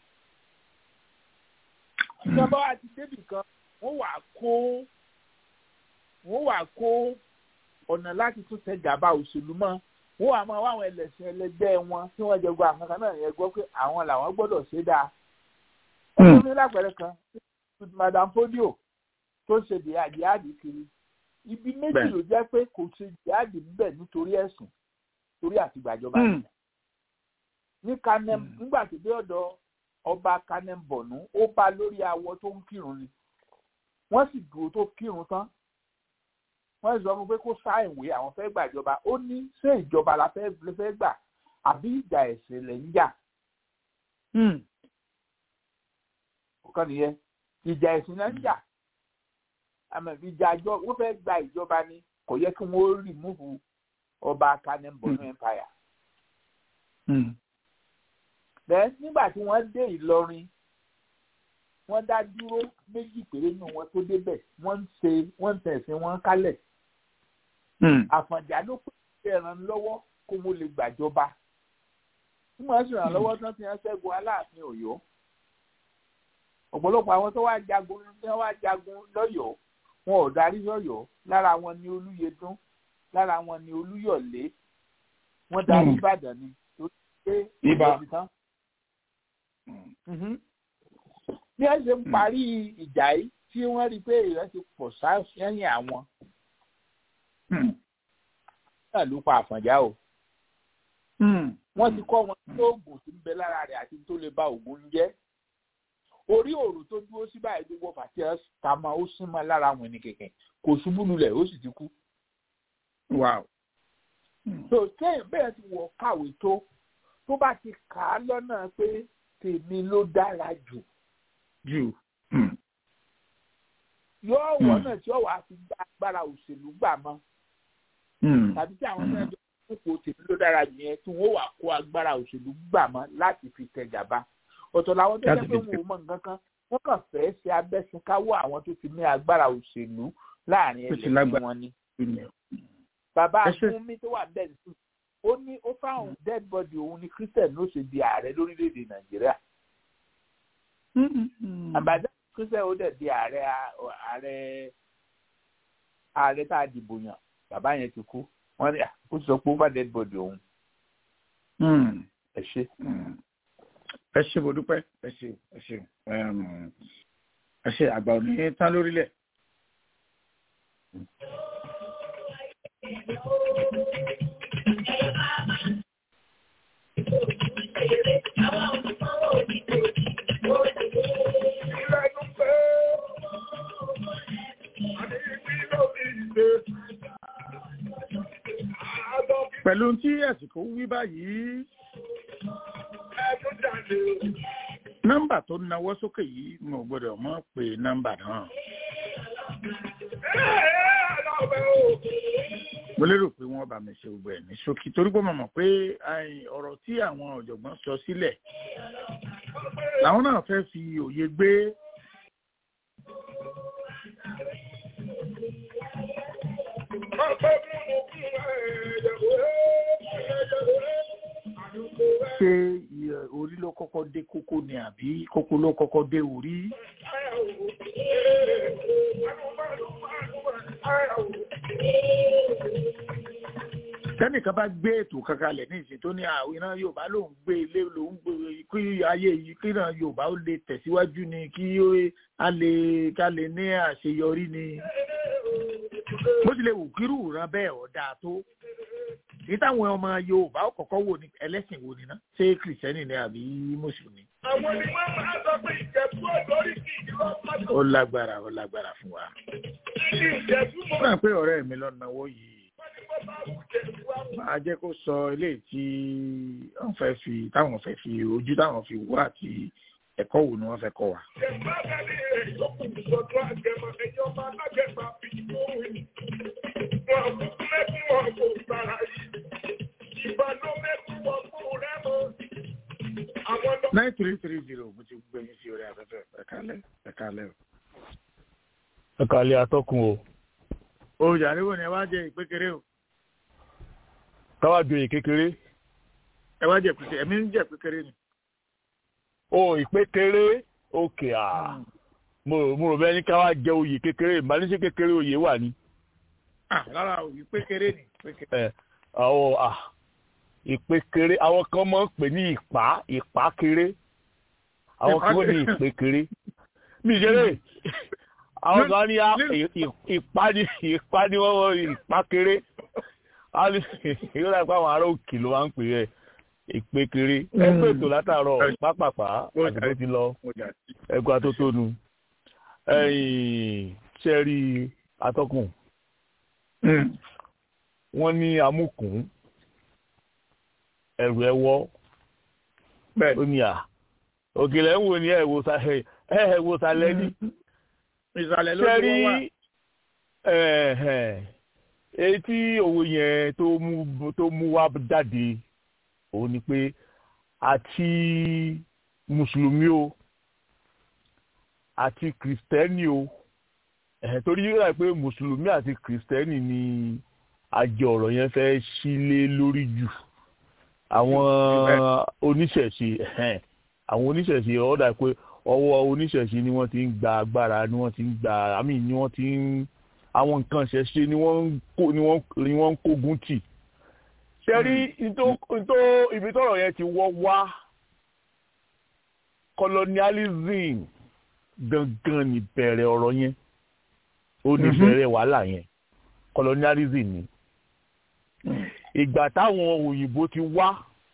ìjọba wa ti débì kan wọ́n wà kó wọ́n wà kó ọ̀nà láti tún tẹ gàba òṣèlú mọ́ wọ́n wà máa wá àwọn ẹlẹ́sìn ẹlẹgbẹ́ wọn tí wọ́n jẹ gba àwọn kan náà yẹn gbọ́ pé àwọn làwọn gbọ́dọ̀ ṣe dáa. ẹ̀sùn ní lápẹ̀rẹ̀ kan madam podio tó ṣe jihadi kiri ibi méjì Bẹ́ẹ̀. ló jẹ́ pé kò ṣe jihadi níbẹ̀ nítorí ẹ̀sùn torí àtìgbàjọba Mm. ní kanem Mm. nígbà tó dé ọ̀dọ̀ ọba kanem bọ̀nú ó bá lórí awọ tó ń kírun ni wọ́n sì dúró tó kírun tán wọ́n sọ fún pé kó sá ìwé àwọn fẹ́ gbàjọba ó ní ṣé ìjọba la fẹ́ lè fẹ́ gbà àbí ìjà ẹ̀sìn lẹ̀ ń jà ọ̀kan nìyẹn ìjà ẹ̀sìn lẹ̀ ń jà àmọ́ ìjà àjọ wọ́n fẹ́ gba ìjọba ni kò yẹ kí wọ́n rìmúfù ọba kanem bọ̀nú empire bẹ́ẹ̀ nígbà tí wọ́n dé Ìlọrin wọ́n dá dúró méjì péré nínú wọn tó débẹ̀ wọ́n ń ṣe wọ́n ń tẹ̀sìn wọn kálẹ̀ Àfọ̀njá ló pè é ràn lọ́wọ́ kó mo lè gbàjọba tí wọ́n sì ràn lọ́wọ́ tán ti hàn ṣẹ́gun Aláàfin Ọ̀yọ́ ọ̀pọ̀lọpọ̀ àwọn tó wá jagun tí wọ́n wá jagun lọ́yọ̀ọ́ wọn ò darí lọ́yọ̀ọ́ lára wọn ni Olúyẹdùn lára wọn ni Olúyọ̀lé wọ́n darí Mm. Ìbàdàn ni torí pé Ibà. ìbò ti tán Mhm. bí wọ́n ṣe ń parí ìjà yìí tí wọ́n rí i pé èèyàn ti pọ̀ sẹ́yìn àwọn náà ló pa Àfọ̀njá o wọ́n ti kọ́ wọn tí oògùn tí ń bẹ lára rẹ̀ àti tó lè ba oògùn jẹ́ orí òrò tó dúró sí báyìí gbogbo fàtí ẹ̀ ta ma ó sún mọ́ lára àwọn ẹni kẹ̀kẹ́ kò ṣubú lulẹ̀ ó sì ti kú. wow. so sẹ́yìn bẹ́ẹ̀ ti wọ̀ kàwé tó tó bá ti kà á lọ́nà pé tèmi ló dára jù jù. yóò wọ́n náà tí ó wàá fi gba agbára òṣèlú gbà mọ́ tàbí tí àwọn náà jọ kókò tèmi ló dára jù yẹn tí wọ́n wà kó agbára òṣèlú gbà mọ́ láti fi tẹ gàba ọ̀tọ̀ làwọn tó jẹ́ Láti pé fi wọn ò mọ nǹkan kan wọ́n kàn fẹ́ ṣe abẹ́sìnkáwọ́ àwọn tó ti ní agbára òṣèlú láàrin Tó ti ẹlẹ́sìn lágbára. wọn ni. bàbá Ẹ ṣé. fúnmi tó wà bẹ́ẹ̀ sí ó ní ó fáwọn dead body òun ni christian ló ṣe di ààrẹ lórílẹ̀‐èdè nàìjíríà àbájá christian ó dẹ̀ di ààrẹ ààrẹ ààrẹ tá a dìbò yàn bàbá yẹn ti kú wọ́n ní "Ah, ó ti sọ pé ó bá dead body òun ẹ ṣe. ẹ ṣe mo dúpẹ́ ẹ ṣe ẹ ṣe um, ẹ ṣe àgbà òní tán lórílẹ̀. Ìrẹ́nu pé pẹ̀lú tí àsìkò wí báyìí ẹ̀dùn jáde o. nọ́mbà tó nawọ́ sókè yìí mo gbọ́dọ̀ mọ̀ pé nọ́mbà náà mo lérò pé wọ́n bá mi ṣe gbogbo ẹ̀ ní ṣókí torí pé mo mọ̀ pé ai, ọ̀rọ̀ tí àwọn ọ̀jọ̀gbọ́n sọ sílẹ̀ làwọn náà fẹ́ fi òye gbé ṣé iye orí ló kọ́kọ́ dé kókó ni àbí kókó ló kọ́kọ́ dé orí. tẹ́nìkan bá gbé ètò kankan lẹ̀ ní ìsìn tó ní àwọn iná yorùbá lòún gbé ilé lòún gbé kí ayé yìí kí náà yorùbá ó lè tẹ̀síwájú ni kí ó a lè ká lè ní àṣeyọrí ni bó tilẹ̀ wù kírù ràn bẹ́ẹ̀ ọ̀dà tó ní táwọn ọmọ yorùbá ó kọ́kọ́ wò ní ẹlẹ́sìn wo ni ná ṣé kìrìsìtẹ́nì ni àbí mùsùlùmí. Àwọn ni wọ́n máa sọ pé ìjẹ̀bú ọ̀dọ́rí kì í lọ pátó. ó lágbára ó lágbára fún wa. Ní ìjẹ̀bú mọ́ ó náà pé ọ̀rẹ́ mi lọ náwó yìí wọ́n ní wọ́n máa wù jẹ̀bú àwọn. máa jẹ́ kó sọ eléyìí tí wọ́n fẹ́ fi táwọn fẹ́ fi ojú táwọn fi wá àti ẹ̀kọ́ wo ni wọ́n fẹ́ kọ́ wa. Jẹ̀bú abẹ́lé rẹ̀ yókù sọ́dọ̀ àgẹ̀mọ̀ ẹ̀yọ́ máa lágẹ̀mọ̀ àbí ìgbóhùn. Wọ́n kú mẹ́kún wọn kò sára yìí. Ìbá ló mẹ́kún wọn kú rẹ́ mọ́. Àwọn lọ. nine three three zero mo ti gbé yín sí orí afẹ́fẹ́ ẹ̀kálẹ̀ ẹ̀kálẹ̀ o. ẹ kàlẹ́ atọ́kùn o o jàre wo ni ẹ wá jẹ ìpékeré o káwá joyè kékeré ẹ wá jẹ ìpékeré ẹ̀mí ń jẹ ìpékeré ni. o ìpékeré òkè à mo rò mo rò bẹ́ẹ̀ ní káwá jẹ oyè kékeré ìbánisẹ́ kékeré oyè wà ní. ah rárá o ìpékeré ni ìpékeré. ẹ àwọn à ìpékeré àwọn kan máa ń pè ní ìpá ìpá kéré àwọn kan ní ìpékeré mi ìṣeré àwọn kan ní á- ì- ì- ìpá ní ìpá ní wọ́n wọ́n ìpá kéré á ní yóò dà pé àwọn ará òkè ló máa ń pè é ìpékeré ẹ pé ètò látàárọ̀ pápápá àdúgbò ti lọ mo jà sí. ẹgbẹ́ atótónu ẹ̀yìn sẹ́rí atọ́kùn wọ́n ní amúkùn ẹ̀rù ẹ̀wọ́ bẹ́ẹ̀ ó ní à òkèlè ń wò ní ẹ̀wò sàlẹ̀ ẹ̀wò sàlẹ̀ ní ìsàlẹ̀ ló ti sẹ́rí wọ́n wà. èyí tí òwe yẹn tó mú tó mú wá jáde òun ni pé àti mùsùlùmí o àti kìrìsìtẹ́nì o ẹ̀hẹ̀ torí yóò rà pé mùsùlùmí àti kìrìsìtẹ́nì ni àjọ ọ̀rọ̀ yẹn fẹ́ sílé lórí jù àwọn oníṣẹ̀ṣe ẹ̀hẹ̀, àwọn oníṣẹ̀ṣe ó dà pé ọwọ́ oníṣẹ̀ṣe ni wọ́n ti ń gba agbára ni wọ́n ti ń gba àmì ni wọ́n ti ń àwọn nǹkan ṣẹ̀ṣe ni wọ́n ń kó ni wọ́n ni wọ́n ń kógun tì ṣe rí ntó ntó ibi tọ́rọ̀ yẹn ti wọ́ wá colonialism gangan ni bẹ̀rẹ̀ ọ̀rọ̀ yẹn ó ní bẹ̀rẹ̀ wàhálà yẹn colonialism ni ìgbà táwọn òyìnbó ti wá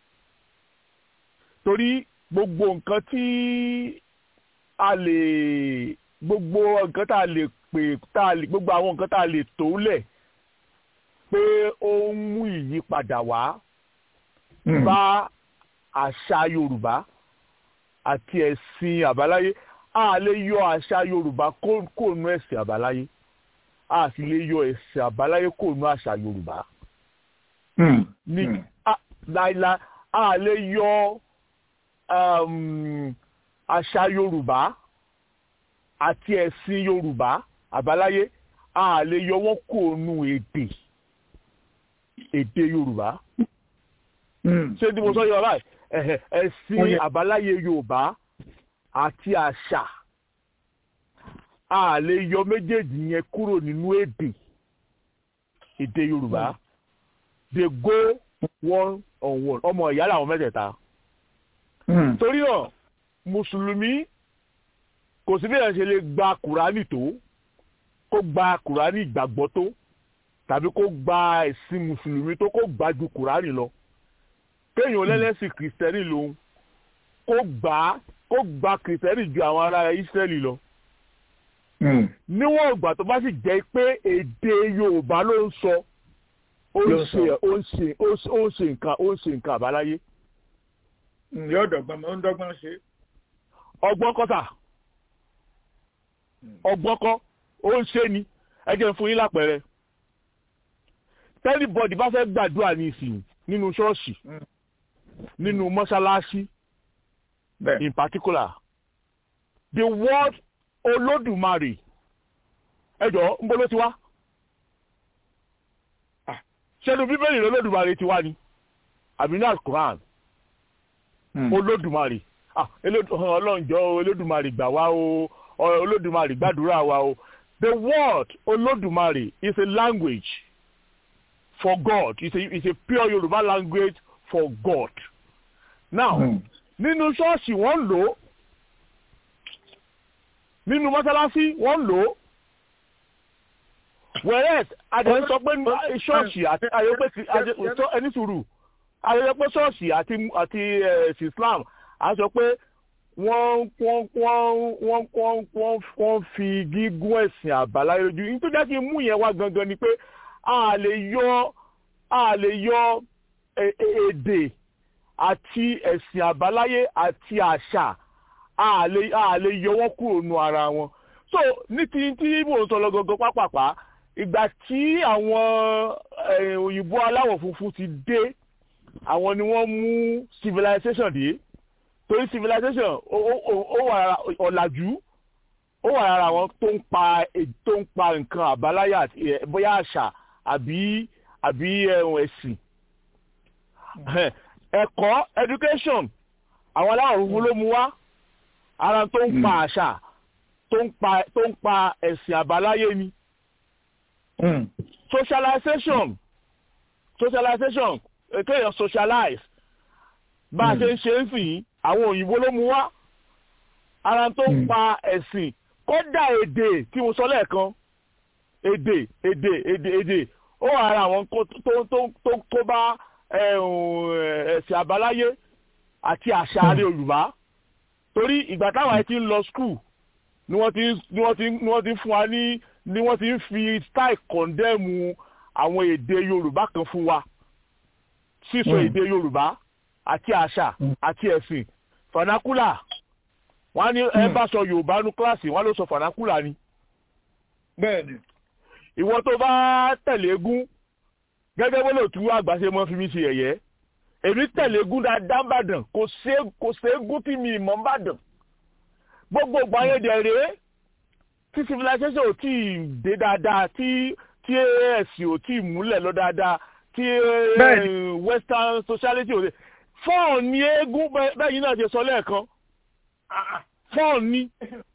torí gbogbo nǹkan tí a lè gbogbo nǹkan tá a lè pè tá a lè gbogbo àwọn nǹkan tá a lè tó lẹ̀ pé ó ń mú ìyípadà wá bá àṣà Yorùbá àti ẹ̀sìn àbáláyé a lè yọ àṣà Yorùbá kó- kó nú ẹ̀sìn àbáláyé a sì lè yọ ẹ̀sìn àbáláyé kó nú àṣà Yorùbá ní a- láìláì a lè yọ um, àṣà Yorùbá àti ẹ̀sìn Yorùbá àbáláyé a lè yọ wọ́n kó nú èdè èdè Yorùbá ṣé tí mo sọ yọ báyìí ẹ̀hẹ̀, ẹ̀sìn àbáláyé Yorùbá àti àṣà a lè yọ méjèèjì yẹn kúrò nínú èdè èdè Yorùbá they go one on one ọmọ ìyá làwọn mẹ́tẹ̀ẹ̀ta torí náà mùsùlùmí kò sí bí ẹ̀ ṣe lè gba kùránì tó kó gba kùránì ìgbàgbọ́ tó tàbí kó gba ẹ̀sìn mùsùlùmí tó kó gbà ju kùránì lọ kéèyàn lẹ́lẹ́sìn kìrìsìtẹ́nì lòun kó gbà kó gba kìrìsìtẹ́nì ju àwọn ará ìsírẹ́lì lọ níwọ̀n ìgbà tó bá sì jẹ́ pé èdè yorùbá ló ń sọ ó ń Yóò ṣe sọ. ó ń ṣe ó ń ṣe- ó ń ṣe nǹkan ó ń ṣe nǹkan àbáláyé yóò dọ̀gbọ́n ó ń dọ́gbọ́n ṣe. ọgbọ́n kọ́tà ọgbọ́n kọ́ ó ń ṣe ni ẹ jẹ́ n fún yín lápẹẹrẹ tẹ́lifọ̀dì bá fẹ́ gbàdúrà ní ìsìn nínú ṣọ́ọ̀ṣì Mm. nínú mọ́ṣáláṣí bẹ́ẹ̀ in particular the word olódùmarè ẹ jọ̀ọ́ ń bọ́ ló ti wá Ah, ṣẹ́nu bíbélì olódùmarè ti wá ni àbí ní alukuran Mm. olódùmarè ah Elódù- ọlọ́njọ́ olódùmarè gbà wá o ọ- olódùmarè gbàdúrà wa o the word olódùmarè is a language for God it's a, it's a pure Yorùbá language for God now Mm. nínú ṣọ́ọ̀ṣì wọ́n ń lò ó nínú mọ́sálásí wọ́n ń lò ó whereas adé sọ pé ní ṣọ́ọ̀ṣì àti ayọ́pẹ́ ti adé sọ ẹni sùúrù ayọ́pẹ́ pé ṣọ́ọ̀ṣì àti àti ẹ̀sìn Islam a sọ pé wọ́n wọ́n wọ́n wọ́n wọ́n wọ́n wọ́n fi gígùn ẹ̀sìn àbáláyé lójú nítorí jẹ́ kí n mú yẹn wá gangan ni pé a lè yọ a lè yọ e- e- èdè àti ẹ̀sìn àbáláyé àti àṣà a lè a lè yọ wọ́n kúrò nù ara wọn. so ní ti tí mò ń sọ lọ gangan pápápá ìgbà tí àwọn eh, òyìnbó aláwọ̀ funfun ti dé àwọn ni wọ́n mú civilization dé torí civilization ó ó- ó- ó wà lára ọ̀làjú ó wà lára àwọn tó ń pa eh, tó ń pa nǹkan àbáláyé àti eh, bóyá àṣà àbí àbí eh, ẹ̀sìn ẹ̀kọ́ education àwọn aláwọ̀ funfun ló mú wá ara tó ń pa àṣà tó ń pa tó ń pa ẹ̀sìn àbáláyé ni Mm. socialization socialization eh, kéèyàn socialize bá a ṣe ń ṣe ń sìn yín àwọn òyìnbó ló mú wá ara tó ń Mm. pa ẹ̀sìn kódà èdè tí mo sọ lẹ́ẹ̀kan èdè èdè èdè èdè ó wà ara àwọn kó- tó tó tó kó bá eh, um, ẹ̀sìn àbáláyé àti àṣà àrẹ Yorùbá torí ìgbà táwọn ẹ ti ń lọ skul ni wọ́n ti ń- ni wọ́n ti ń- ni wọ́n ti ń fún wa ní ni wọ́n ti ń fi style kọ̀ndẹ́mù àwọn èdè Yorùbá kan fún wa sísọ Mm. èdè Yorùbá àti àṣà Mm. àti ẹ̀sìn fanakula wọ́n á ní ẹ Mm. bá sọ Yorùbá ní kíláàsì wọ́n á ló sọ fanakula ni bẹ́ẹ̀ ni. ìwọ tó bá tẹ̀lé egún gẹ́gẹ́ bó lè tú àgbà ṣe mọ́ fi mí ṣe ẹ̀yẹ́ èmi tẹ̀lé egún dáadáa ń bàdàn kò sé kò sé egún tí mi ìmọ̀ ń bàdàn gbogbo ìgbà yẹn dẹ̀ rèé tí civilization ò tí ì dé dáadáa tí tí ẹ̀sìn ò tí ì múlẹ̀ lọ dáadáa tí eh, Bẹ́ẹ̀ni. western sociality ò dé fọ́ọ̀n ni eégún bẹ́ẹ̀ bẹ́ẹ̀ yìí náà ṣe sọ lẹ́ẹ̀kan fọ́ọ̀n ni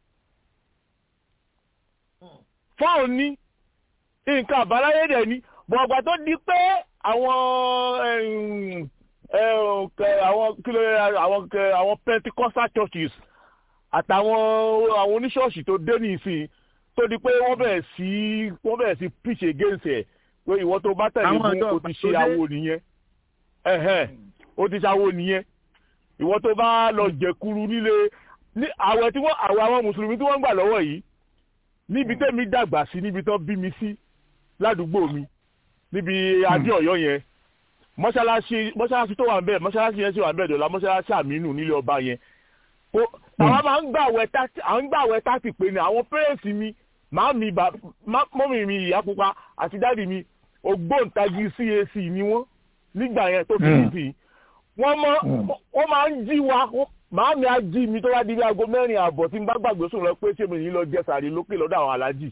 fọ́ọ̀n ni nǹkan àbáláyé dẹ̀ ni bọ̀ ọ̀gbà tó di pé àwọn ẹ̀hún, ẹ̀hún, kẹ- àwọn kí ló yẹ, àwọn kẹ- àwọn pentecostal churches àtàwọn àwọn oníṣọ́ọ̀ṣì tó dé ní ìsìn tó di pé wọ́n bẹ̀rẹ̀ sí wọ́n bẹ̀rẹ̀ sí preach against ẹ̀ pé ìwọ tó bá tẹ̀lé Àwọn fún ọ̀dọ́ o ti ṣe ìgbàlódé. awo nìyẹn ẹ̀hẹ́n, o ti ṣe awo nìyẹn ìwọ tó bá lọ jẹkuru nílé ní àwẹ̀ tí wọ́n àwẹ̀ àwọn mùsùlùmí tí wọ́n ń gbà lọ́wọ́ yìí níbi tẹ́mi dàgbà sí níbi tán bí mi sí ládùúgbò mi níbi adé ọ̀yọ́ yẹn mọ́ṣáláṣí mọ́ṣáláṣí tó wà ń bẹ̀ mọ́ṣáláṣí yẹn sì wà ń bẹ̀ dọ̀la mọ́ṣáláṣí àmínú nílé ọba yẹn ó àwọn máa ń gbàwẹ̀ tàtì àwọn ń gbàwẹ̀ tàtì pé ni àwọn pẹ́rẹ́ǹsì mi màá mi bà má- mọ́mì mi ìyá pupa àti dáàdì mi ògbóǹtagì CAC ni wọ́n nígbà yẹn tó fi Mm. títì wọ́n mọ́ Mm. wọ́n máa ń jí wa wọ́n- màá mi á jí mi tó bá di bí aago mẹ́rin àbọ̀ tí n bá gbàgbé sùn lọ pé ṣé mi ní lọ jẹ sàrí lókè lọ́dọ̀ àwọn alájì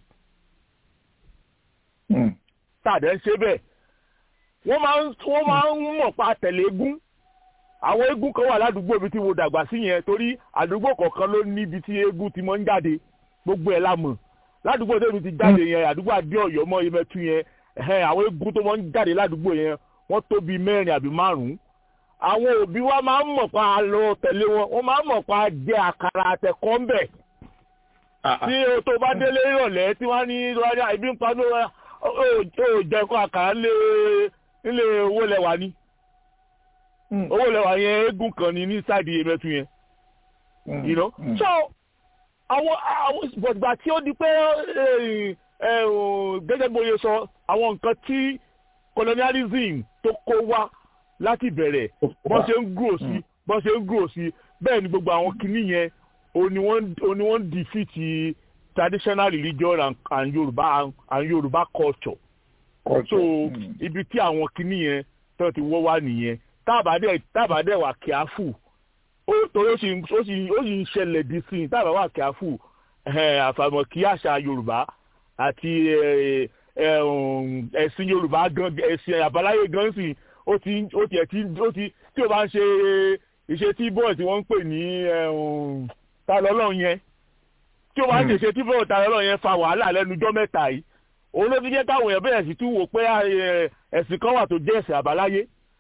Mm. tàdé ń ṣe bẹ́ẹ̀ wọ́n máa ń wọ́n máa ń mọ̀ pa tẹ̀lé egún àwọn eégún kan wà ládùúgbò mi tí mo dàgbà sí yẹn torí àdúgbò kọ̀ọ̀kan ló níbi tí eégún ti máa ń jáde gbogbo ẹ̀ la mọ̀ ládùúgbò tèmi ti jáde yẹn àdúgbò adé ọ̀yọ́ mọ́ Yemẹtu yẹn ẹ̀hẹ́n, àwọn eégún tó máa ń jáde ládùúgbò yẹn wọ́n tó bíi mẹ́rin àbí márùn-ún àwọn òbí wa máa ń mọ̀ pa lọ tẹ̀lé wọn wọ́n máa ń mọ̀ pa jẹ àkàrà àtẹ̀kọ́ ń bẹ̀ Ah, ah. tí o tó bá délé ìrọ̀lẹ́ tí wọ́n ní lọ́wọ́ ibi ń pa ní ó ó jẹ́ kó àkàrà nílé nílé owó lẹ́wà ni Mm. owó lẹ́wà yẹn eégún kan ní ní sáìdì Yemẹtu yẹn Mm. you know Mm. so àwọn àwọn gbọ̀gbà tí ó di pé eh, eh, oh, gẹ́gẹ́ bó ṣe sọ àwọn nǹkan tí colonialism tó kó wá láti bẹ̀rẹ̀ bọ́n ṣe ń grow sí bọ́n ṣe ń grow sí bẹ́ẹ̀ ni gbogbo àwọn kinní yẹn òní wọ́n ń defeat traditional religion and, and Yorùbá and Yorùbá culture so ibi tí àwọn kinní yẹn tó ti wọ́ wá nìyẹn tábàdẹ̀ tábàdẹ̀ wà kíáfù ó torí ó sì ó sì ó sì ń ṣẹlẹ̀ di sí i tábà wà kíáfù àfàmọ̀ kí àṣà Yorùbá àti ẹ̀sìn Yorùbá gan ẹ̀sìn àbáláyé gan sì ó ti ó ti ẹ̀ ti ó ti tí o bá ń ṣe ìṣe tí bọ́ọ̀ tí wọ́n ń pè ní ta lọ́lọ́run yẹn tí o bá ń ṣe ìṣe tí bọ́ọ̀ ta lọ́lọ́run yẹn fa wàhálà lẹ́nujọ́ mẹ́ta yìí òun ló fi jẹ́ káwọn èèyàn bẹ̀rẹ̀ sí tún wò pé ẹ̀sìn kan wà tó jẹ́ ẹ̀sìn àbáláyé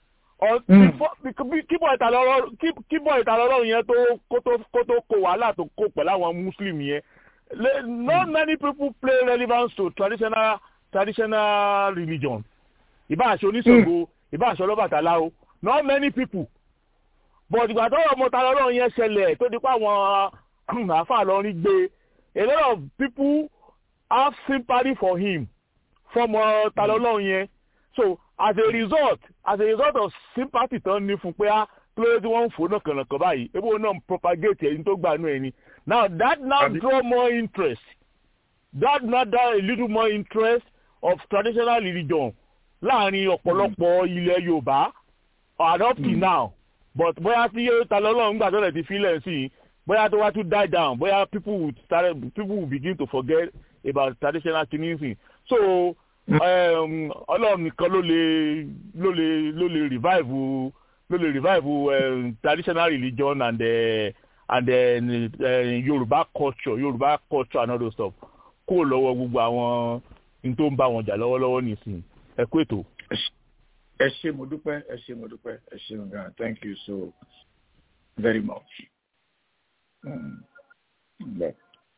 kíbọ̀ ìtàlọ́lọ́run yẹn kó tó kó wàhálà tó kó pẹ̀lú àwọn muslim yẹn not many people play relevance to traditional traditional religion ìbá àṣẹ oníṣègùn ìbá àṣẹ ọlọ́bàtálá o not many people but ìgbà tó ọmọ ìtàlọ́lọ́run yẹn ṣẹlẹ̀ tó di pa àwọn àáfàá lọ́rin gbé a lot of people have sympathy for him from ìtàlọ́lọ́run yẹn so as a result as a result of sympathy tán ní fún pé á lóye tí wọ́n ń fò náà kànáà báyìí ebi wọn náà propagate ẹni tó gbà nù ẹni now that now draw more interest that now draw a little more interest of traditional religion láàrin ọ̀pọ̀lọpọ̀ ilẹ̀ Yorùbá and up till now but bóyá tí ta lọ́lọ́run nígbà tó lẹ̀ ti filẹ̀ sí i bóyá tó wá tún die down bóyá people will start people will begin to forget about traditional kinnism so ọlọ́run nìkan ló lè ló lè ló lè revive ló lè revive um, traditional religion and uh, and then uh, Yorùbá culture Yorùbá culture and all those stuff kó lọ́wọ́ gbogbo àwọn n tó ń bá wọn jà lọ́wọ́lọ́wọ́ nìsín ẹ kú ètò. ẹ ṣé mo dúpẹ́ ẹ ṣé mo dúpẹ́ ẹ ṣé mo gan thank you so very much. Mm. Yeah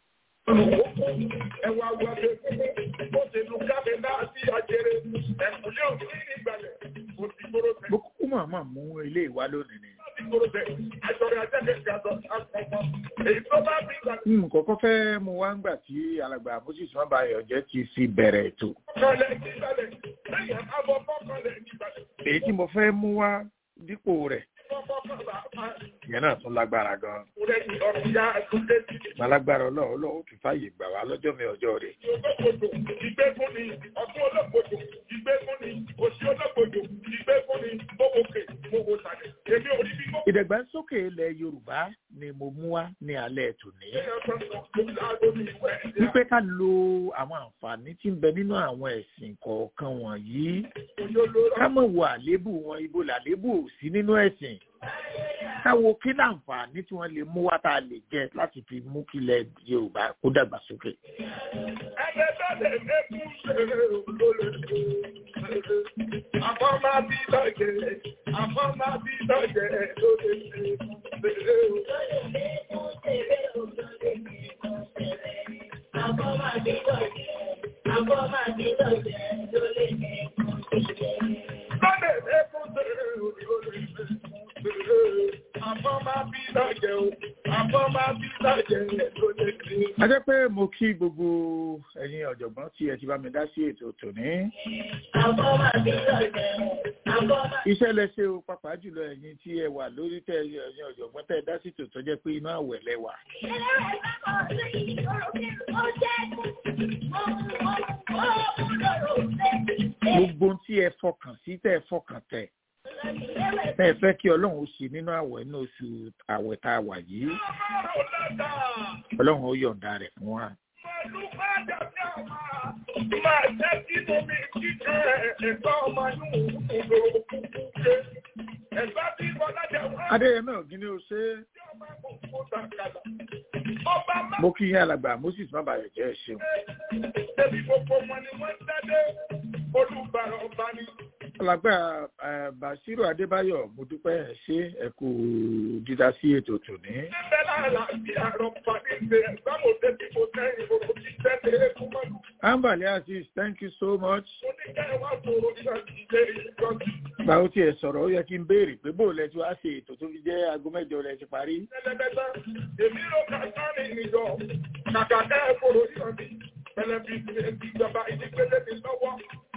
ẹwà wọlé bó ṣe lu káfí náà sí àjẹrẹ ẹkùnlé òní ìgbàlẹ̀ òdìgbòrò bẹ. mo kúkú máa máa mú ilé ìwá lónìí ni. òdìgbòrò bẹ àjọyọ̀ àjẹjẹ gàdọ̀ àkọ́kọ́ èyí tó bá bí ìgbà. n kọ́kọ́ fẹ́ mu wá ń gbà tí alàgbà moses mabayọ jẹ́ ti fi bẹ̀rẹ̀ ètò. kọ́lẹ̀ nígbàlẹ̀ lẹ́yìn àbọ̀ kọ́kọ́lẹ̀ nígbàlẹ̀. èyí tí mo fẹ́ mú wá dípò rẹ̀ ìyẹn náà tún lágbára gan. Lálágbára ọlọ́run ọlọ́run tún fàyè gbà wá lọ́jọ́ mi ọjọ́ rẹ̀. Ìgbégun ni ọdún olóògbòdò, ìgbégun ni òsì olóògbòdò, ìgbégun ni mowókè, mowó sàlẹ̀. Èmi ò rí bí mọ́. Ìdàgbàsókè ilẹ̀ Yorùbá ni mo mú wá ní alẹ́ tòní. Wípé ká lo àwọn àǹfààní tí ń bẹ nínú àwọn ẹ̀sìn kọ̀ọ̀kan wọ̀nyí. Ká mọ̀ wo àléébù wọn, ibo làléébù ò sí nínú ẹ̀sìn káwo kí láǹfààní tí wọ́n lè mú wá tá a lè jẹ láti fi mú kí ilẹ̀ Yorùbá kó dàgbà sókè. Ẹgbẹ́ bẹ́ẹ̀ lẹ́kún ṣe olólè. Àfọ́ máa bí lọ́jẹ̀, àfọ́ máa bí lọ́jẹ̀ lóde ṣe ṣeré o. Àfọ́ máa bí lọ́jẹ̀, àfọ́ máa bí lọ́jẹ̀ lóde ṣe ṣeré. Lọ́dẹ̀ lẹ́kún ṣe olólè àfọ́ máa bí lọ́jẹ̀ o àfọ́ máa bí lọ́jẹ̀ lóde ṣe. a jẹ́ pé mo kí gbogbo ẹ̀yin ọ̀jọ̀gbọ́n tí ẹ ti bá mi dá sí ètò tòní. Àfọ́ máa bí lọ́jẹ̀, àfọ́ máa iṣẹ́ lẹ́sẹ̀ o pàápàá jùlọ ẹ̀yin tí ẹ wà lórí tẹ ẹ̀yin ọ̀jọ̀gbọ́n tẹ dá sí tòótọ́ jẹ́ pé inú àwẹ̀ lẹ wà. gbogbo tí ẹ fọkàn sí tẹ ẹ fọkàn tẹ tẹ ẹ fẹ́ kí ọlọ́run ó ṣe nínú àwẹ̀ ní oṣù àwẹ̀ tá a wà yìí ọlọ́run ó yọ̀ǹda rẹ̀ fún wa. Máa jẹ́ kí omi jíjẹ ẹ̀gbọ́n ọmọ inú òdòdó kúkú ṣe. Ẹ̀gbá tí Bọ́lá jẹ wá. adéyẹmẹ ògínní ó ṣe é mo kí yín alàgbà moses mabayọ jẹ́ ẹ ṣeun. Ebi gbogbo wọn ni wọ́n dádé olùbàrà ọba ni. alàgbà basiru adébáyọ̀ mo dúpẹ́ ẹ ṣé ẹ kú dídá sí ètò tòní. Níbẹ̀ lára àti àrọ̀ pàdé ṣe ẹ̀gbámọ̀ débi mo tẹ́yìn gbogbo ti tẹ́lẹ̀ ẹ̀kú mọ́lù. ambali aziz thank you so much. Mo ní kẹ́ ẹ wá sọ̀rọ̀ ní àtìlẹ́ ìjọ́sí. gbàó tiẹ̀ sọ̀rọ̀ ó yẹ kí n béèrè pé bó lẹ ti wá ṣe ètò tó fi jẹ́ aago mẹ́jọ lẹ ti parí. Ẹlẹ́gbẹ́ta, èmi ló kà sáré ìjọ. Kàkà kẹ́ ẹ fòrò yọ̀ mí. Pẹlẹbí ìjọba ìdígbélé mi lọ́wọ́.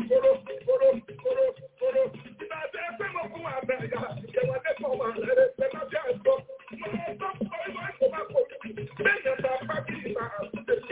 kóró kóró kóró kóró. Ìgbà tí ẹ fẹ́ mọ̀ fún àbẹ̀ ìyá ìjẹun adẹ́kọ̀ọ́ wà lẹ́rẹ́ pẹ̀lú ọjọ́ àìsàn. Mo máa ń tọ́ ìwà ìkó máa kó. Bẹ́ẹ̀ni ẹ̀ta pápí ìgbà àtúnṣe